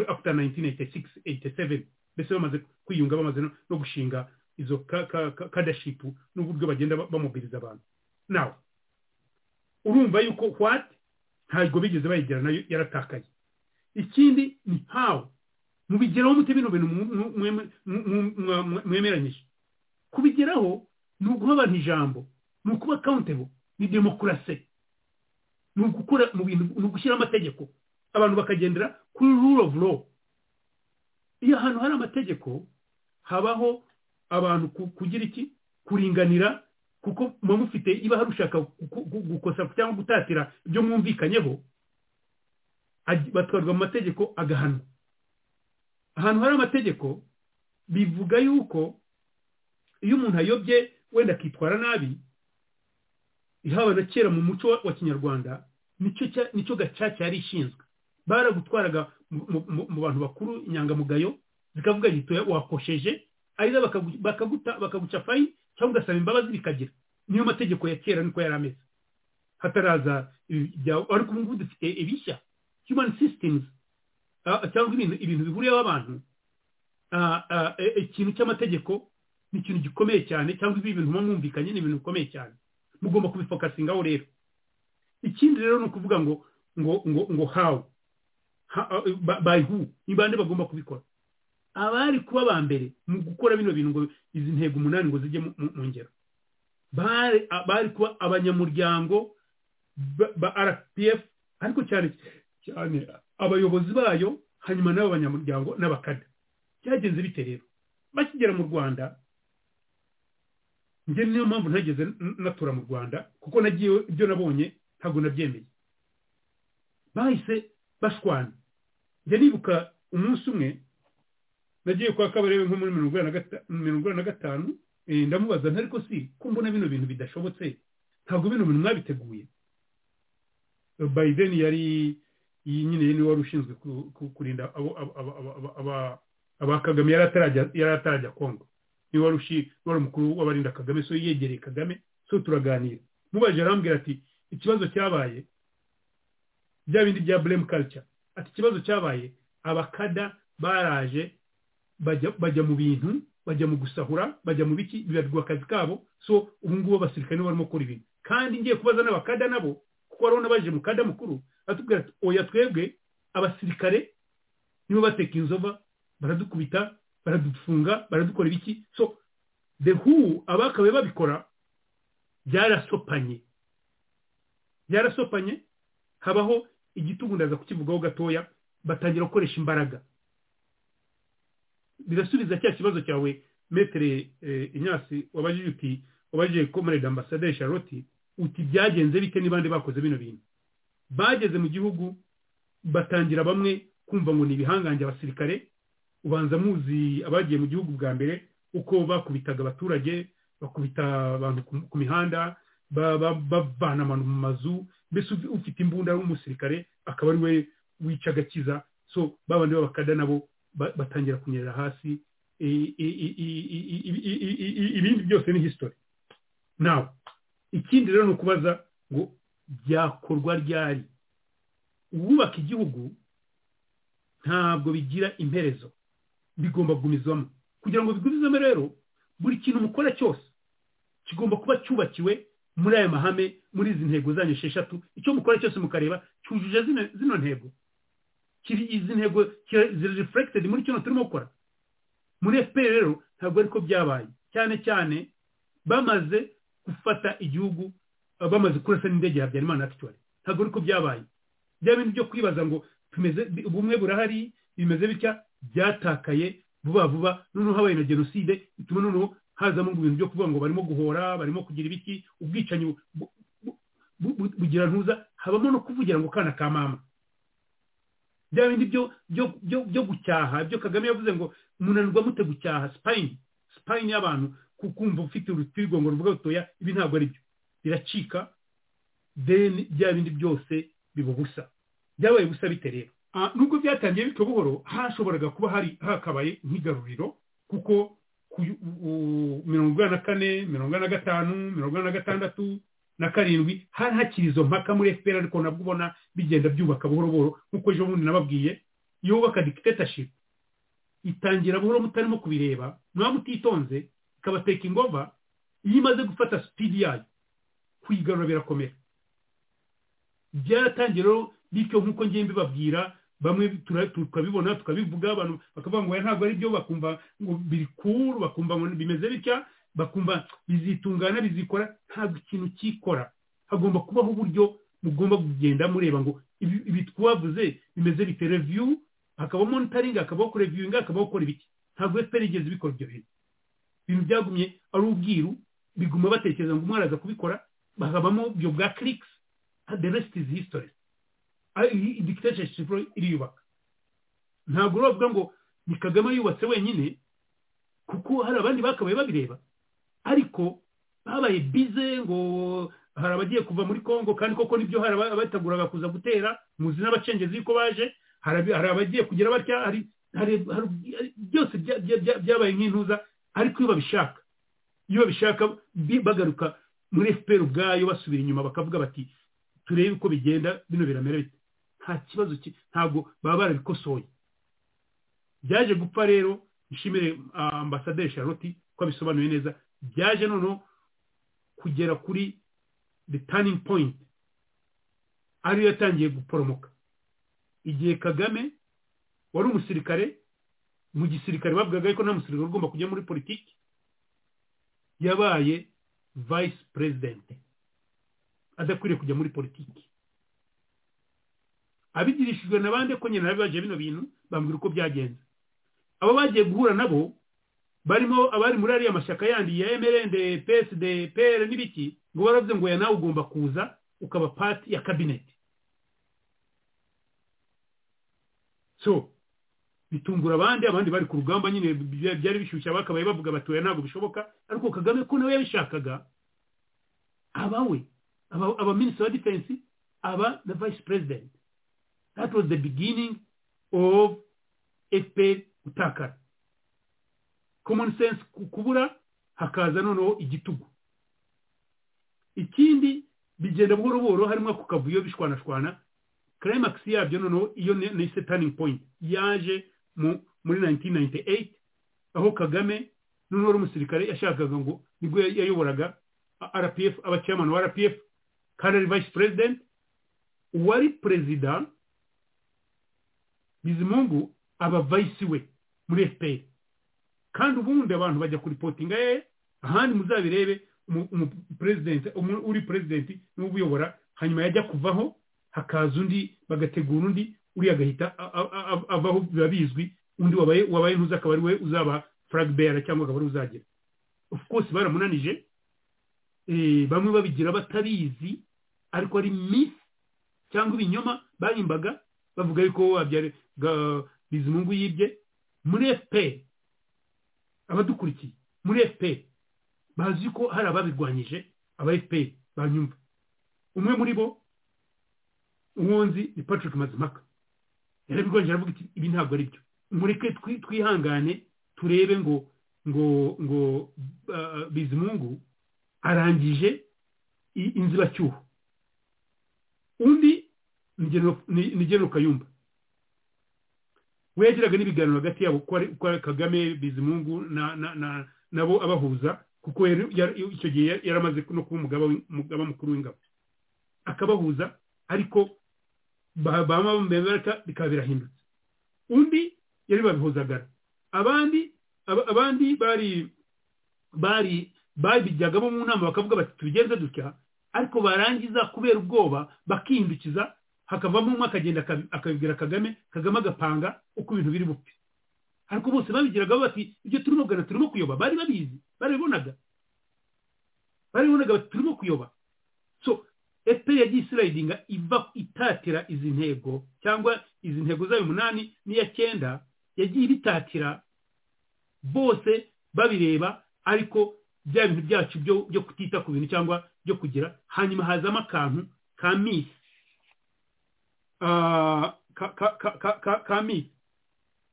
after 1986 87 bese bamaze kwiyunga bamaze no gushinga izo kadashipu n'uburyo bagenda bamubwiriza abantu nawe urumva yuko what ntabwo bigeze bayigira nayo yaratakaye ikindi ni how mubigeraho mute bino bintu mwemeranyije kubigeraho ni uguha abantu ijambo ni ukuba accountable ni demokarasi ni ugukora mu bintu ni ugushyira amategeko abantu bakagendera kuri rule of law iyo ahantu hari amategeko habaho abantu ku- kugira iki kuringanira kuko muba mufite iba hari ushaka gu- gu- gukosa cyangwa gutatira ibyo mwumvikanyeho aj- batwarwa mu mategeko agahanwa ahantu hari amategeko bivuga yuko iyo umuntu ayobye wenda akitwara nabi haba na kera mu muco wa- wa kinyarwanda nicyo cya- nicyo gacaca yari ishinzwe baragutwaraga mu- mu- mu- mu bantu bakuru inyangamugayo zikavuga ziti wakosheje ariza bakagu- bakaguta bakaguca fayini cyangwa ugasaba imbabazi bikagira niyo mategeko ya kera niko yari ameze hataraza ibi- ibya- ariko ubu ngubu dufite ibishya human systems ah, cyangwa ibintu ibintu bihuriyeho abantu Ah, ah, eh, ikintu cy'amategeko ni ikintu gikomeye cyane cyangwa ibi bintu muba mwumvikanye ni ibintu bikomeye cyane mugomba kubifokasingaho rero ikindi rero ni ukuvuga ngo ngo ngo ngo how Ha- uh, by- by who ni bande bagomba kubikora abari kuba ba mbere mu gukora bino bintu ngo izi ntego umunani ngo zijye mu- mu mu ngero bari bari kuba abanyamuryango ba- ba rpf ariko cyane cyane abayobozi bayo hanyuma n'abo banyamuryango n'abakada cyagenze bite rero bakigera mu rwanda njye niyo mpamvu ntageze n- natura mu rwanda kuko nagiye ibyo nabonye ntabwo nabyemeye bahise bashwana njye nibuka umunsi umwe nagiye kwa kabarebe nko muri mirongo inani na gata- mirongo inani na gatanu eh, ndamubaza nti ariko si ko mbona bino bintu bidashobotse ntabwo bino bintu mwabiteguye biden yari iyi nyine ye niwe wari ushinzwe ku- ku- kurinda abo- abo- abo- abo- abo- aba- aba kagame yari atarajya- yari atarajya kongo niwe wari ushi- wari umukuru w'abarinda kagame so yegereye kagame so turaganira mubajije arambwira ati ikibazo cyabaye bya bindi bya blame culture ati ikibazo cyabaye abakada baraje bajya bajya mu bintu bajya mu gusahura bajya mu biki bibarirwa akazi kabo so ubu ngubu abasirikare nibo barimo gukora ibintu kandi ngiye kubaza n'abakada nabo kuko wari unabaje mu kada mukuru atubwira ati oya twebwe abasirikare nibo bateka inzova baradukubita baradufunga baradukora ibiki so the who abakabaye babikora byarasopanye byarasopanye habaho igitugu ndaza kukivugaho gatoya batangira gukoresha imbaraga birasubiza cya kibazo cyawe metere eh, inyasi wabajije uti wabajije komerede ambasaderi charlotte uti byagenze bite n'ibandi bakoze bino bintu bageze mu gihugu batangira bamwe kumva ngo ni ibihangange abasirikare ubanza muzi abagiye mu gihugu bwa mbere uko bakubitaga abaturage bakubita abantu ku- ku mihanda ba- ba- bavana abantu mu mazu mbese ufi- ufite imbunda w'umusirikare akaba ari we wica agakiza so babandi b'abakada nabo ba- batangira kunyerera hasi I- i- i- i- i- i- i- i- i- i- ibindi byose ni history nawe ikindi rero ni ukubaza ngo byakorwa ryari uwubaka igihugu ntabwo bigira imperezo bigomba kugumizwamo kugira ngo bigumizwemo rero buri kintu mukora cyose kigomba kuba cyubakiwe muri aya mahame muri izi ntego zanyu esheshatu icyo mukora cyose mukareba cyujuje zino, zino ntego kiri izi ntego kira- ziri reflected muri kino turimo gukora muri fpr rero ntabwo ariko byabaye cyane cyane bamaze gufata igihugu eh, bamaze kurasa n'indege ya habyarimana actually ntabwo ariko byabaye bya bintu byo kwibaza ngo tumeze ubumwe burahari bimeze bitya byatakaye vuba vuba noneho habaye na jenoside bituma noneho hazamo ngo ibintu byo kuvuga ngo barimo guhora barimo kugira ibiki ubwicanyi bu- bu- bu- bugira ntuza habamo no kuvugira ngo kana ka mama bya bindi byo byo- byo byo gucyaha byo kagame yavuze ngo munanirwa mute gucyaha sipayini sipayini y'abantu ku- kumva ufite urutirigongo ruvuga rutoya ibi ntabwo ari byo biracika then bya bindi byose biba ubusa byabaye ubusa bite rero Ah, nubwo byatangiye bityo buhoro hashoboraga kuba hari hakabaye nk'igaruriro kuko ku yu- u- mirongo inani na kane mirongo inani na gatanu mirongo inani na gatandatu na karindwi hari hakiri izo mpaka muri efuperi ariko nabwo ubona bigenda byubaka buhoro buhoro nk'uko ejo bundi nababwiye iyo wubaka dikitetashipu itangira buhoro mutarimo kubireba mwaba mutitonze ikabateka ingova iyo imaze gufata sipidi yayo kuyigarura birakomera byaratangiye rero bityo nk'uko ngiye mbibabwira bamwe tura- tukabibona tukabivuga abantu bakavuga ngo oya, ntabwo ari byo bakumva ngo biri kuru bakumva ngo bimeze bitya bakumva bizitungana bizikora ntabwo ikintu kikora hagomba kubaho uburyo mugomba kugenda mureba ngo ibi ibi twavuze bimeze bite reviyu hakabaho monitoringi hakabaho kureviwinga hakabaho gukora ibiki ntabwo efuperi igeze ibikora ibyo bintu ibintu byagumye ari ubwiru biguma batekereza ngo umwe araza kubikora bakabamo ibyo bwa kirikisi the rest is history dictatorship shipuro iriyubaka ntabwo uravuga ngo ni kagame yubatse wenyine kuko hari abandi bakabaye babireba ariko babaye bize ngo hari abagiye kuva muri congo kandi koko nibyo hari abateguraga kuza gutera muzi n'abacengezi yuko baje hari abagiye kugira batya hari byose byabaye nk'intuza ariko iyo babishaka iyo babishaka bagaruka muri fpr ubwayo basubira inyuma bakavuga bati turebe uko bigenda bino biramera bite nta kibazo ntabwo baba barabikosoye byaje gupfa rero nshimire ambasaderi charlotte ko abisobanuye neza byaje noneho kugera kuri the turning point ariyo yatangiye guporomoka igihe kagame wari umusirikare mu gisirikare bavugaga ko nta musirikare ugomba kujya muri politiki yabaye vice president adakwiriye kujya muri politiki abigirishijwe na bande ko nyine baje bino bintu bambwira uko byagenze abo bagiye guhura nabo barimo abari muri ariya mashyaka yandi ya mrnd psd pr n'ibiki ngo baravuze ngo ya nawe ugomba kuza ukaba pati ya kabineti so bitungura abandi abandi bari ku rugamba nyine byari bishyushye bakabaye bavuga batoya ntabwo bishoboka ariko kagame ko nawe yabishakaga abawe aba minisitiri wa defense aba na vice president that was the beginning of fpr gutakara common sense kubura hakaza noneho igitugu ikindi bigenda buhoro buhoro harimo ako kavuyo bishwanashwana climax yabyo noneho iyo ni turning point yaje muri 1998 aho kagame noneho ari umusirikare yashakaga ngo nibwo yayoboraga rpf abacaman wa rpf kandi ari vice president uwari perezida bizimungu aba vice we muri fpr kandi ubundi abantu bajya kuripotinga ye ahandi muzabirebe uri perezidenti niwe ubuyobora hanyuma yajya kuvaho hakaza undi bagategura undi uriya agahita avaho biba bizwi undi wabaye wabaye ntuzi akaba ari we uzaba furagibera cyangwa akaba ari uzagira of course baramunanije bamwe babigira batabizi ariko ari misi cyangwa ibinyoma bahimbaga bavuga yuko wabyara bizimungu yibye muri efuperi abadukurikiye muri efuperi bazi ko hari ababirwanyije aba efuperi banyumva umwe muri bo uwunzi ni patrick mazimaka yarabirwanyije aravuga iti ibi ntabwo ari byo mureke twihangane turebe ngo ngo ngo bizimungu arangije inzibacyuho undi ni genero kayumba we yagiraga n'ibiganiro hagati yabo ko kagame bizimungu nabo abahuza kuko icyo gihe yari amaze no kuba umugaba mukuru w'ingabo akabahuza ariko bambaye bikaba birahindutse undi yari babihuzagara abandi abandi bari bari babijyagamo mu nama bakavuga bati tubigenze dutya ariko barangiza kubera ubwoba bakihindukiza hakavamo umwe akagenda akabibwira kagame kagame agapanga uko ibintu biri bupfe ariko bose babigiraga bati ibyo turimo kugana turimo kuyoba bari babizi barabibonaga barabibonaga bati turimo kuyoba so efuperi yagiye isirayidinga iva itatira izi ntego cyangwa izi ntego zayo umunani n'iya cyenda yagiye ibitatira bose babireba ariko bya bintu byacu byo kutita ku bintu cyangwa byo kugira hanyuma hazamo akantu ka misi ka misi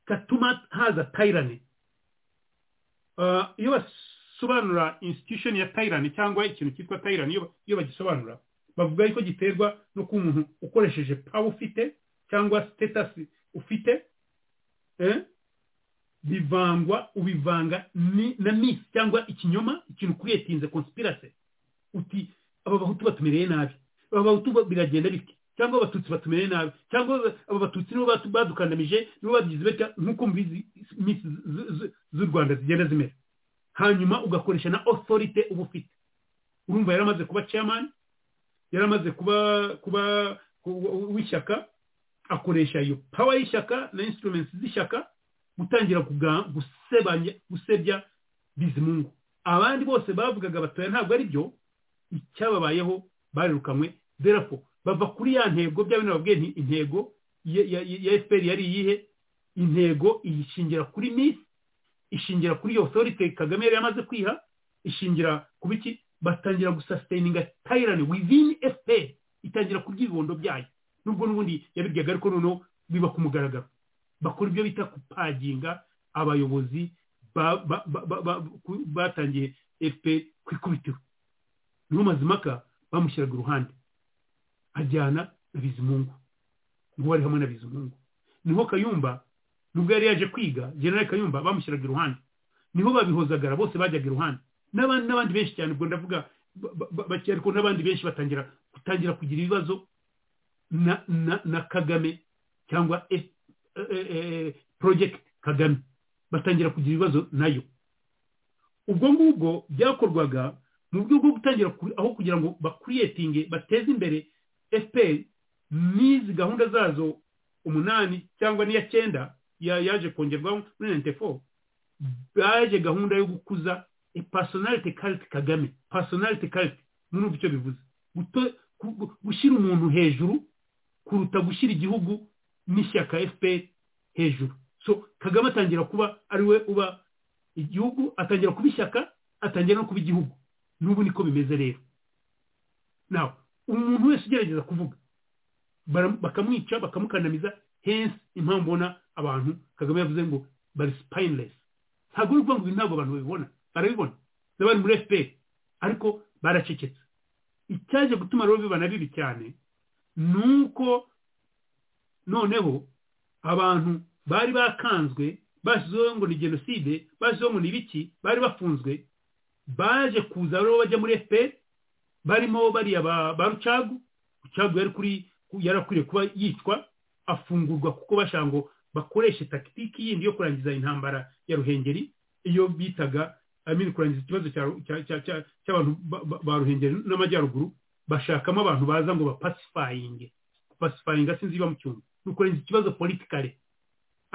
gatuma haza tayirani iyo basobanura institution ya tayirani cyangwa ikintu cyitwa tayirani iyo bagisobanura bavuga yuko giterwa no kuba umuntu ukoresheje pawa ufite cyangwa sitetasi ufite bivangwa ubivanga na misi cyangwa ikinyoma ikintu kuretinze konspirase uti aba bahutu batumereye nabi aba bahutu biragenda bike cyangwa abatutsi batumereye nabi cyangwa aba batutsi nibo badukandamije nibo bagize betya nk'uko mbizi misi z'u rwanda zigenda zimera hanyuma ugakoresha na osorite uba ufite urumva yari amaze kuba chairman yaramaze kuba kuba w'ishyaka akoresha iyo pawa y'ishyaka na instruments z'ishyaka gutangira kuga- gusebanya- gusebya bizimungu abandi bose bavugaga batoya ntabwo ari byo icyababayeho barirukanywe derafo bava kuri ya ntego bya bino babwiye nti intego ya- ya ya efuperi yari iyihe intego iyishingira kuri misi ishingira kuri iyo otorite kagame yari yamaze kwiha ishingira ku biki batangira gusasiteyininga tayirani wivini efuperi itangira kurya ibibondo byayo nubwo n'ubundi yabiryaga ariko noneho biba ku mugaragaro bakora ibyo bita kupaginga abayobozi ba- ba- ba- ba- ba- ku- batangiye efuperi ku ikubitiro niho mazimaka bamushyiraga iruhande ajyana na bizimungu ngo wari hamwe na bizimungu niho kayumba nubwo yari yaje kwiga generale kayumba bamushyiraga iruhande niho babihozagara bose bajyaga iruhande n'abandi n'abandi benshi cyane ubwo ndavuga ba- ba- ba- bake ariko n'abandi benshi batangira gutangira kugira ibibazo na na na kagame cyangwa F- eh, eh, project kagame batangira kugira ibibazo nayo ubwo ngubwo byakorwaga mu buryo bwo gutangira ku- aho kugira ngo bakuriyetinge bateze imbere fpr n'izi gahunda zazo umunani cyangwa n'iya cyenda ya- yaje kongerwaho muri 94 baje gahunda yo gukuza e personality cult kagame personality cult n'ubu icyo bivuze Guto- gu- gu- gushyira umuntu hejuru kuruta gushyira igihugu n'ishyaka fpr hejuru so kagame atangira kuba ari we uba igihugu atangira kuba ishyaka atangira no kuba igihugu n'ubu niko bimeze rero nawe umuntu wese ugerageza kuvuga bara- bakamwica bakamukandamiza hensi impamvu ubona abantu kagame yavuze ngo bari sipayinilesi ntabwo uri kuvuga ngo ibi ntabwo abantu babibona barabibona n'abari muri fpr ariko baracecetse icyaje gutuma rero bibana bibi cyane ni uko noneho abantu bari bakanzwe bashyizeho ngo ni jenoside bashyizeho ngo ni ibiki bari bafunzwe baje kuza rero bajya muri fpr barimo bariya ba ba rucagu rucagu yari kuri yari akwiriye kuba yicwa afungurwa kuko bashaka ngo bakoreshe takitiki yindi yo kurangiza intambara ya ruhengeri iyo bitaga amini kurangiza ikibazo cya- cya- cya- cya- cy'abantu ba- ba- ba ruhengeri n'amajyaruguru bashakamo abantu baza ngo bapasifayinge pasifayinga sinzi iba mu cyumba ni ukurangiza ikibazo politikare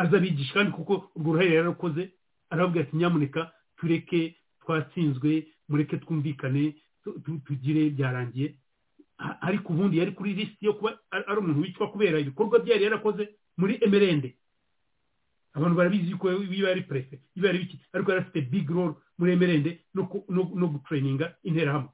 aza abigisha kandi kuko urwo ruhare yararukoze arababwira ati nyamuneka tureke twatsinzwe mureke twumvikane tu- tu- tugire byarangiye A- ariko ubundi yari kuri lisiti yo kuba ari ari umuntu wicwa kubera ibikorwa byari yarakoze muri emerende abantu barabizi ko iyo ari prefe iyo ari biki ariko yari afite big role muri emerende no ku- no- no gutrayininga interahamwe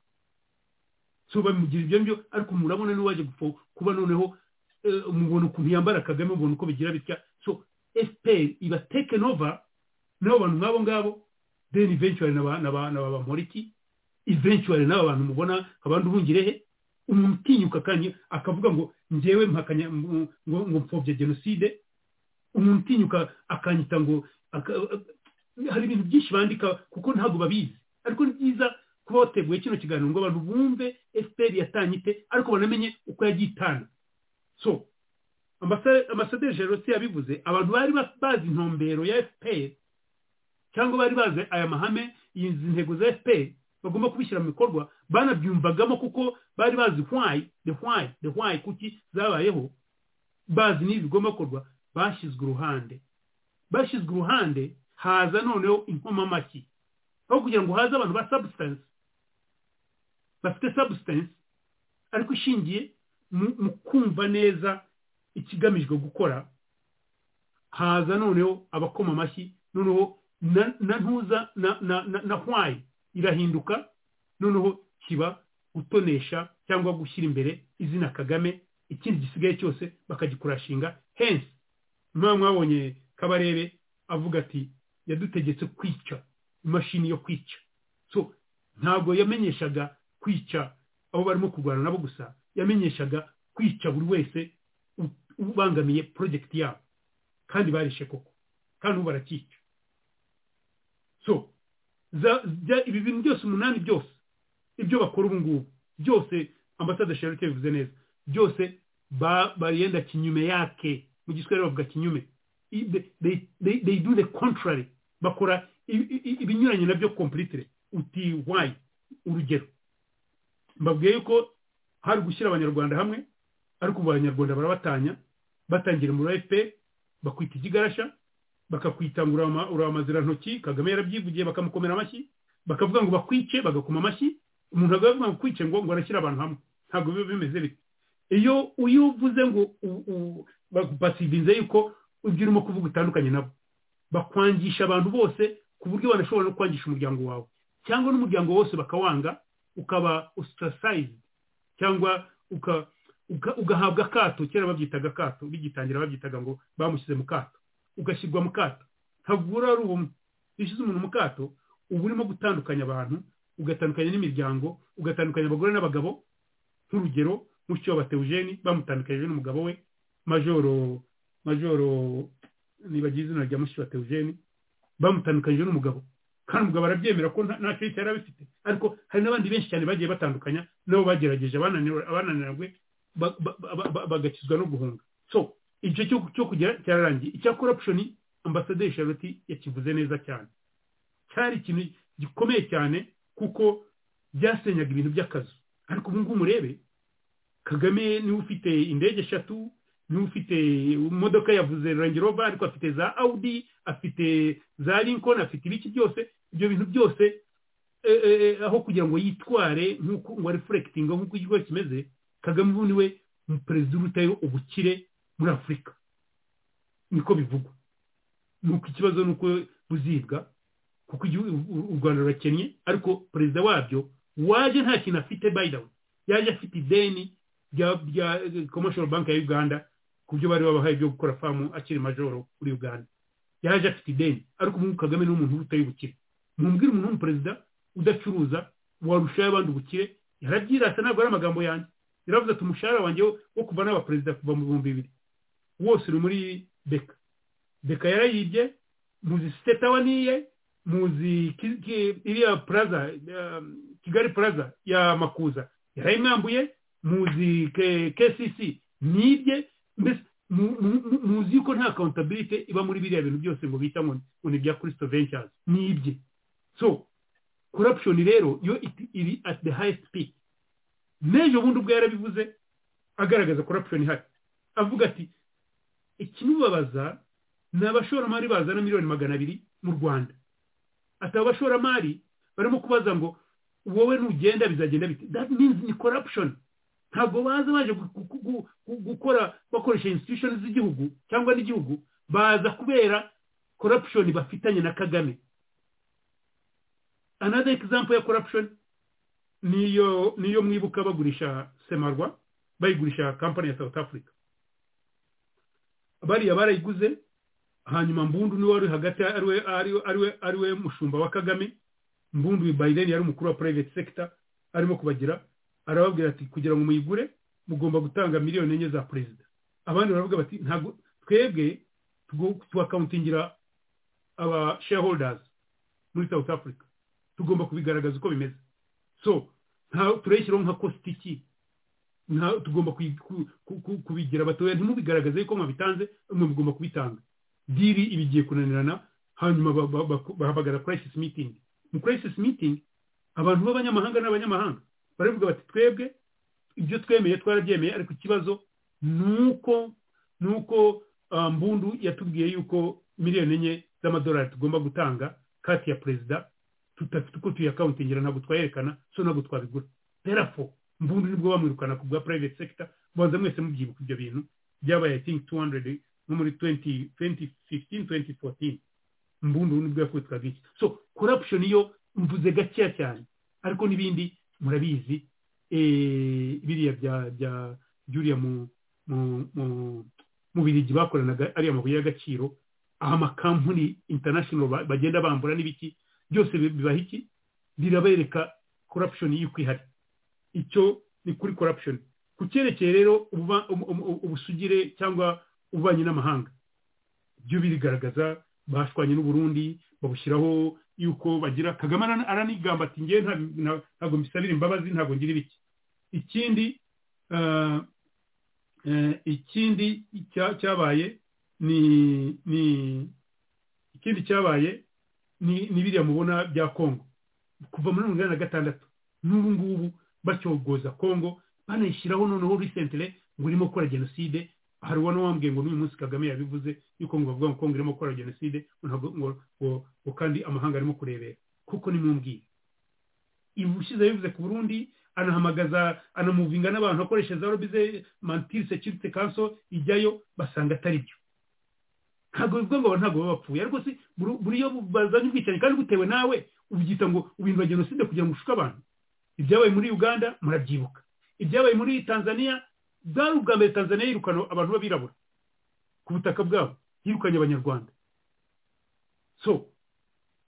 so bamugira ibyo ngibyo ariko murabona n'uwaje gupfa kuba noneho eh, mubona ukuntu yambara kagame mubona uko bigira bitya so fpr iba taken over n'abo bantu nk'abo ngabo then eventually n'aba- n'aba- n'aba bamoriki eventually n'aba bantu mubona abandi ubungirehe umuntu utinyuka kandi akavuga ngo njyewe mpakanya ngo ngo mpfobye jenoside umuntu utinyuka akanyita ngo aka- hari ibintu byinshi bandika kuko ntabwo babizi ariko ni byiza kuba wateguye kino kiganiro ngo abantu bumve fpr yatanye ite ariko banamenye uko yagiye itanga so ambasa- ambasaderi jerosi yabivuze abantu bari ba- bazi intumbero ya fpr cyangwa bari bazi aya mahame izi ntego za fpr bagomba kubishyira mu bikorwa banabyumvagamo kuko bari bazi why the why the why kuki zabayeho bazi n'ibi bigomba gukorwa bashyizwe uruhande bashyizwe uruhande haza noneho inkomamashyi aho kugira ngo haze abantu ba substance bafite substance ariko ishingiye mu- mu kumva neza ikigamijwe gukora haza noneho abakoma amashyi noneho na- na ntuza na- na- na- na hwayi irahinduka noneho kiba gutonesha cyangwa gushyira imbere izina kagame ikindi gisigaye cyose bakagikurashinga hensi mwaba mwabonye kabarebe avuga ati yadutegetse kwica imashini yo kwica so ntabwo yamenyeshaga kwica abo barimo kurwana nabo gusa yamenyeshaga kwica buri wese u- ubangamiye porojegiti yabo kandi barishe koko kandi ubu barakica so za- za- ibi bintu byose umunani byose ibyo bakora ubu ngubu byose ambasade sherite bivuze neza byose ba- bariyenda kinyume yake mu giswahili bavuga kinyume I- they- they- they they do the contrary bakora i- i- ibinyuranye nabyo completely uti why urugero mbabwiye yuko hari gushyira abanyarwanda hamwe ariko ubu abanyarwanda barabatanya batangira muri fpr bakwita ikigarasha bakakwita ngo uramazira ntoki kagame yarabyivugiye bakamukomera amashyi bakavuga ngo bakwice bagakoma amashyi umuntu agavuga ngo kwice ngo ngo arashyire abantu hamwe ntabwo biba bimeze bityo iyo iyo uvuze ngo bagupasibinze yuko ibyo urimo kuvuga utandukanye nabo bakwangisha abantu bose ku buryo banashobora no kwangisha umuryango wawe cyangwa n'umuryango wose bakawanga ukaba ostracized cyangwa ugahabwa akato kera babyitaga akato bigitangira babyitaga ngo bamushyize mu kato ugashyirwa mu kato ntabwo uba ari ubumwe iyo ushyize umuntu mu kato uba urimo gutandukanya abantu ugatandukanya n'imiryango ugatandukanya abagore n'abagabo nk'urugero mushya wa batewujeni bamutandukanyije n'umugabo we majoro majoro nibagiye izina rya mushya wa batewujeni bamutandukanyije n'umugabo kandi umugabo arabyemera ko ntacyo yita yari abifite ariko hari n'abandi benshi cyane bagiye batandukanya nabo bagerageje abananiranywe bagakizwa no guhunga so igice cyo kugera cyararangiye icya corruption ambasaderi charlotte yakivuze neza cyane cyari ikintu gikomeye cyane kuko byasenyaga ibintu by'akazu ariko ubu ngubu murebe kagame niwe ufite indege eshatu niwe ufite imodoka yavuze rangirova ariko afite za audi afite za lincoln afite ibiki byose ibyo bintu byose aho kugira ngo yitware nk'uko ngo arefurekitinga nk'uko ikigo kimeze kagame ubu niwe umuperezida urutayeho ubukire muri afurika niko bivugwa nuko ikibazo ni uko buzibwa kuko u rwanda rurakennye ariko perezida wabyo waje nta kintu afite bayidawe yaje afite ideni rya commercial bank ya uganda ku byo bari babahaye byo gukora famu akiri majoro kuri uganda yaje afite ideni ariko ubu kagame ni umuntu utari ubukire mumbwire umuntu w'umuperezida udacuruza warushaho abandi ubukire yarabyirasa ntabwo ari amagambo yanjye yaravuze ati umushahara wanjye wo kuva n'abaperezida kuva mu bihumbi bibiri wose uri muri beka beka yarayibye muzi siteta waniye muzi iriya plaza kigali plaza ya makuza yarayimwambuye muzi kcc nibye mbese muzi yuko nta accountability iba muri biriya bintu byose ngo bita ngo ni ibya christo ventures nibye so corruption rero yo iri at the highest peak n'ejo bundi ubwo yarabivuze agaragaza corruption ihari avuga ati ikimubabaza ni abashoramari bazana miliyoni magana abiri mu rwanda ati abashoramari barimo kubaza ngo wowe nugenda bizagenda bite that means ni corruption ntabwo baza baje gukora bakoresha institution z'igihugu cyangwa n'igihugu baza kubera corruption bafitanye na kagame another example ya corruption niyo niyo mwibuka bagurisha semarwa bayigurisha company ya south africa bariya barayiguze hanyuma mbundu niwe wari hagati ariwe ariwe ariwe mushumba wa kagame mbundu bayideni yari umukuru wa private sector arimo kubagira arababwira ati kugira ngo muyigure mugomba gutanga miliyoni enye za perezida abandi baravuga bati ntabwo twebwe tuwakawuntingira aba shareholders muri south africa tugomba kubigaragaza uko bimeze so turayishyiraho nka kositiki tugomba kubigira abatoya ntimubigaragaze yuko mwabitanze mwe mugomba kubitanga diri iba igiye kunanirana hanyuma bahamagara crisis meeting mu crisis meeting abantu b'abanyamahanga n'abanyamahanga baravuga bati twebwe ibyo twemeye twarabyemeye ariko ikibazo ni uko ni uko mbundu yatubwiye yuko miliyoni enye z'amadolari tugomba gutanga kati ya perezida tudafite uko tuyakawuntingira ntabwo twayerekana so ntabwo twabigura terafo mbundu nibwo bamwirukana ku bwa private sector mubanza mwese mubyibuka ibyo bintu byabaye think 200 nko muri 2015-2014 mbundu nibwo yakubitwaga iki so corruption yo mvuze gakeya cyane ariko n'ibindi murabizi biriya bya bya byuriya mu mu mu mu birigi bakoranaga ariya mabuye y'agaciro aha amakampani international bagenda bambura n'ibiki byose bibaha iki birabereka corruption y'uko ihari icyo ni kuri corruption ku cyerekeye rero ubusugire cyangwa ububanyi n'amahanga byo birigaragaza bashwanye n'uburundi babushyiraho yuko bagira kagame aranigamba ati ngewe ntabwo mbisabira imbabazi ntabwo ngira ibiki ikindi ikindi cyabaye ni ni ikindi cyabaye ni biriya mubona bya kongo kuva muri mirongo inani na gatandatu n'ubu ngubu bacyogoza kongo banayishyiraho noneho risentire ngo urimo gukora jenoside hari uwo n'uwambwiye ngo n'uyu munsi kagame yabivuze yuko ngo bavuga ngo kongo irimo gukora jenoside ntabwo ngo ngo ngo kandi amahanga arimo kurebera kuko nimumbwiye ibushize yabivuze ku burundi anahamagaza anamuvinga n'abantu akoresha za robize mantiri security council ijyayo basanga atari byo ntabwo bivuga ngo ntabwo baba bapfuye ariko si buri iyo bazanye ubwicanyi kandi butewe nawe ubyita ngo ubintu jenoside kugira ngo ushuke abantu ibyabaye muri uganda murabyibuka ibyabaye muri tanzania bwari ubwa mbere tanzania yirukana abantu b'abirabura ku butaka bwabo yirukanye abanyarwanda so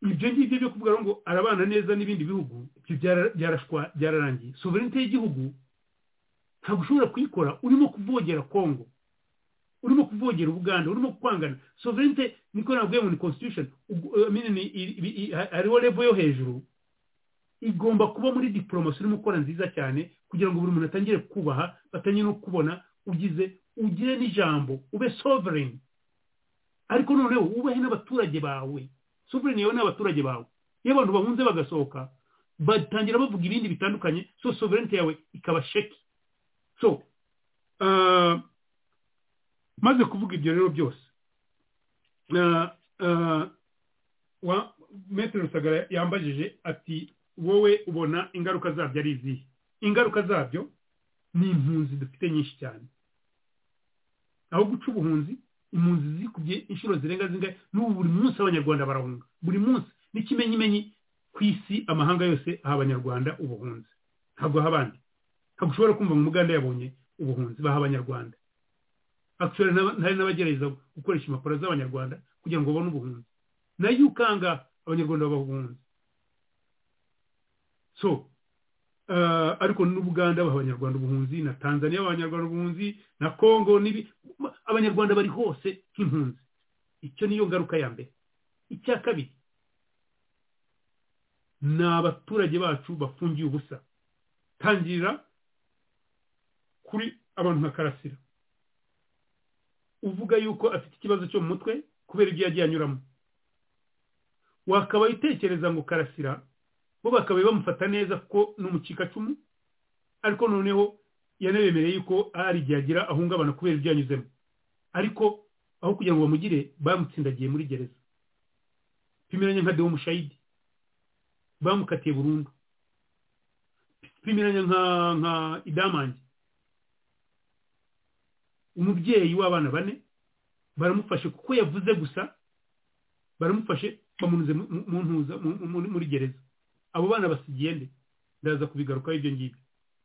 ibyo ngibyo byo kuvuga ngo arabana neza n'ibindi bihugu ibyo byararangiye sovereignty y'igihugu ntabwo ushobora kuyikora urimo kuvogera kongo urimo kuvogera ubuganda urimo kwangana sovereignty niko navuye ngo ni constitution hariho level yo hejuru igomba kuba muri diporomasi urimo gukora nziza cyane kugira ngo buri muntu atangire kubaha batangire no kubona ugize ugire n'ijambo ube sovereign ariko noneho wubahe n'abaturage bawe sovereign yawe n'abaturage bawe iyo abantu bahunze bagasohoka batangira bavuga ibindi bitandukanye so sovereignty yawe ikaba sheki so maze kuvuga ibyo rero byose metero rusagara yambajije ati wowe ubona ingaruka zabyo ari izihe ingaruka zabyo ni impunzi dufite nyinshi cyane aho guca ubuhunzi impunzi zikubye inshuro zirenga zingahe n'ubu buri munsi abanyarwanda barahunga buri munsi n'ikimenyimenyi ku isi amahanga yose aha abanyarwanda ubuhunzi ntabwo aha abandi ntabwo ushobora kumva ngo umuganda yabonye ubuhunzi baha abanyarwanda hari n'abagerageza gukoresha impapuro z'abanyarwanda kugira ngo babone ubuhunzi nayo ukanga abanyarwanda babaha ubuhunzi so ariko n'ubuganda baha abanyarwanda ubuhunzi na tanzania abanyarwanda ubuhunzi na congo n'ibi abanyarwanda bari hose nk'impunzi icyo niyo ngaruka ya mbere icya kabiri ni abaturage bacu bafungiye ubusa tangira kuri abantu nka karasira uvuga yuko afite ikibazo cyo mu mutwe kubera ibyo yagiye anyuramo wakaba utekereza ngo karasira bo bakaba bamufata neza kuko n'umukikacumu ariko noneho yanabemereye yuko hari igihe agira ahungabana kubera ibyo yanyuzemo ariko aho kugira ngo bamugire bamutsindagiye muri gereza pimiranya nka dewo mushayidi bamukatiye burundu pimiranya nka nka idamange umubyeyi w'abana bane baramufashe kuko yavuze gusa baramufashe bamunyuze mu ntuza muri gereza abo bana basigiye nde ndaza kubigarukaho ibyo ngibyo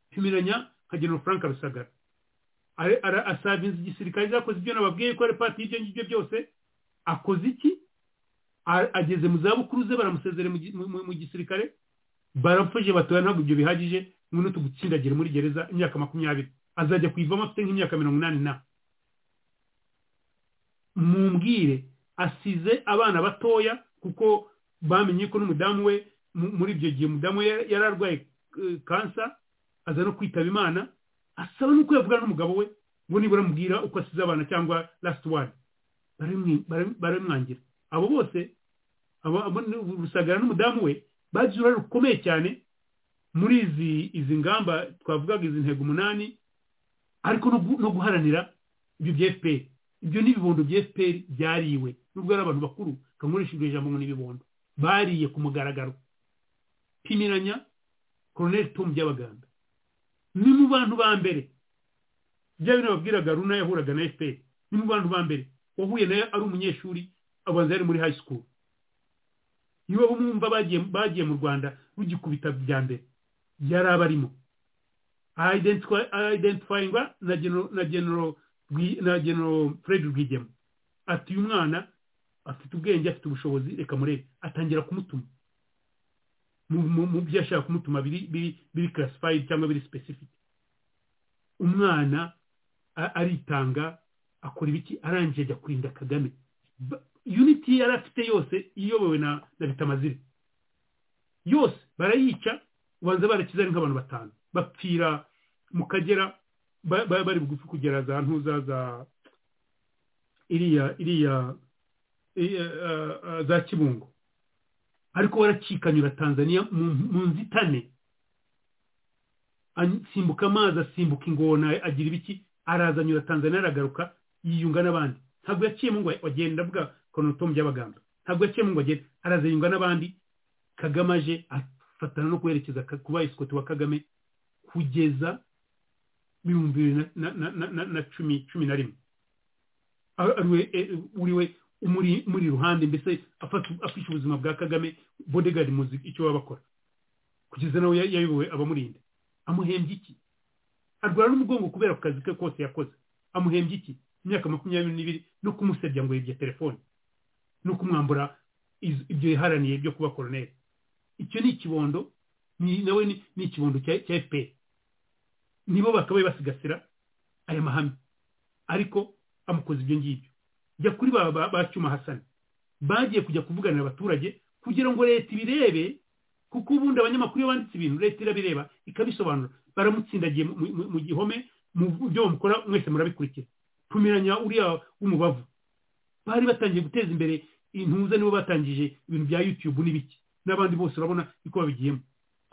pimiranya nka genero frank rusagara asavinze igisirikare zakoze ibyo nababwiye ko ari pati y'ibyo ngibyo byose akoze iki ageze mu zabukuru ze baramusezere mu gisirikare baramfuje batoya ntabwo ibyo bihagije noneho tugutsindagire muri gereza imyaka makumyabiri azajya kuyivamo afite nk'imyaka mirongo inani na mumbwire asize abana batoya kuko bamenye ko n'umudamu we muri ibyo gihe umudamu yari arwaye kansa aza no kwitaba imana asaba nuko yavuga n'umugabo we ngo nibura amubwira uko asize abana cyangwa lasiti wani baramwangira abo bose rusagara n'umudamu we bagize uruhare rukomeye cyane muri izi ngamba twavugaga izi ntego umunani ariko no guharanira ibyo bya efuperi ibyo n'ibibondo bya efuperi byariwe nubwo ari abantu bakuru kankoresha iryo jambo ngo n'ibibondo bariye ku mugaragaro pimiranya koroneri tomu by'abaganga ni mu bantu ba mbere bya bintu babwiraga runa yahuraga na efuperi ni mu bantu ba mbere wahuye nayo ari umunyeshuri abanza yari muri hayi sikuru niba bumva bagiye mu rwanda rugikubita bya mbere yari abarimo ayidentifayingwa na genero fred rwigema ati uyu mwana afite ubwenge afite ubushobozi reka murebe atangira kumutuma mu byo ashaka kumutuma biri karasifayidi cyangwa biri sipesifike umwana aritanga akora ibiki arangije ajya kurinda kagame yuniti yari afite yose iyobowe na bitamazire yose barayica ubanza barakiza ari nk'abantu batanu bapfira mu kagera bari bugufi kugera za ntuza za iriya iriya za kibungo ariko warakikanyura tanzania mu nzitane asimbuka amazi asimbuka ingona agira ibiki arazanyura tanzania aragaruka yiyunga n'abandi ntabwo yaciyemo ngo agenda avuga konotomu by'abaganga ntabwo yaciyemo ngo agende araziyunga n'abandi kagame aje afatana no kwerekeza ku bayisikoti wa kagame kugeza ibihumbi bibiri na- na- na- na- na cumi cumi na rimwe Ari- ari we- eh, uri we umuri muri ruhande mbese afata- afisha ubuzima bwa kagame bodegardi muzi icyo baba bakora kugeza nawe ya- yayobowe abamurinda amuhembye iki arwara n'umugongo kubera ku kazi ke kose yakoze amuhembye iki imyaka makumyabiri n'ibiri no kumusebya ngo yibye telefone no kumwambura iz- ibyo yiharaniye byo kuba koroneri icyo ni ikibondo ni- nawe ni ni ikibondo cya cya fpr nibo bakabaye basigasira aya mahame ariko amukoze ibyo ngibyo jya kuri ba ba- ba cyuma hasani bagiye kujya kuvuganira abaturage kugira ngo leta ibirebe kuko ubundi abanyamakuru iyo banditse ibintu leta irabireba ikabisobanura baramutsindagiye mu- mu- mu gihome mu byo mukora mwese murabikurikira tumiranya uriya w'umubavu bari batangiye guteza imbere intuza nibo batangije ibintu bya yutubu n'ibiki n'abandi bose urabona uko babigiyemo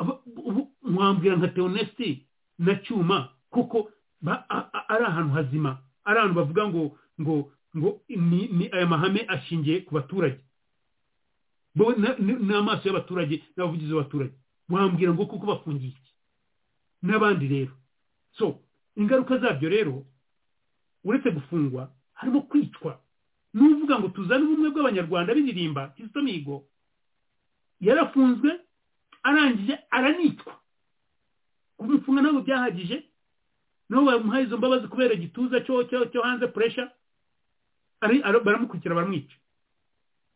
Aba- ubu mwambwira nka teonesiti na cyuma kuko ba- a- a- ari ahantu hazima ari ahantu bavuga ngo ngo ngo ni ni aya mahame ashingiye ku baturage bo na- ni- n'amaso y'abaturage n'abavugizi b'abaturage mwambwira ngo kuko bafungiye iki n'abandi rero so ingaruka zabyo rero uretse gufungwa harimo kwicwa n'uvuga ngo tuzane ubumwe bw'abanyarwanda biririmba kizito mihigo yarafunzwe arangije aranicwa kumufunga ntabwo byahagije nabo bamuhaye izo mbabazi kubera igituza cyo cyo cyo hanze puresha ari ara- baramukurikira baramwica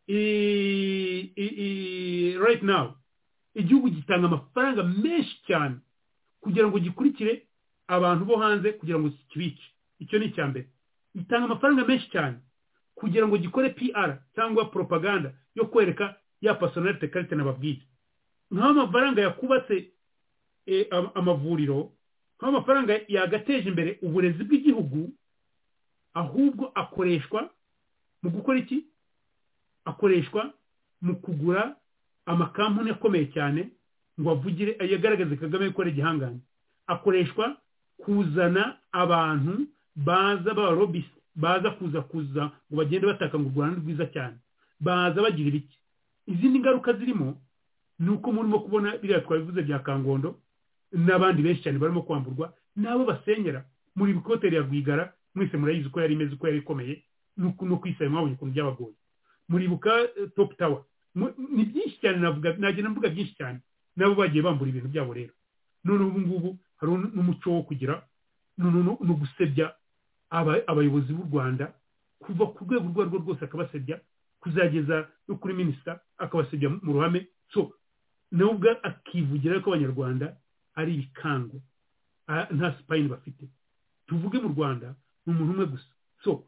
I- i- i- right now igihugu gitanga amafaranga menshi cyane kugira ngo gikurikire abantu bo hanze kugira ngo kibice icyo ni icya mbere gitanga amafaranga menshi cyane kugira ngo gikore pr cyangwa propaganda yo kwereka ya personalite karite nababwiye nk'aho amafaranga yakubatse eh, am- amavuriro nk'aho amafaranga yagateje imbere uburezi bw'igihugu ahubwo akoreshwa mu gukora iki akoreshwa mu kugura amakampani akomeye cyane ngo avugire yagaragaze kagame gukora igihangange akoreshwa kuzana abantu baza b'abarobisi baza kuza kuza ngo bagende bataka ngo u rwanda ni rwiza cyane baza bagira ibiki izindi ngaruka zirimo ni uko murimo kubona biriya twabivuze bya kangondo n'abandi benshi cyane barimo kwamburwa n'abo basenyera muri bikoteri ya rwigara mwese murayizi uko yari imeze uko yari ikomeye nuko no kwisaba mwabonye ukuntu byabagoye muribuka eh, top tower Mu- ni byinshi cyane navuga nagenda mvuga byinshi cyane nabo bagiye bambura ibintu byabo rero none ubu ngubu hari un- n'umuco wo kugira no- no no- no gusebya aba- abayobozi b'u rwanda kuva ku rwego urwo arirwo rwose akabasebya kuzageza no kuri minisita akabasebya mu ruhame so nawe ubwo akivugira ko abanyarwanda ari ibikango Ah, nta sipayini bafite tuvuge mu rwanda ni umuntu umwe gusa so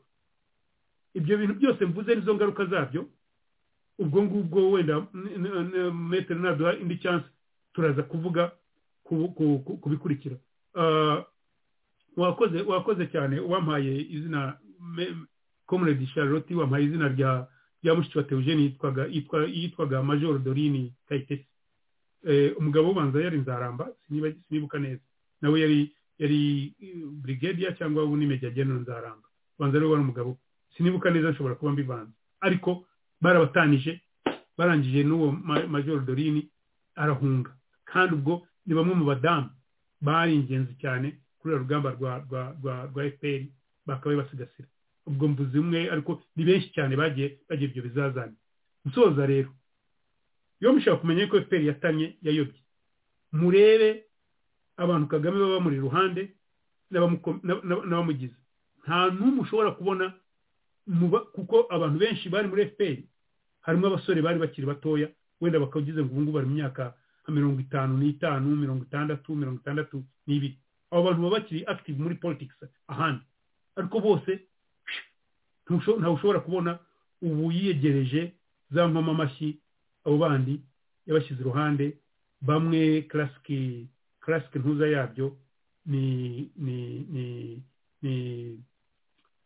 ibyo bintu byose mvuze nizo ngaruka zabyo ubwo ngubwo wenda n- n- n- metero naduha indi chance turaza kuvuga ku- ku- ku- ku bikurikira Ah, wakoze wakoze cyane wampaye izina comrade charlotte wampaye izina rya rya mushiki wa teogene yitwaga yitwa- yitwaga major dorini kayitesi Eh, umugabo ubanza yari nzaramba siniba- sinibuka neza nawe yari yari eh, brigadier cyangwa ubu ni major general nzaramba ubanza rero wari umugabo sinibuka neza nshobora kuba mbivanze ariko barabatanije barangije n'uwo Ma- major dorini arahunga kandi ubwo ni bamwe mu badamu bari ingenzi cyane kuri uru rugamba rwa rwa rwa rwa fpr bakabaye basigasira ubwo mvuze umwe ariko ni benshi cyane bagiye bagira ibyo bizazane nsoza rero iyo mushaka kumenya yuko fpr yatanye yayobye murebe abantu kagame baba bamuri iruhande n'abamuko- n'ab- n'ab- n'abamugize nta n'umwe ushobora kubona mu ba- kuko abantu benshi bari muri fpr harimo abasore bari bakiri batoya wenda bakagize ngo ubu ngubu bari mu myaka nka mirongo itanu n'itanu mirongo itandatu mirongo itandatu n'ibiri abo bantu baba bakiri active muri politics ahandi ariko bose ntusho- ntawe ushobora kubona ubu yiyegereje za nkomamashyi abo bandi yabashyize iruhande bamwe classic classic ntuza yabyo ni ni ni ni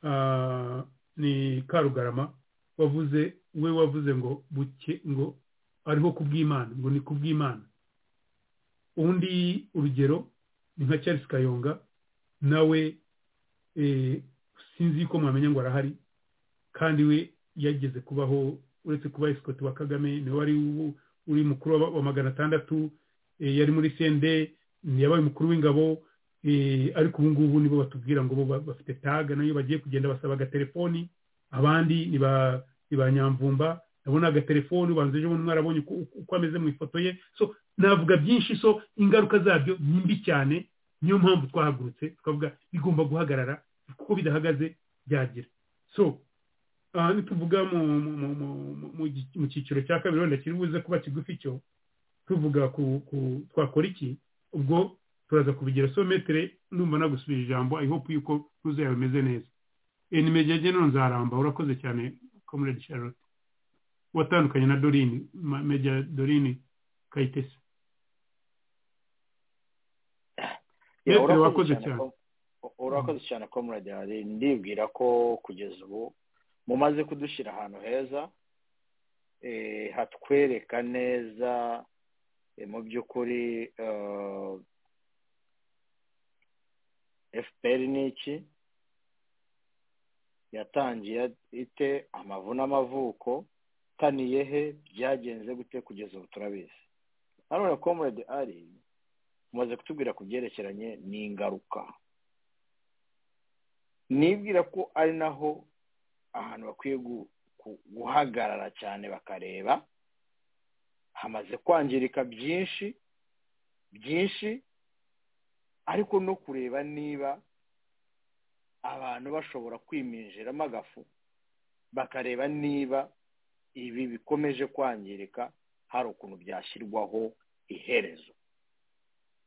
ah, ni karugarama wavuze we wavuze ngo buke ngo ariho kubw'imana ngo ni kubw'imana undi urugero ni nka charles kayonga nawe eh, sinzi yuko mwamenya ngo arahari kandi we yageze kubaho uretse kuba esikoti wa kagame niwe wari uri mukuru wa magana atandatu yari muri sende yabaye umukuru w'ingabo ariko ubu ngubu nibo batubwira ngo bo bafite taga nayo bagiye kugenda basaba agatelefoni abandi ni ba nyamvumba ndabona agatelefoni ubanza ejo bundi mwarabonye uko ameze mu ifoto ye so navuga byinshi so ingaruka zabyo ni mbi cyane niyo mpamvu twahagurutse twavuga bigomba guhagarara kuko bidahagaze byagira so aha ntituvuga mu cyiciro cya kabiri wenda kiri buze kuba kigufi cyo tuvuga twakora iki ubwo turaza kubigira so metere ndumva nagusubije ijambo i hope yuko ruze yawe imeze neza inimero none nzaramba urakoze cyane comrade charlotte watandukanye na dorini meja dorini kayitesi metere wakoze cyane urakoze cyane comrade hari ndibwira ko kugeza ubu mumaze kudushyira ahantu heza hatwereka neza mu by'ukuri fpr ni iki yatangiye ite amavu n'amavuko taniye he byagenze gute kugeza ubu turabizi nanone comrade ari mumaze kutubwira ku byerekeranye n'ingaruka nibwira ko ari naho ahantu bakwiye guhagarara cyane bakareba hamaze kwangirika byinshi byinshi ariko no kureba niba abantu bashobora kwiminjiramo agafu bakareba niba ibi bikomeje kwangirika hari ukuntu byashyirwaho iherezo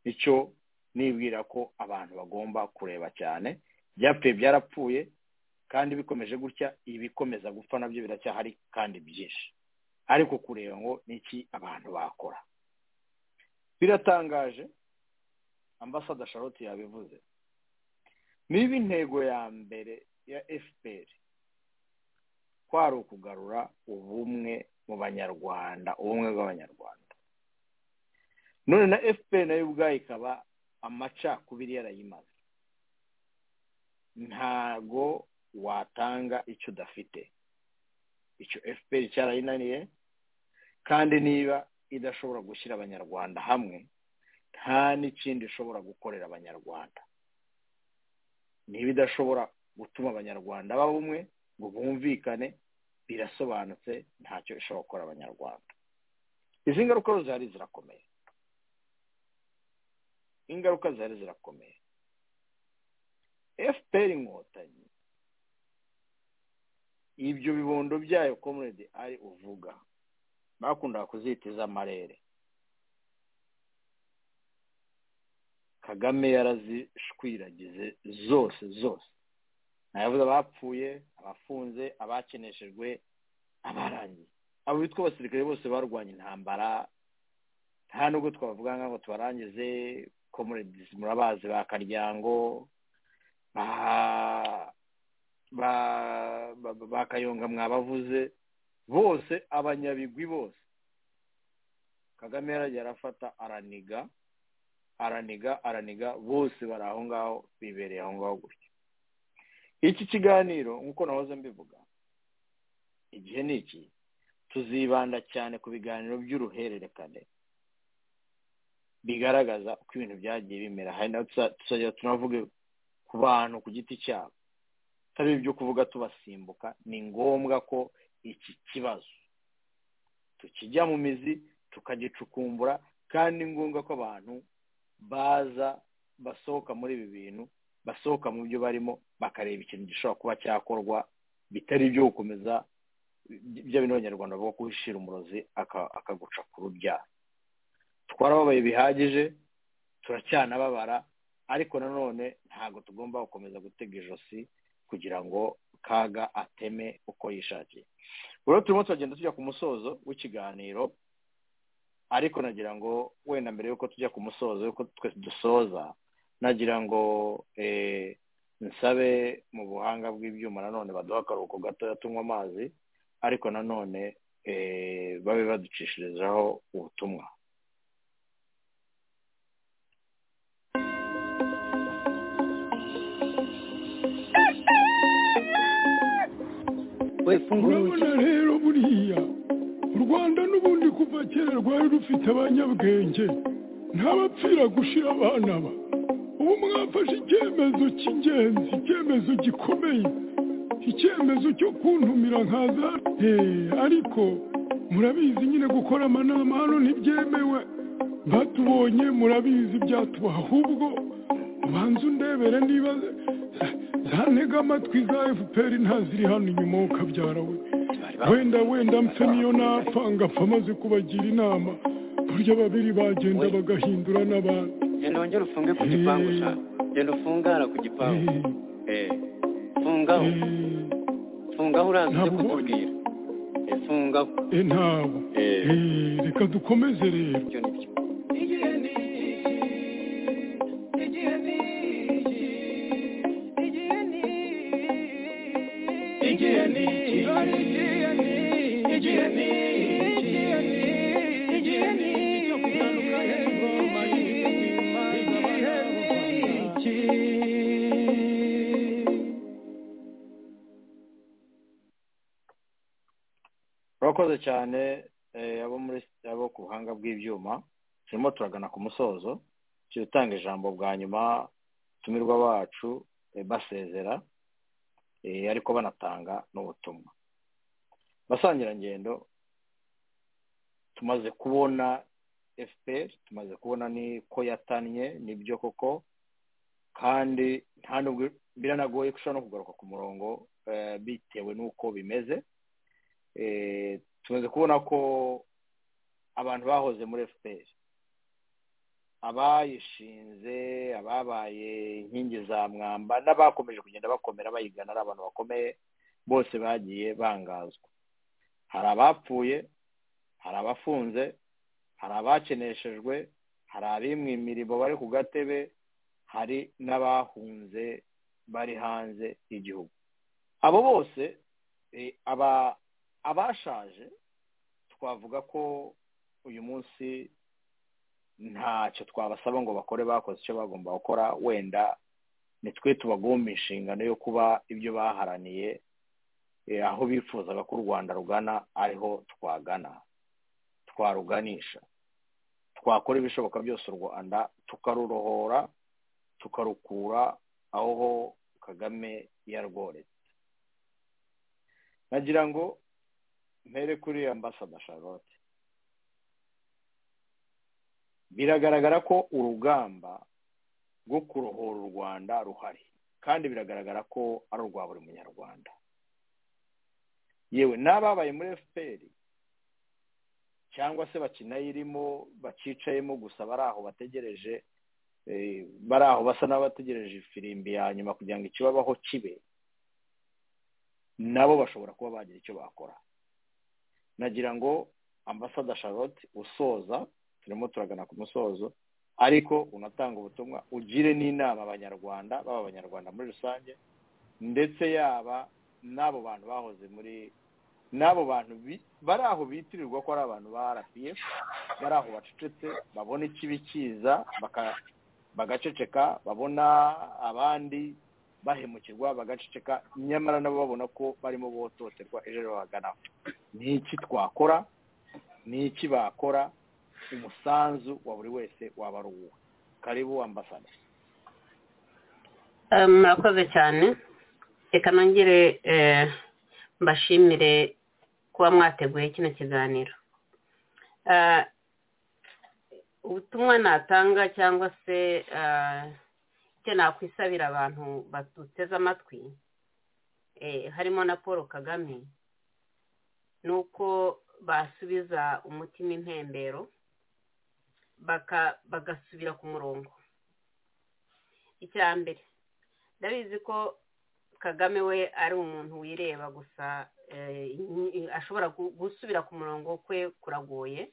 icyo nibwira ko abantu bagomba kureba cyane byapfuye byarapfuye kandi bikomeje gutya ibikomeza gupfa nabyo biracyahari kandi byinshi ariko kureba ngo niki abantu bakora biratangaje ambasada charlotte yabivuze niba intego ya mbere ya fpr ko ari ukugarura ubumwe mu banyarwanda ubumwe bw'abanyarwanda none na fpr nayo ubwayo ikaba amacakubiri yarayimaze ntago watanga icyo udafite icyo fpr cyarayinaniye kandi niba idashobora gushyira abanyarwanda hamwe nta n'ikindi ishobora gukorera abanyarwanda niba idashobora gutuma abanyarwanda baba umwe ngo bumvikane birasobanutse ntacyo ishobora gukora abanyarwanda izi ngaruka zihari zirakomeye ingaruka zihari zirakomeye fpr inkotanyi ibyo bibondo byayo comrade ari uvuga bakundaga kuzita iz'amarere kagame yarazishwiragize zose zose ntayavuze abapfuye abafunze abakeneshejwe abarangiye abo bitwa abasirikare bose barwanya intambara nta nubwo twavuga ngo tubarangize comrade murabazi ba karyango ba kayonga mwabavuze bose abanyabigwi bose kagame yarafata araniga araniga araniga bose bari aho ngaho bibereye aho ngaho gutya iki kiganiro nk'uko nahoze mbivuga igihe ni iki tuzibanda cyane ku biganiro by'uruhererekane bigaragaza uko ibintu byagiye bimera hari naho tuzajya tunavuge ku bantu ku giti cyabo atari ibyo kuvuga tubasimbuka ni ngombwa ko iki kibazo tukijya mu mizi tukagicukumbura kandi ni ngombwa ko abantu baza basohoka muri ibi bintu basohoka mu byo barimo bakareba ikintu gishobora kuba cyakorwa bitari ibyo gukomeza bya bintu abanyarwanda bavuga ko wishira umurozi akaguca ku rubyaro twarababaye bihagije turacyanababara ariko nanone ntabwo tugomba gukomeza gutega ijosi kugira ngo kaga ateme uko yishakiye rero turimo turagenda tujya ku musozo w'ikiganiro ariko nagira ngo wenda mbere y'uko tujya ku musozo y'uko twese dusoza nagira ngo nsabe mu buhanga bw'ibyuma nanone baduha akaruhuko gatoya tunywa amazi ariko nanone babe baducishirizaho ubutumwa urabona rero buriya u rwanda n'ubundi kuva kera rwari rufite abanyabwenge ntabapfira gushira abana ba ubu mwafashe icyemezo cy'ingenzi icyemezo gikomeye icyemezo cyo kuntumira nkaza Eh, ariko murabizi nyine gukora amanama hano ntibyemewe batubonye murabizi ibyatubaha ahubwo ubanza undebere niba zantega amatwi za fpr ntaziri hano inyuma ukabyara we wenda wenda mpfe niyo napfa ngapfa amaze kubagira inama burya babiri bagenda bagahindura n'abandi genda wongere ufunge ku gipangu sha genda ufungara ku gipangu eh fungaho fungaho uraza ujye kutubwira Eh, fungaho e ntabwo Eh. Eh, reka dukomeze rero ibyo ni byo urakoze cyane eh, abo muri abo ku buhanga bw'ibyuma turimo turagana ku musozo tujya utanga ijambo bwa nyuma tumirwa bacu eh, basezera eh, ariko banatanga n'ubutumwa basangirangendo tumaze kubona fpr tumaze kubona ni ko yatannye nibyo koko kandi nta nubwo biranagoye ko ushobora no kugaruka ku murongo eh, bitewe n'uko bimeze eh, tumaze kubona ko abantu bahoze muri fpr abayishinze ababaye inkingi za mwamba n'abakomeje kugenda bakomera bayigana ari abantu bakomeye bose bagiye bangazwa hari abapfuye hari abafunze hari abakeneshejwe hari abimwe imirimo bari ku gatebe hari n'abahunze bari hanze y'igihugu abo bose eh, aba abashaje twavuga ko uyu munsi ntacyo twabasaba ngo bakore bakoze icyo bagomba gukora wenda ni twe tubagomba inshingano yo kuba ibyo baharaniye eh, aho bifuzaga ko u rwanda rugana ariho twagana twaruganisha twakora ibishoboka byose u rwanda tukarurohora tukarukura aho kagame yarworetse nagira ngo mpere kuri ambasada charlotte biragaragara ko urugamba rwo kurohora u rwanda ruhari kandi biragaragara ko ari urwa buri munyarwanda yewe n'ababaye muri fpr cyangwa se bakinayirimo bakicayemo gusa bari aho bategereje eh, bari aho basa n'abategereje ifirimbi ya nyuma kugira ngo ikibabaho kibe nabo bashobora kuba bagira icyo bakora nagira ngo ambasada charlotte usoza turimo turagana ku musozo ariko unatanga ubutumwa ugire n'inama abanyarwanda baba abanyarwanda muri rusange ndetse yaba n'abo bantu bahoze muri n'abo bantu bi- bari aho bitirirwa ko ari abantu ba rpf bari aho bacecetse babona ikibi kiza baka- bagaceceka babona abandi bahemukirwa bagaceceka nyamara nabo babona ko barimo bototerwa ejo bagana ni iki twakora ni iki bakora umusanzu wa buri wese waba ari uwo karibu ambasada Eh, murakoze cyane reka nongere eh, mbashimire kuba mwateguye kino kiganiro Eh, ubutumwa natanga cyangwa se eh, icyo nakwisabira abantu baduteze amatwi eh, harimo na paul kagame ni uko basubiza umutima impembero baka- bagasubira ku murongo icya mbere ndabizi ko kagame we ari umuntu wireba gusa eh, inyi- ashobora gu- gusubira ku murongo kwe kuragoye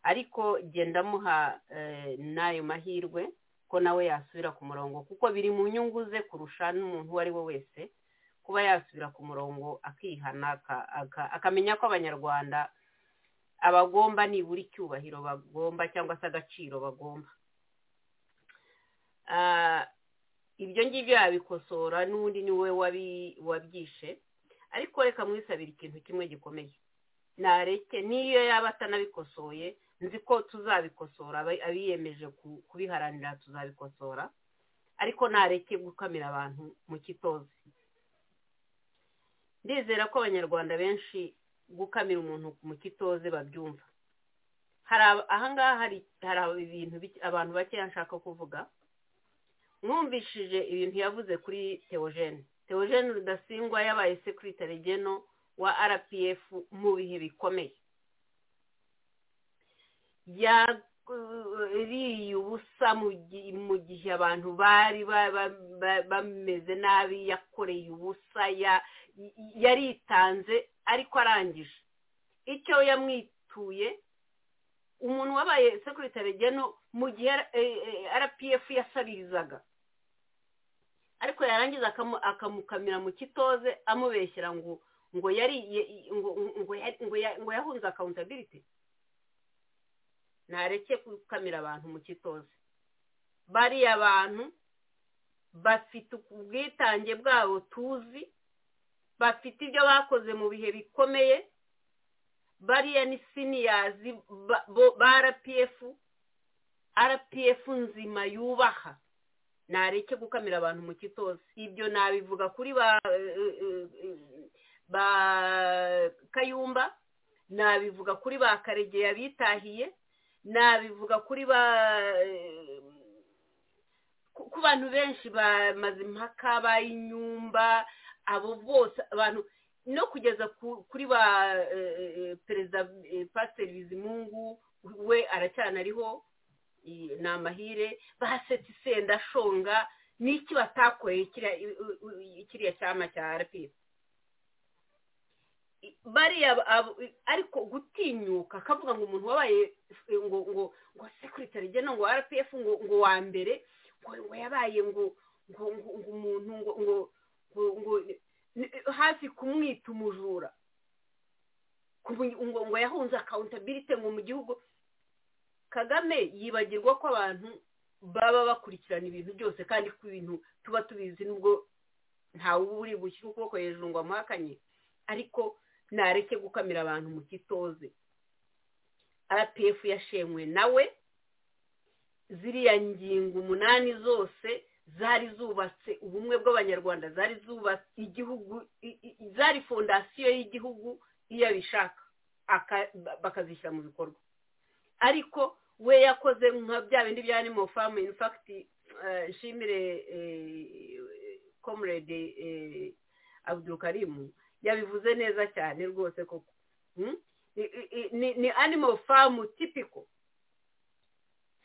ariko genda amuha eh, n'ayo mahirwe ko nawe yasubira ku murongo kuko biri mu nyungu ze kurusha n'umuntu uwo ari we wese kuba yasubira ku murongo akihana aka- aka- akamenya ko abanyarwanda abagomba nibura icyubahiro bagomba cyangwa se agaciro bagomba Ah, ibyo ngibyo yabikosora n'ubundi ni we wabi- wabyishe ariko reka mwisabire ikintu kimwe gikomeye nareke n'iyo yaba atanabikosoye nzi ko tuzabikosora abiyemeje kubiharanira tuzabikosora ariko nareke gukamira abantu mu kitozi ndizera ko abanyarwanda benshi gukamira umuntu mu kitoze babyumva ahangaha hari ibintu abantu bakeya nshaka kuvuga mwumvishije ibintu yavuze kuri teogene teogene rudasingwa yabaye sekiritari geno wa rpf mu bihe bikomeye yariye ubusa mu gihe abantu bari bameze nabi yakoreye ubusa yaritanze ariko arangije icyo yamwituye umuntu wabaye sekiritari geno mu gihe rpf yasabirizaga ariko yarangiza akamukamira mu kitoze amubeshyira ngo ngo yari ngo yahunze akawuntabiriti ntareke gukamira abantu mu kitoze bariya abantu bafite ubwitange bwabo tuzi bafite ibyo bakoze mu bihe bikomeye bariya ni siniyazi ba rpf rpf nzima yubaha ntareke gukamira abantu mu kitoze ibyo nabivuga kuri ba ba kayumba nabivuga kuri ba karegeya bitahiye nabivuga kuri ba ku bantu benshi bamaze impaka bayinyumba abo bose abantu no kugeza kuri ba perezida pasiteri bizimungu we aracyana ariho ni amahire basetse isenda ashonga n'iki batakoreye kiriya cyama cya rpf bariya ariko gutinyuka akavuga ngo umuntu wabaye ngo ngo ngo sekiritari geno ngo rpf ngo ngo wa mbere ngo ngo yabaye ngo ngo ngo umuntu ngo ngo ngo hafi kumwita umujura ngo ngo yahunze akawuntabirite ngo mu gihugu kagame yibagirwa ko abantu baba bakurikirana ibintu byose kandi ko ibintu tuba tubizi n'ubwo ntawe uba uri bushyire ukuboko hejuru ngo amuhakanye ariko ntareke gukamira abantu mu kitoze rpf yashenywe nawe ziriya ngingo umunani zose zari zubatse ubumwe bw'abanyarwanda zari zubatse igihugu zari fondasiyo y'igihugu iyo abishaka bakazishyira mu bikorwa ariko we yakoze nka bya bindi bya animo famu infakiti nshimire komurede abudukarimu yabivuze neza cyane rwose koko ni animal farm tipiko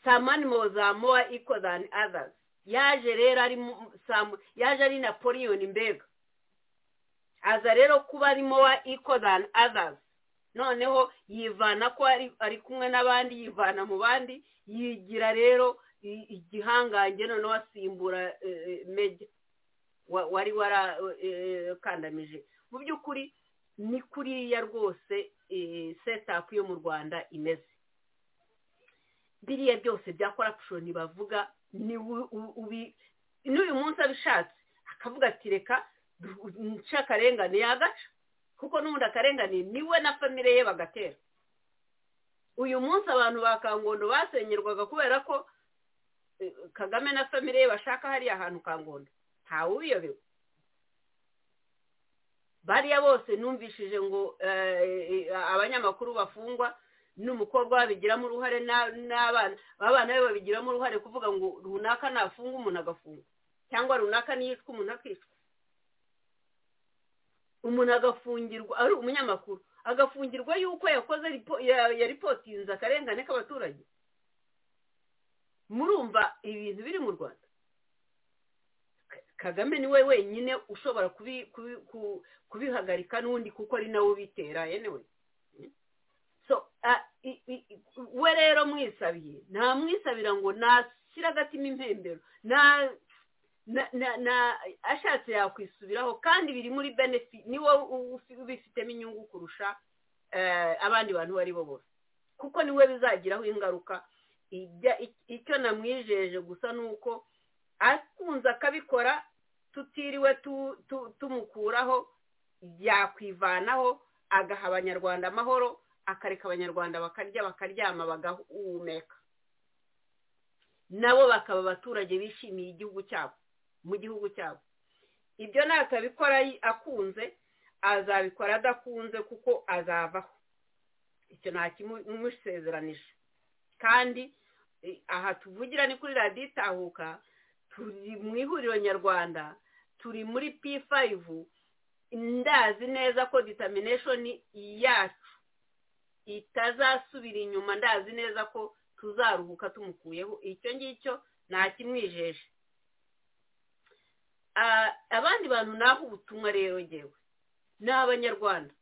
some animals are more equal than others yaje rero ari yaje ari napoleon mbega aza rero kuba ari more equal than others noneho yivana ko ari kumwe n'abandi yivana mu bandi yigira rero igihangange noneho asimbura meja wari warakandamije mu by'ukuri ni kuriya rwose setapu yo mu rwanda imeze biriya byose bya korapushoni bavuga n'uyu munsi abishatse akavuga ati reka nce akarengane yagaca kuko n'ubundi akarengane niwe na famire ye bagatera uyu munsi abantu ba kangondo basenyerwaga kubera ko kagame na famire ye bashaka hariya hantu kangondo ntawe ubiyobewe bariya bose numvishije ngo abanyamakuru bafungwa n'umukobwa babigiramo uruhare n'abana abana be babigiramo uruhare kuvuga ngo runaka nafunga umuntu agafungwa cyangwa runaka niyicwa umuntu akicwa umuntu agafungirwa ari umunyamakuru agafungirwa yuko yakoze yaripotinze akarengane k'abaturage murumva ibintu biri mu rwanda kagame niwe wenyine ushobora kubihagarika n'undi kuko ari nawe ubitera yenewe we rero mwisabiye ntamwisabira ngo nashyire agatima impembero ashatse yakwisubiraho kandi biri muri benefi ni wowe ubifitemo inyungu kurusha abandi bantu bari bo bose kuko niwe bizagiraho ingaruka icyo namwijeje gusa ni uko akunze akabikora tutiriwe tumukuraho yakwivanaho agaha abanyarwanda amahoro akareka abanyarwanda bakarya bakaryama bagahumeka nabo bakaba abaturage bishimiye igihugu cyabo mu gihugu cyabo ibyo natabikora akunze azabikora adakunze kuko azavaho icyo nta kimusezeranije kandi aha tuvugira ni kuri radiyo itahuka turi mu ihuriro nyarwanda turi muri p5 ndazi neza ko ditamineshoni yacu itazasubira inyuma ndazi neza ko tuzaruhuka tumukuyeho icyo ngicyo ntakimwijeje abandi bantu naho ubutumwa rero ngewe ni abanyarwanda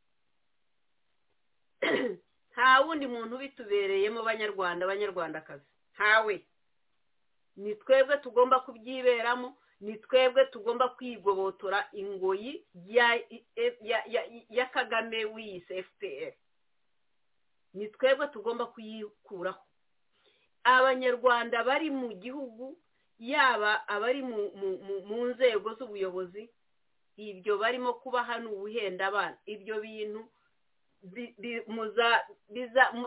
nta wundi muntu bitubereyemo banyarwanda abanyarwandakazi ntawe ni twebwe tugomba kubyiberamo ni twebwe tugomba kwigobotora ingoyi ya kagame wiyise fpr ni twebwe tugomba kuyikuraho abanyarwanda bari mu gihugu yaba abari mu nzego z'ubuyobozi ibyo barimo kuba hano ubuhenda abana ibyo bintu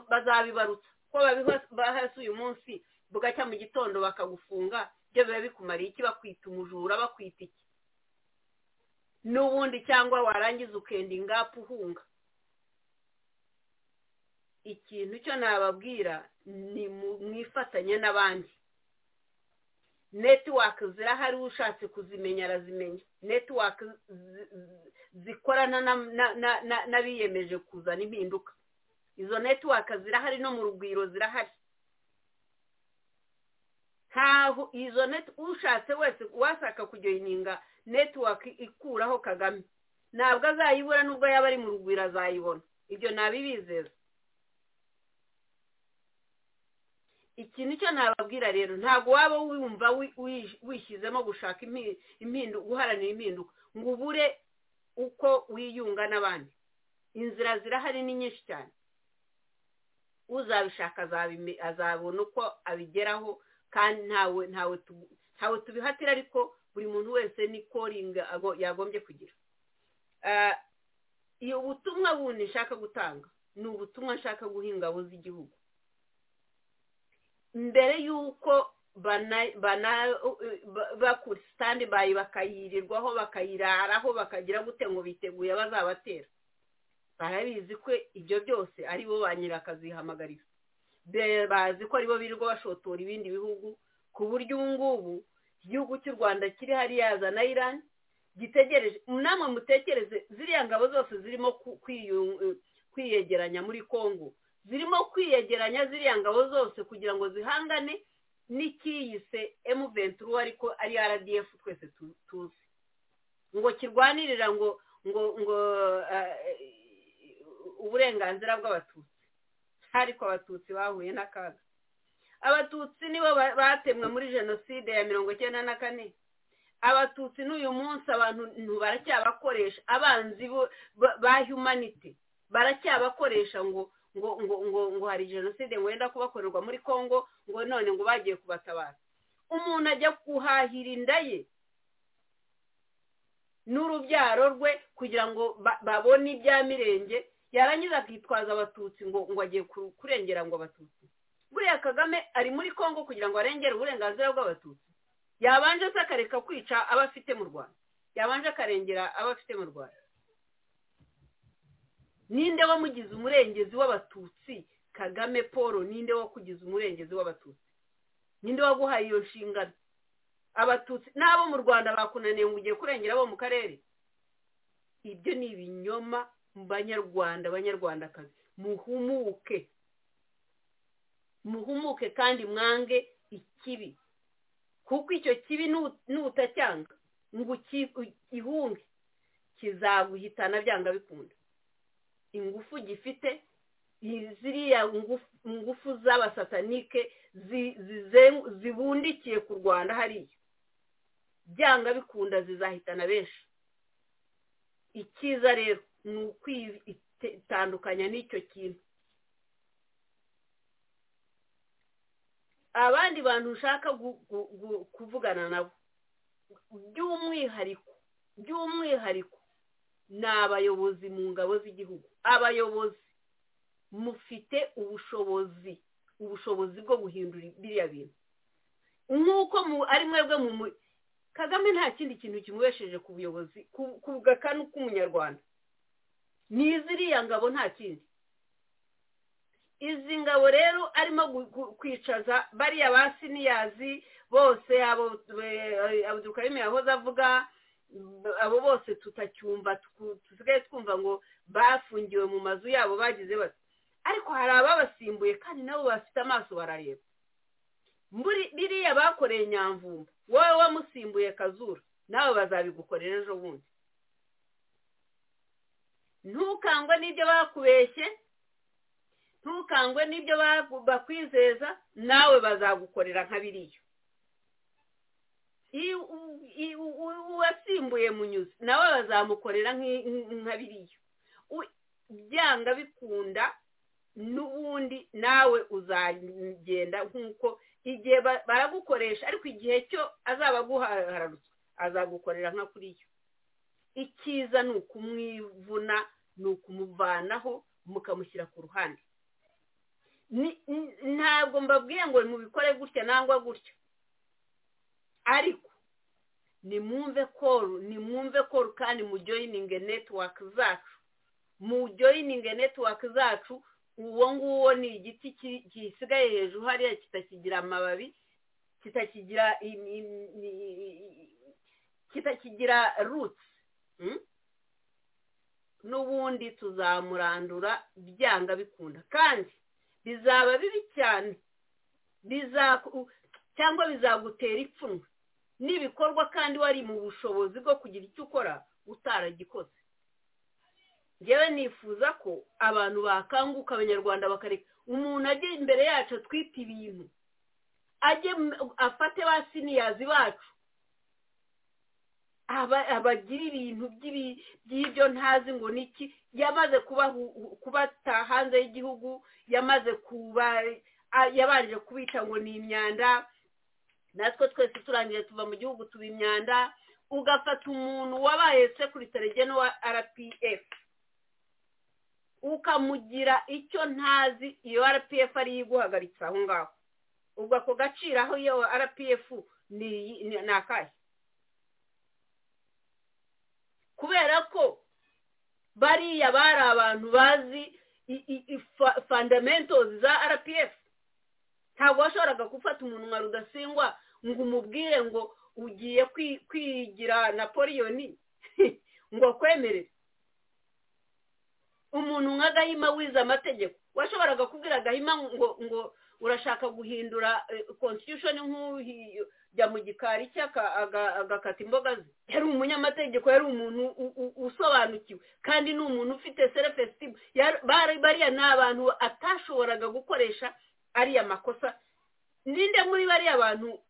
bazabibarutsa ko bahasi uyu munsi bugacya mu gitondo bakagufunga ibyo biba bikumariye iki bakwita umujura bakwita iki n'ubundi cyangwa warangiza ukenda ingapu uhunga ikintu cyo nababwira ni mwifatanye n'abandi netiwaka zirahari ushatse kuzimenya arazimenya netiwaka zikorana n'abiyemeje kuzana impinduka izo netiwaka zirahari no mu rugwiro zirahari ntaho izo neti ushatse wese washaka kujoyininga netiwaka ikuraho kagame ntabwo azayibura nubwo yaba ari mu rugwiro azayibona ibyo ntabibizeza iki nicyo nababwira rero ntabwo waba wumva wishyizemo gushaka impinduka guharanira impinduka ngo ubure uko wiyunga n'abandi inzira zirahari ni nyinshi cyane uzabishaka azabona uko abigeraho kandi ntawe ntawe ntawe tubihatira ariko buri muntu wese ni koringa yagombye kugira iyo butumwa bundi nshaka gutanga ni ubutumwa nshaka guha ingabo z'igihugu mbere y'uko bakura sitandi bayi bakayirirwaho bakayiraraho bakagira gute ngo biteguye bazabatera barabizi ko ibyo byose ari bo ba nyirakazihamagariza bazi ko aribo birirwa bashotora ibindi bihugu ku buryo ubu ngubu igihugu cy'u rwanda kiri hariya yazana irani gitegereje namwe mutekereze ziriya ngabo zose zirimo kwiyegeranya muri congo zirimo kwiyegeranya ziriya ngabo zose kugira ngo zihangane n'icyiyise emu ventura ariko ari rdf twese tuzi ngo kirwanirira ngo ngo ngo uburenganzira bw'abatutsi ariko abatutsi bahuye n'akaga abatutsi nibo batemwe muri jenoside ya mirongo icyenda na kane abatutsi n'uyu munsi abantu baracyabakoresha abanzi ba humanity baracyabakoresha ngo ngo ngo ngo ngo hari jenoside ngo wenda kubakorerwa muri congo ngo none ngo bagiye kubatabara umuntu ajya guhahira inda ye n'urubyaro rwe kugira ngo babone ibya mirenge yarangiza akitwaza abatutsi ngo ngo agiye kurengera ngo abatutsi buriya kagame ari muri congo kugira ngo arengere uburenganzira bw'abatutsi yabanje se akareka kwica abo afite mu rwanda yabanje akarengera abo afite mu rwanda ninde wamugize umurengezi w'abatutsi kagame paul ninde wakugize umurengezi w'abatutsi ninde waguhaye iyo nshingano abatutsi n'abo mu rwanda bakunaniye ngo ugiye kurengera abo mu karere ibyo ni ibinyoma mu banyarwanda abanyarwandakazi muhumuke muhumuke kandi mwange ikibi kuko icyo kibi n'utacyanga ngo ihunge kizaguhitana byanga bikunda ingufu gifite ziriya ngufu z'abasatanike zibundikiye ku rwanda hariya byanga bikunda zizahitana benshi icyiza rero ni ukwitandukanya n'icyo kintu abandi bantu ushaka kuvugana nabo by'umwihariko by'umwihariko ni abayobozi mu ngabo z'igihugu abayobozi mufite ubushobozi ubushobozi bwo guhindura biriya bintu nk'uko ari mwebwe mu kagame nta kindi kintu kimubesheje ku buyobozi ku gakanu k'umunyarwanda n'iziriya ngabo nta kindi izi ngabo rero arimo kwicaza bariya ba siniyazi bose abo abudukarimu yahoze avuga abo bose tutacyumva dusigaye twumva ngo bafungiwe mu mazu yabo bagize bati ariko hari ababasimbuye kandi nabo bafite amaso barareba biriya bakoreye nyamvumba wowe wamusimbuye kazura nawe bazabigukorera ejo bundi ntukangwe n'ibyo bakubeshye ntukangwe n'ibyo bakwizeza nawe bazagukorera nka biriya uwasimbuye munyuzi nawe bazamukorera nka biriya byanga bikunda n'ubundi nawe uzagenda nk'uko igihe baragukoresha ariko igihe cyo azaba aguhararutswe azagukorera nka kuriya icyiza ni ukumwivuna ni ukumuvanaho mukamushyira ku ruhande ntabwo mbabwiye ngo mubikore gutya nangwa gutya ariko nimwumve koru nimwumve koru kandi mu joyininge netiwaka zacu mu joyininge netiwaka zacu uwo nguwo ni igiti gisigaye hejuru hariya kitakigira amababi kitakigira kitakigira rutsi n'ubundi tuzamurandura byanga bikunda kandi bizaba bibi cyane cyangwa bizagutera ipfunwe n'ibikorwa kandi wari mu bushobozi bwo kugira icyo ukora utaragikoze ngewe nifuza ko abantu bakanguka abanyarwanda bakareka umuntu ajya imbere yacu atwite ibintu ajye afate ba siniyazi bacu abagira ibintu by'ibyo ntazi ngo niki yamaze kubata hanze y'igihugu yamaze kuba yabanje kubita ngo ni imyanda natwe twese turangiye tuva mu gihugu tuba imyanda ugafata umuntu wabaye sekuritere geno wa rpf ukamugira icyo ntazi iyo rpf ariyo iguhagaritse aho ngaho ubwo ako gaciro aho iyo rpf ni akahe kubera ko bariya bari abantu bazi fundamentos za rpf ntabwo washoboraga gufata umuntu nka rudasingwa ngo umubwire ngo ugiye kwigira napoleoni ngo akwemerere umuntu nka gahima wize amategeko washoboraga kubwira gahima ngo ngo urashaka guhindura constitution nk'ujya mu gikari cye agakata imboga ze yari umunyamategeko yari umuntu usobanukiwe kandi ni umuntu ufite selefesitimu bariya ni abantu atashoboraga gukoresha ariya makosa ninde muri bariya bantu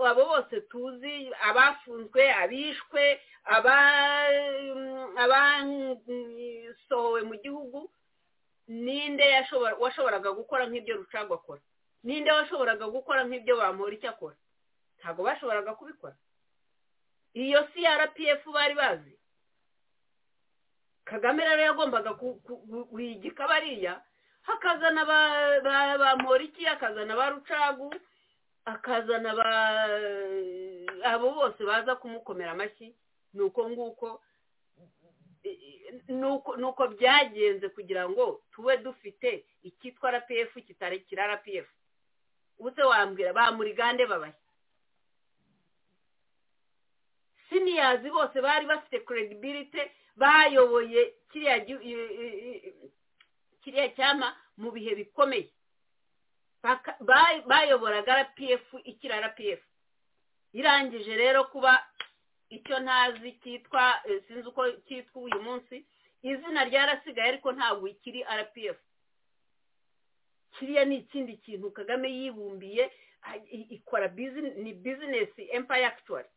abo bose tuzi abafunzwe abishwe abasohowe mu gihugu ninde washoboraga gukora nk'ibyo rucagwa akora ninde washoboraga gukora nk'ibyo bamura icyo akora ntabwo bashoboraga kubikora iyo si rpf bari bazi kagame rero yagombaga guhigika bariya hakazana ba moriki akazana ba rucagu akazana abo bose baza kumukomera amashyi ni uko nguko ni uko byagenze kugira ngo tube dufite icyitwa rpf kitarekira rpf ubuse wambwira ba murigande babaye siniyazi bose bari bafite credibility bayoboye kiriya kiriya cyama mu bihe bikomeye bayoboraga rpf ikira rpf irangije rero kuba icyo ntazi cyitwa sinzi uko cyitwa uyu munsi izina ryarasigaye ariko ntabwo ikiri rpf kiriya ni ikindi kintu kagame yibumbiye ikora ni bizinesi empire actually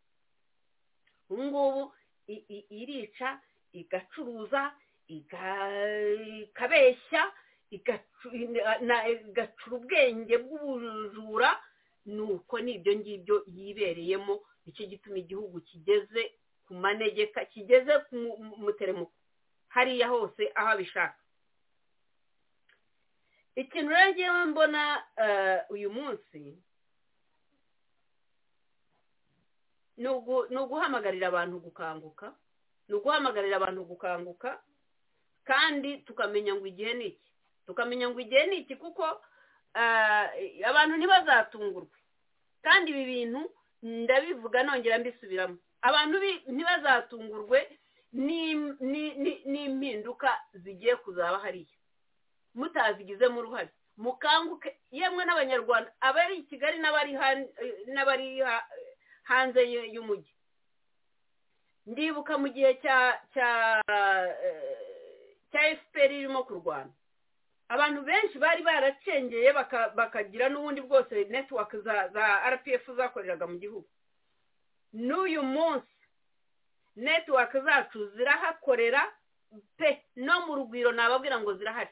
ubu ngubu irica igacuruza ikabeshya igacura ubwenge bw'ubujura ni uko n'ibyo ngibyo yibereyemo nicyo gituma igihugu kigeze ku manegeka kigeze ku muteremuko hariya hose aho abishaka ikintu rero ngewe mbona uyu munsi ni uguhamagarira abantu gukanguka ni uguhamagarira abantu gukanguka kandi tukamenya ngo igihe ni iki tukamenya ngo igihe ni iki kuko abantu ntibazatungurwe kandi ibi bintu ndabivuga nongera mbisubiramo abantu ntibazatungurwe n'impinduka zigiye kuzaba hariya mutazigizemo uruhare mukanguke yemwe n'abanyarwanda abari i kigali n'abari hanze y'umujyi ndibuka mu gihe cya cya cya efuperi irimo kurwana abantu benshi bari baracengeye bakagira n'ubundi bwose netiwaka za rpf zakoreraga mu gihugu n'uyu munsi netiwaka zacu zirahakorera pe no mu rugwiro nababwira ngo zirahari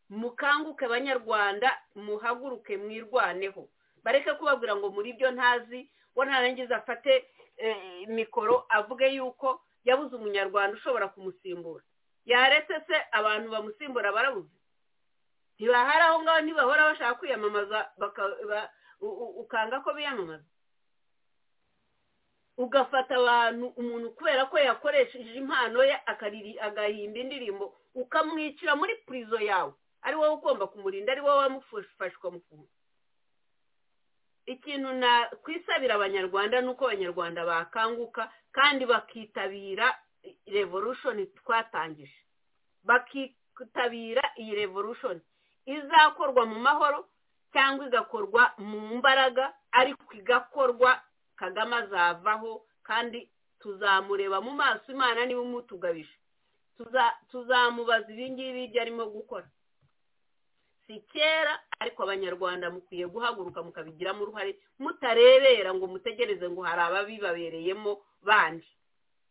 mukanguke abanyarwanda muhaguruke mwirwaneho bareke kubabwira ngo muri byo ntazi we ntarangiza afate mikoro avuge yuko yabuze umunyarwanda ushobora kumusimbura yaretse se abantu bamusimbura barabuze ntibahari aho ngaho ntibahora bashaka kwiyamamaza ukanga ko biyamamaza ugafata abantu umuntu kubera ko yakoresheje impano ye agahimba indirimbo ukamwicira muri purizo yawe ari wowe ugomba kumurinda ari wowe wamufashwa mu kuntu ikintu nakwisabira abanyarwanda ni uko abanyarwanda bakanguka kandi bakitabira revolution twatangije bakitabira iyi revolution izakorwa mu mahoro cyangwa igakorwa mu mbaraga ariko igakorwa kagame azavaho kandi tuzamureba mu maso imana niba umutugabije tuzamubaza ibi ngibi ibyo arimo gukora si kera ariko abanyarwanda mukwiye guhaguruka mukabigiramo uruhare mutarebera ngo mutegereze ngo hari ababibabereyemo bandi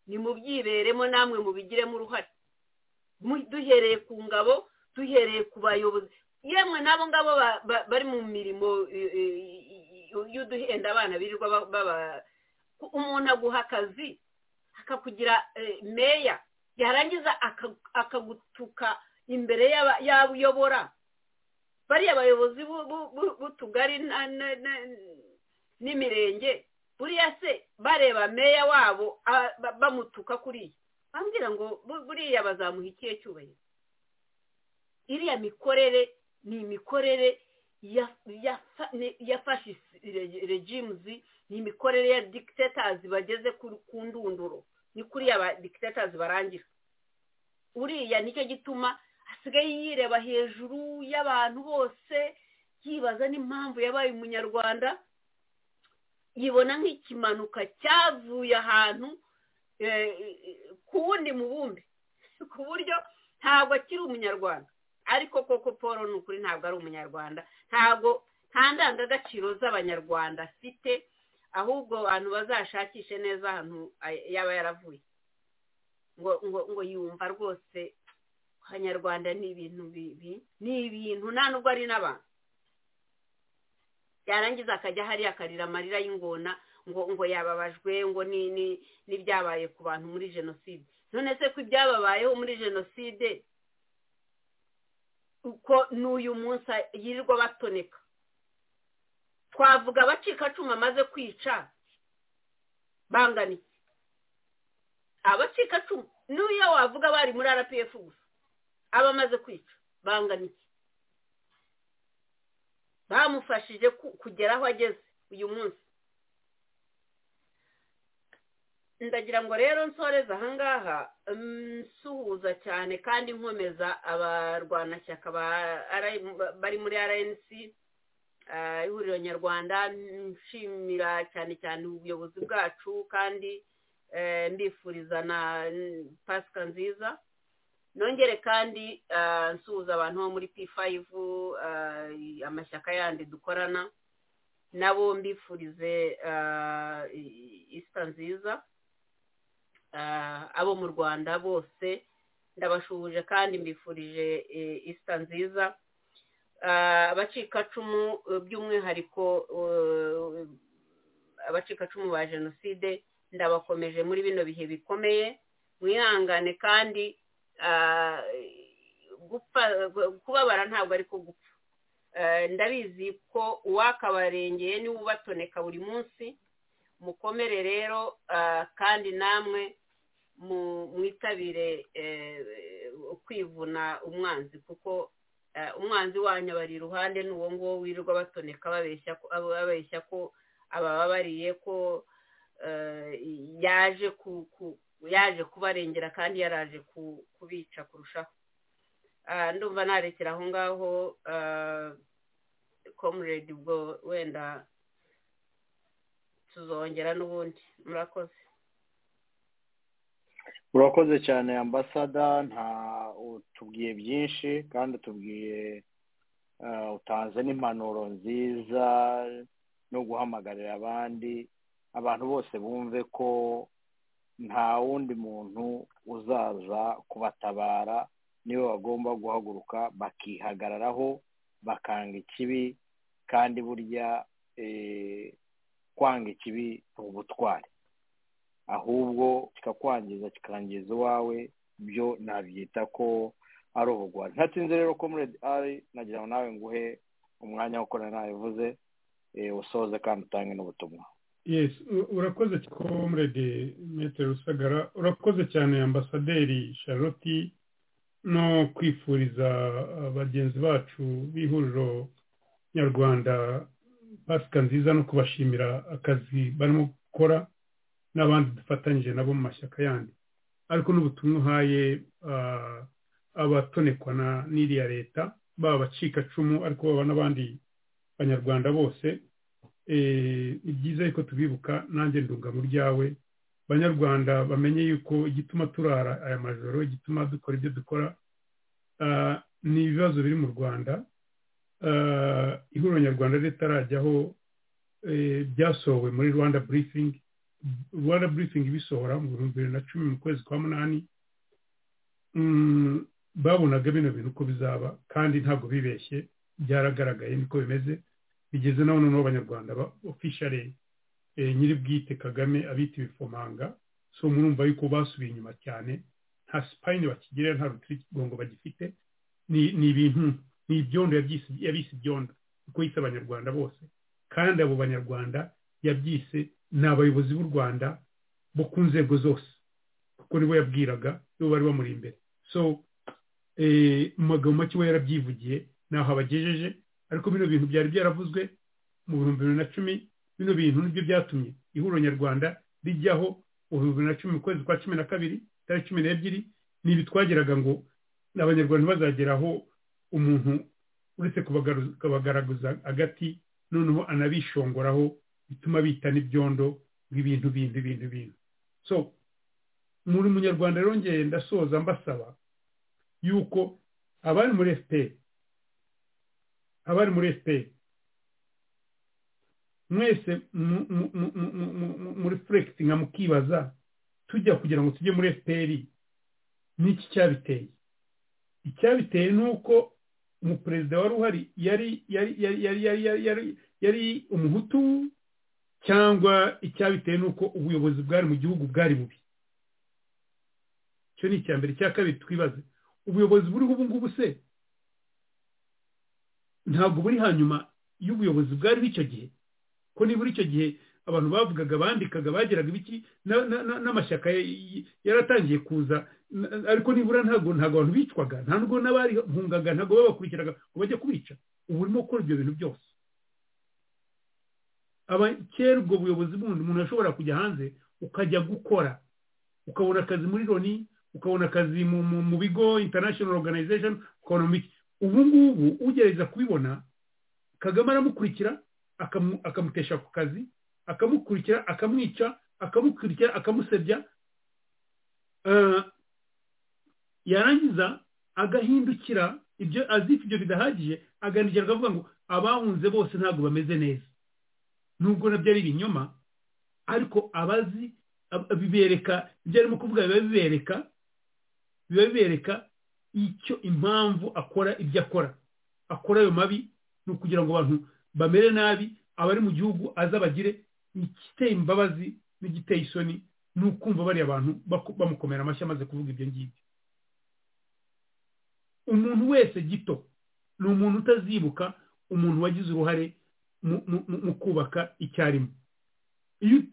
nimubyiberemo namwe mubigiremo uruhare duhereye ku ngabo duhereye ku bayobozi yemwe n'abo ngabo bari mu mirimo y'uduhenda abana birirwa umuntu aguha akazi akakugira meya yarangiza akagutuka imbere y'abo uyobora bariya bayobozi b'utugari n'imirenge buriya se bareba meya wabo bamutuka kuriya bambwira ngo buriya bazamuha ikihe cyubahiro iriya mikorere ni imikorere yafashe regimuzi ni imikorere ya dikitatazi bageze ku ndunduro ni kuriya ba dikitatazi barangira uriya nicyo gituma asigaye yireba hejuru y'abantu bose yibaza n'impamvu yabaye umunyarwanda yibona nk'ikimanuka cyavuye ahantu ku wundi mubumbe ku buryo ntabwo akiri umunyarwanda ariko koko paul ni ukuri ntabwo ari umunyarwanda ntabwo nta ndangagaciro z'abanyarwanda afite ahubwo abantu bazashakishe neza ahantu yaba yaravuye ngo ngo ngo yumva rwose abanyarwanda ni ibintu bibi ni ibintu nta nubwo ari n'abantu yarangiza akajya hariya akarira amarira y'ingona ngo ngo yababajwe ngo n'ibyabaye ku bantu muri jenoside none se ko ibyababayeho muri jenoside uko n'uyu munsi yirirwa batoneka twavuga abacikacumu amaze kwica bangana iki abacikacumu n'iyo wavuga bari muri rpf gusa abamaze kwica bangana iki bamufashije kugera aho ageze uyu munsi ndagira ngo rero nsoreze ahangaha nsuhuza cyane kandi nkomeza abarwanashyaka bari muri rnc ihuriro nyarwanda nshimira cyane cyane ubuyobozi bwacu kandi mbifuriza na pasika nziza nongere kandi nsuhuza abantu bo muri p5 amashyaka yandi dukorana nabo mbifurize isita nziza abo mu rwanda bose ndabashuhuje kandi mbifurije isita nziza abacikacumu by'umwihariko abacikacumu ba jenoside ndabakomeje muri bino bihe bikomeye mwihangane kandi kubabara ntabwo ari ko gupfa ndabizi ko uwakabarengeye niwe ubatoneka buri munsi mukomere rero kandi namwe mwitabire kwivuna umwanzi kuko umwanzi wanyu abari iruhande ni uwo nguwo wirirwa batoneka babeshya ko abababariye ko yaje yaje kubarengera kandi yaraje kubica kurushaho ndumva narekera aho ngaho comrade ubwo wenda tuzongera n'ubundi murakoze urakoze cyane ambasada nta utubwiye byinshi kandi utubwiye utanze n'impanuro nziza no guhamagarira abandi abantu bose bumve ko nta wundi muntu uzaza kubatabara nibo bagomba guhaguruka bakihagararaho bakanga ikibi kandi burya kwanga ikibi ni ubutwari ahubwo kikakwangiza kikangiza uwawe byo nabyita ko ari ubugwari ntatsinze rero komurede ari nagira ngo nawe nguhe umwanya wo gukorana nawe uvuze usoze kandi utange n'ubutumwa yesi urakoze komurede metero rusagara urakoze cyane ambasaderi charlotte no kwifuriza bagenzi bacu b'ihuriro nyarwanda pasika nziza no kubashimira akazi barimo gukora n'abandi dufatanyije nabo mu mashyaka yandi ariko n'ubutumwa uhaye abatonekwa n'iriya leta baba abacikacumu ariko baba n'abandi banyarwanda bose ni byiza yuko tubibuka nanjye ndunga mu ryawe banyarwanda bamenye yuko igituma turara aya majoro igituma dukora ibyo dukora ni ibibazo biri mu rwanda ihuriro nyarwanda ritarajyaho byasohowe muri rwanda burifingi rwanda burifingi ibisohora mu bihumbi bibiri na cumi mu kwezi kwa munani babonaga bino bintu uko bizaba kandi ntabwo bibeshye byaragaragaye niko bimeze bigeze na noneho abanyarwanda ba ofishare nyiribwite kagame abita ibifomanga so murumva yuko basubiye inyuma cyane nta sipayini bakigira nta rutirigongo bagifite ni ibintu ni ibyondo yabyise ibyondo kuko yise abanyarwanda bose kandi abo banyarwanda yabyise ni abayobozi b'u rwanda bo ku nzego zose kuko nibo yabwiraga nibo bari bamuri imbere so mu magambo make we yarabyivugiye ntaho abagejeje ariko bino bintu byari byaravuzwe mu bihumbi bibiri na cumi bino bintu nibyo byatumye ihuriro nyarwanda rijyaho mu bihumbi bibiri na cumi mu kwezi kwa cumi na kabiri tariki cumi n'ebyiri ni ibi twagiraga ngo abanyarwanda bazageraho umuntu uretse kubagaraguza agati noneho anabishongoraho bituma bita n'ibyondo bw'ibintu bindi bintu bintu so muri munyarwanda rero ndasoza mbasaba yuko abari muri efuperi abari muri efuperi mwese muri furekisi nka mukibaza tujya kugira ngo tujye muri efuperi n'iki cyabiteye icyabiteye ni uko umuperezida wari uhari yari yari yari yari yari umuhutu cyangwa icyabiteye ni uko ubuyobozi bwari mu gihugu bwari bubi icyo ni icya mbere icya kabiri twibaze ubuyobozi buriho ubu ngubu se ntabwo buri hanyuma y'ubuyobozi bwariho icyo gihe ko nibura icyo gihe abantu bavugaga bandikaga bageraga ibiki n'amashyaka yaratangiye kuza ariko nibura ntabwo ntabwo abantu bicwaga nta nubwo n'abahungaga ntabwo babakurikiraga ngo bajye kubica ubu urimo gukora ibyo bintu byose kera ubwo buyobozi bundi umuntu ashobora kujya hanze ukajya gukora ukabona akazi muri loni ukabona akazi mu bigo international organization ukabona mu ubu ngubu ugerageza kubibona kagame aramukurikira akamutesha ku kazi akamukurikira akamwica akamukurikira akamusebya yarangiza agahindukira ibyo azita ibyo bidahagije agahindukira akavuga ngo abahunze bose ntabwo bameze neza nubwo nabyo ari ibinyoma ariko abazi bibereka ibyo arimo kuvuga biba bibereka biba bibereka icyo impamvu akora ibyo akora akora ayo mabi ni ukugira ngo abantu bamere nabi abari mu gihugu azabagire igiteye imbabazi n'igiteye isoni ni ukumva bariya abantu bamukomera amashyi amaze kuvuga ibyo ngibyo umuntu wese gito ni umuntu utazibuka umuntu wagize uruhare mu kubaka icyarimwe iyo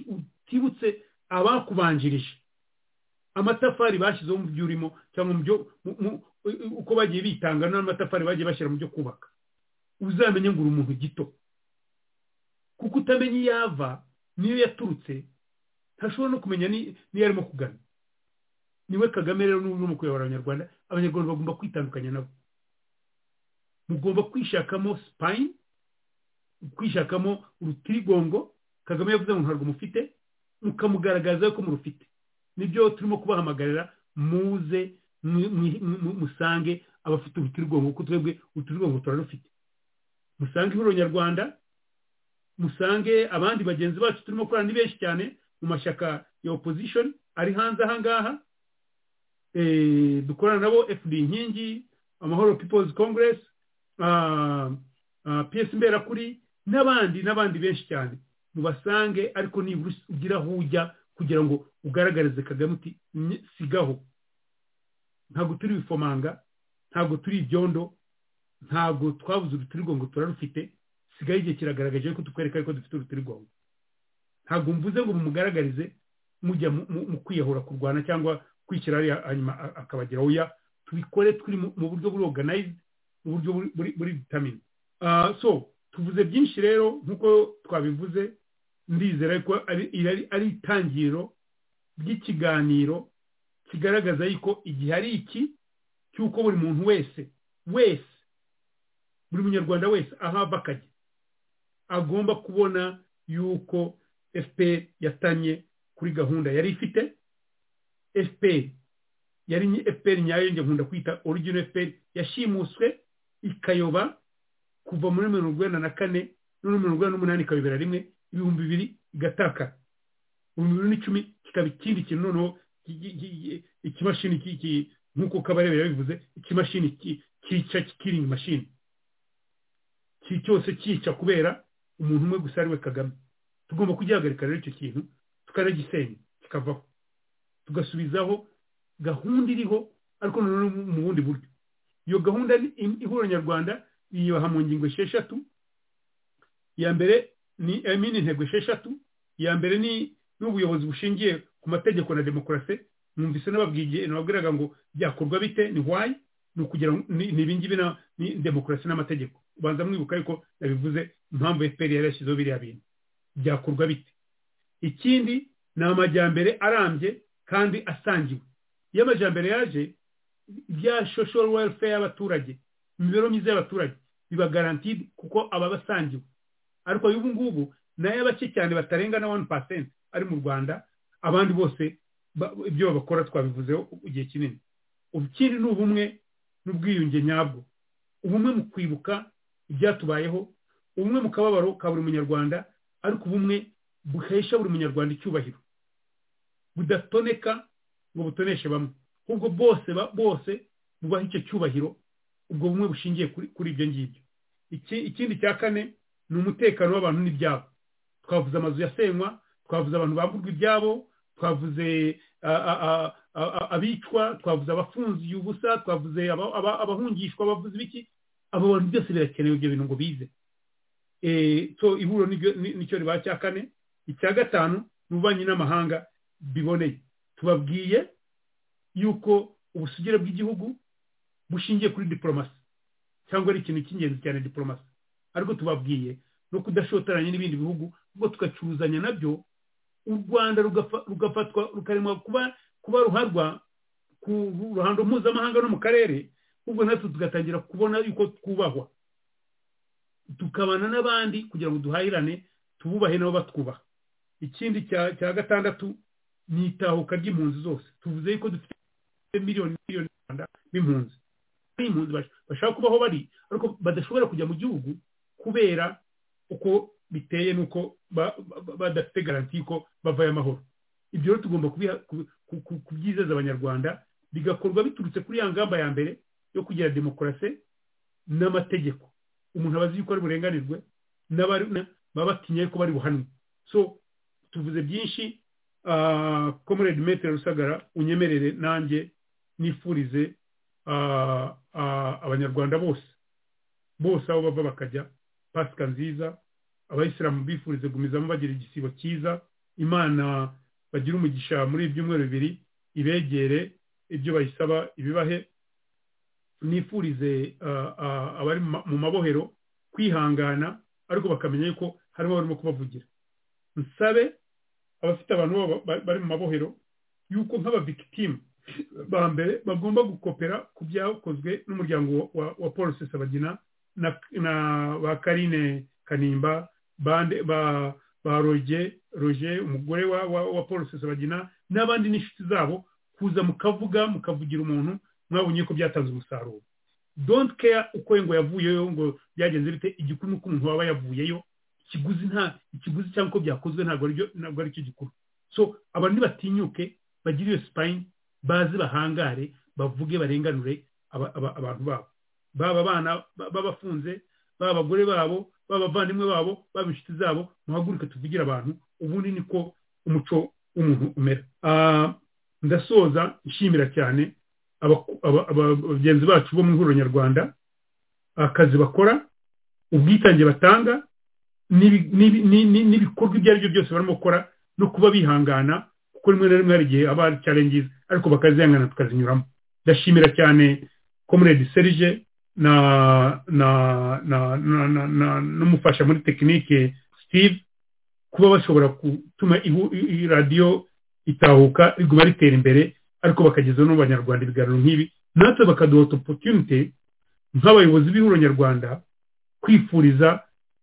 utibutse abakubanjirije amatafari bashyizeho mu byo urimo cyangwa mu byo uko bagiye bitanga n'amatafari bagiye bashyira mu byo kubaka uzamenye ngo uri umuntu gito kuko utamenya iyo ava niyo yaturutse ntashobora no kumenya n'iyo arimo kugana niwe kagame rero n'ubu urimo kuyobora abanyarwanda abanyarwanda bagomba kwitandukanya nabo mugomba kwishakamo sipayini kwishakamo urutirigongo kagame yavuze ngo ntabwo mufite mukamugaragaza ko murufite nibyo turimo kubahamagarira muze musange abafite urutirigongo kuko twebwe urutirigongo turarufite musange ihuriro nyarwanda musange abandi bagenzi bacu turimo gukorana ni benshi cyane mu mashyaka ya opozishoni ari hanze aha ngaha dukorana nabo fd inkingi amahoro people's congress piyesi mberakuri n'abandi n'abandi benshi cyane mubasange ariko nibura ugira aho ujya kugira ngo ugaragarize kagame uti sigaho ntabwo turi bifomanga ntabwo turi ibyondo ntabwo twabuze urutirigongo turarufite sigaho igihe kiragaragaje ko dukwereka ariko dufite urutirigongo ntabwo mvuze ngo mumugaragarize mujya mu kwiyahura kurwana cyangwa kwishyira hanyuma akabagira oya tubikore turi mu buryo buri oruganayizidi mu buryo buri vitamine so tuvuze byinshi rero nk'uko twabivuze ndizera ko ari itangiriro ry'ikiganiro kigaragaza yuko igihe ari iki cy'uko buri muntu wese wese buri munyarwanda wese ahava akajya agomba kubona yuko fpr yatanye kuri gahunda yari ifite fpr yari fpr nyayo nkunda kwita origino fpr yashimuswe ikayoba kuva muri mirongo inani na kane no mirongo inani n'umunani ikayobera rimwe ibihumbi bibiri igataka ibihumbi bibiri n'icumi kikaba ikindi kintu noneho ikimashini nk'uko kabarebe yabivuze ikimashini cyica kikiringi mashini cyose cyica kubera umuntu umwe gusa ariwe kagame tugomba kugihagarika rero icyo kintu tukanagisenya kikavaho tugasubizaho gahunda iriho ariko noneho mu bundi buryo iyo gahunda ihura nyarwanda yiyubaha mu ngingo esheshatu iya mbere ni emini intego esheshatu iya mbere ni n'ubuyobozi bushingiye ku mategeko na demokarasi mwumvise n'ababwiye nababwiraga ngo byakorwa bite ni wayi ni ukugira ni ibingibi ni demokarasi n'amategeko ubanza mwibuka ariko nabivuze impamvu efuperi yari yashyizeho biriya bintu byakorwa bite ikindi ni amajyambere arambye kandi asangiwe iyo amajyambere yaje bya social welfare y'abaturage imibereho myiza y'abaturage biba garantide kuko aba basangiwe ariko ubu ngubu nayo bake cyane batarenga na wani pasenti ari mu rwanda abandi bose ibyo babakora twabivuzeho igihe kinini ikindi ni ubumwe n'ubwiyunge nyabwo ubumwe mu kwibuka ibyatubayeho ubumwe mu kababaro ka buri munyarwanda ariko ubumwe buhesha buri munyarwanda icyubahiro budatoneka ngo butoneshe bamwe ahubwo bose bose bubaha icyo cyubahiro ubwo bumwe bushingiye kuri ibyo ngibyo ikindi cya kane ni umutekano w'abantu n'ibyabo twavuze amazu yasenywa twavuze abantu bamburwa ibyabo twavuze abicwa twavuze abafunzi ubusa twavuze abahungishwa abavuze ibiki abo bantu byose birakenewe ibyo bintu ngo bize so ihuriro nicyo riba cya kane icya gatanu ni ububanyi n'amahanga biboneye tubabwiye yuko ubusugire bw'igihugu bushingiye kuri diporomasi cyangwa ari ikintu cy'ingenzi cyane diporomasi ariko tubabwiye no kudashotoranya n'ibindi bihugu ngo tugacuruzanya nabyo u rwanda rugafatwa rukaremwa kuba ruharwa ku ruhando mpuzamahanga no mu karere ubwo natwe tugatangira kubona yuko twubahwa tukabana n'abandi kugira ngo duhahirane tububahe nabo batwubaha ikindi cya gatandatu ni itahuka ry'impunzi zose tuvuze ko dufite miliyoni miliyoni rwanda n'impunzi impunzi bashaka kubaho bari ariko badashobora kujya mu gihugu kubera uko biteye n'uko badafite garanti y'uko bavayo amahoro ibyo rero tugomba kubyizeza abanyarwanda bigakorwa biturutse kuri ya ngamba ya mbere yo kugira demokarasi n'amategeko umuntu aba azi yuko ari burenganirwe baba batinye ko bari buhanwe so tuvuze byinshi komerede metero rusagara unyemerere nanjye nifurize abanyarwanda bose bose aho bava bakajya pasika nziza abayisilamu bifurize gumizamo bagira igisibo cyiza imana bagira umugisha muri ibyumweru bibiri ibegere ibyo bayisaba ibibahe nifurize abari mu mabohero kwihangana ariko bakamenya yuko harimo barimo kubavugira nsabe abafite abantu bari mu mabohero yuko nk'ababikitimu ba mbere bagomba gukopera ku byakozwe n'umuryango wa paul sesabagina na ba karine kanimba ba roge roge umugore wa paul sesabagina n'abandi n'inshuti zabo kuza mukavuga mukavugira umuntu mwabonye ko byatanze umusaruro don't care uko ngo yavuyeyo ngo byagenze bite igikuru nuko umuntu waba yavuyeyo ikiguzi nta ikiguzi cyangwa uko byakozwe ntabwo aribyo ntabwo aricyo gikuru so abantu ntibatinyuke bagire iyo sipayini baze bahangare bavuge barenganure abantu babo baba abana babafunze baba abagore babo baba abavandimwe babo baba inshuti zabo muhaguruke tuvugire abantu ubundi niko umuco w'umuntu umera ndasoza nshimira cyane abagenzi bacu bo mu ihuriro nyarwanda akazi bakora ubwitange batanga n'ibikorwa ibyo ari byo byose barimo gukora no kuba bihangana kuko rimwe na rimwe hari igihe aba ari cyarengizi ariko bakazihangana tukazinyuramo ndashimira cyane comrade serije na na na na n'umufasha muri tekinike steve kuba bashobora gutuma radiyo itahuka riguma ritera imbere ariko bakageza no mu banyarwanda ibiganiro nk'ibi natwe bakaduha opotunite nk'abayobozi b'ihuriro nyarwanda kwifuriza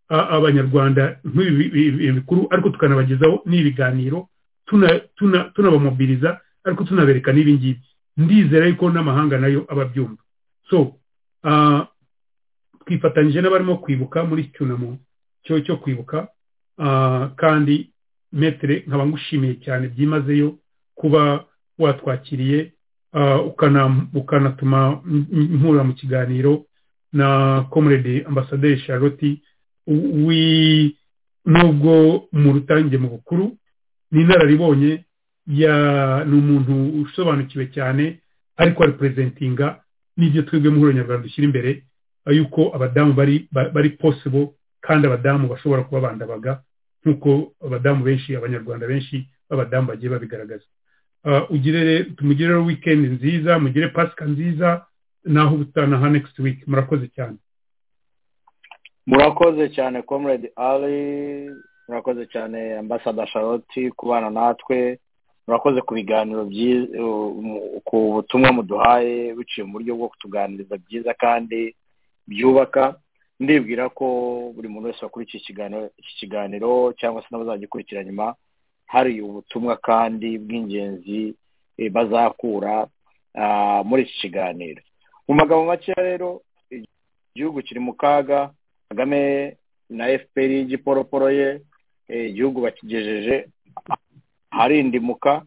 abanyarwanda nk'ibi bikuru ariko tukanabagezaho n'ibiganiro tunabamobiriza ariko tunabereka n'ibi ngibi ndizera yuko n'amahanga nayo aba abyumva so twifatanyije n'abarimo kwibuka muri iki cyunamo cyo kwibuka kandi metere nkaba ngushimiye cyane byimazeyo kuba watwakiriye ukanatuma mpura mu kiganiro na comrade ambasaderi charlotte nubwo mu rutange mu bukuru ni inararibonye ni umuntu usobanukiwe cyane ariko aripurezentinga n'ibyo twebwe mu nyarwanda dushyira imbere yuko abadamu bari posibo kandi abadamu bashobora kuba bandabaga nk'uko abadamu benshi abanyarwanda benshi b'abadamu bagiye babigaragaza ugire tumugire wikendi nziza mugire pasika nziza naho ubutaha next week murakoze cyane murakoze cyane comrade ali murakoze cyane ambasada charlotte kubana natwe murakoze ku biganiro byiza ku butumwa muduhaye biciye mu buryo bwo kutuganiriza byiza kandi byubaka ndibwira ko buri muntu wese wakurikiye iki kiganiro cyangwa se n'abazagikurikira nyuma hari ubutumwa kandi bw'ingenzi bazakura muri iki kiganiro mu magambo makeya rero igihugu kiri mu kaga kagame na fpr y'igiporoporo ye igihugu bakigejeje harindimuka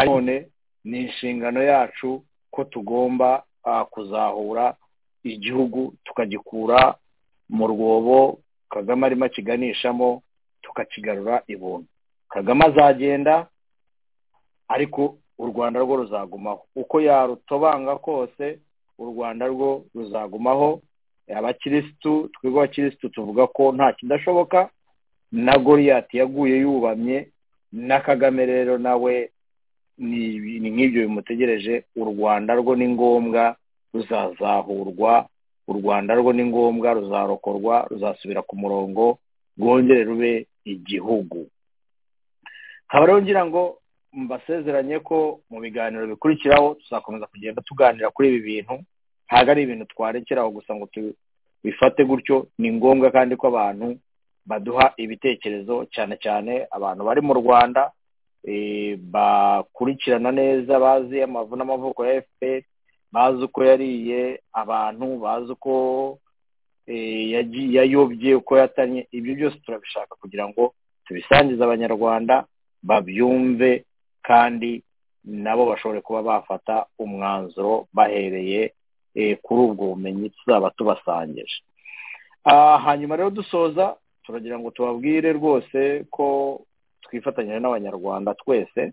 none ni inshingano yacu ko tugomba kuzahura igihugu tukagikura mu rwobo kagame arimo akiganishamo tukakigarura ibuntu kagame azagenda ariko u rwanda rwo ruzagumaho uko yarutobanga kose u rwanda rwo ruzagumaho abakirisitu twebwe abakirisitu tuvuga ko nta kidashoboka na goriyati yaguye yubamye na kagame rero nawe ni nk'ibyo bimutegereje u rwanda rwo ni ngombwa ruzazahurwa u rwanda rwo ni ngombwa ruzarokorwa ruzasubira ku murongo rwongere rube igihugu nkaba rero ngira ngo mbasezeranye ko mu biganiro bikurikiraho tuzakomeza kugenda tuganira kuri ibi bintu ntabwo ari ibintu twarekeraho gusa ngo tubifate gutyo ni ngombwa kandi ko abantu baduha ibitekerezo cyane cyane abantu bari mu rwanda bakurikirana neza bazi amavu n'amavuko ya efuperi bazi uko yariye abantu bazi uko yayobye uko yatanye ibyo byose turabishaka kugira ngo tubisangize abanyarwanda babyumve kandi nabo bashobore kuba bafata umwanzuro bahereye kuri ubwo bumenyi tuzaba tubasangije hanyuma rero dusoza turagira ngo tubabwire rwose ko twifatanyije n'abanyarwanda twese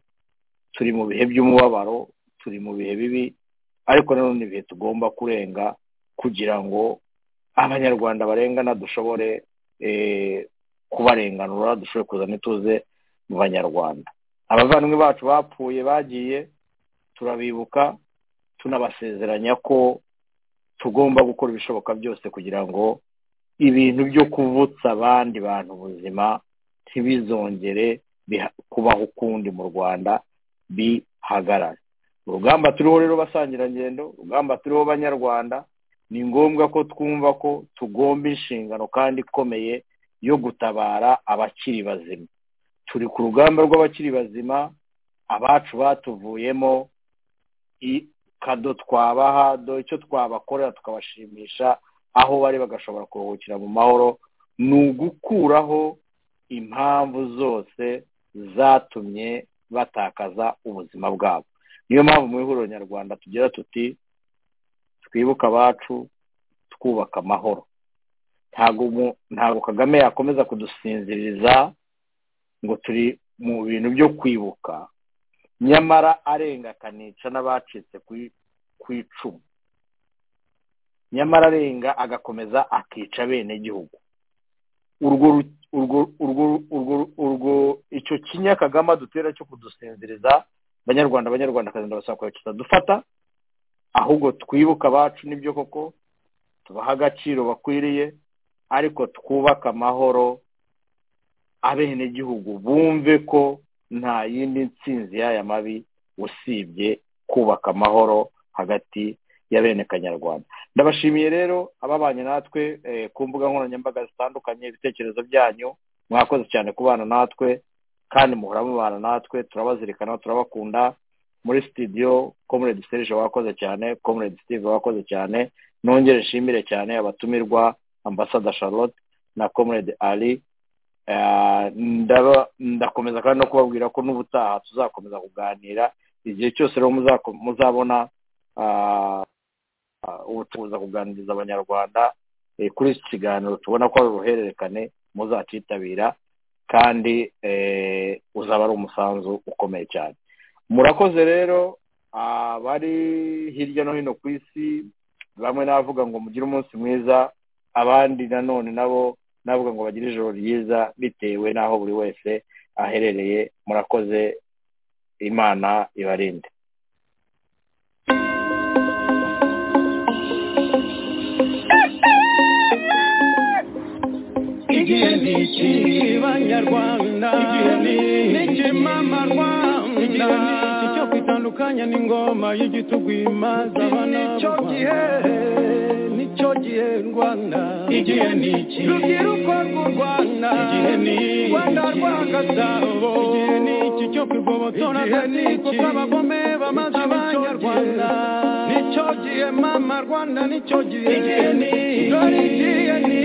turi mu bihe by'umubabaro turi mu bihe bibi ariko nanone ibihe tugomba kurenga kugira ngo abanyarwanda barengana dushobore kubarenganura dushobore kuza n'ituze mu banyarwanda abavandimwe bacu bapfuye bagiye turabibuka tunabasezeranya ko tugomba gukora ibishoboka byose kugira ngo ibintu byo kuvutsa abandi bantu ubuzima ntibizongere kubaho ukundi mu rwanda bihagarare urugamba turiho rero basangirangendo urugamba turiho banyarwanda ni ngombwa ko twumva ko tugomba inshingano kandi ikomeye yo gutabara abakiri bazima turi ku rugamba rw'abakiri bazima abacu batuvuyemo kado twabaha dore icyo twabakorera tukabashimisha aho bari bagashobora kuruhukira mu mahoro ni ugukuraho impamvu zose zatumye batakaza ubuzima bwabo niyo mpamvu mu ihuriro nyarwanda tugira tuti twibuke abacu twubaka amahoro ntabwo kagame yakomeza kudusinziriza ngo turi mu bintu byo kwibuka nyamara arenga akanica n'abacitse ku icumu nyamara arenga agakomeza akica bene gihugu urwo icyo kinya kagame dutera cyo kudusinziriza abanyarwanda abanyarwanda akazi ndabasaba kitadufata ahubwo twibuka abacu nibyo koko tubaha agaciro bakwiriye ariko twubake amahoro abenegihugu bumve ko nta yindi nsinzi y'aya mabi usibye kubaka amahoro hagati y'abene kanyarwanda ndabashimiye rero ababanye natwe ku mbuga nkoranyambaga zitandukanye ibitekerezo byanyu mwakoze cyane kubana natwe kandi muhora mubana natwe turabazirikana turabakunda muri sitidiyo komerede serije wakoze cyane komerede sitive wakoze cyane nongere nshimire cyane abatumirwa ambasada charlotte na komerede ali ndakomeza kandi no kubabwira ko n'ubutaha tuzakomeza kuganira igihe cyose rero muzabona ubucuruza kuganiriza abanyarwanda kuri iki kiganiro tubona ko ari uruhererekane muzakitabira kandi uzaba ari umusanzu ukomeye cyane murakoze rero abari hirya no hino ku isi bamwe n'abavuga ngo mugire umunsi mwiza abandi nanone nabo navuga ngo bagire ijoro ryiza bitewe n'aho buri wese aherereye murakoze imana ibarinde igihe ni iki banyarwanda niki mama rwanda icyo kwitandukanya n'ingoma y'igitugu imaza abana b'u rwanda nicyo gihe rwanda igihe ni iki rubyiruko rw'u rwanda igihe ni iki rwanda rw'agasabo igihe ni iki cyo kwigobotora agatsiko k'abagome bamaze abanyarwanda nicyo gihe mama rwanda nicyo gihe igihe ni iki dore igihe ni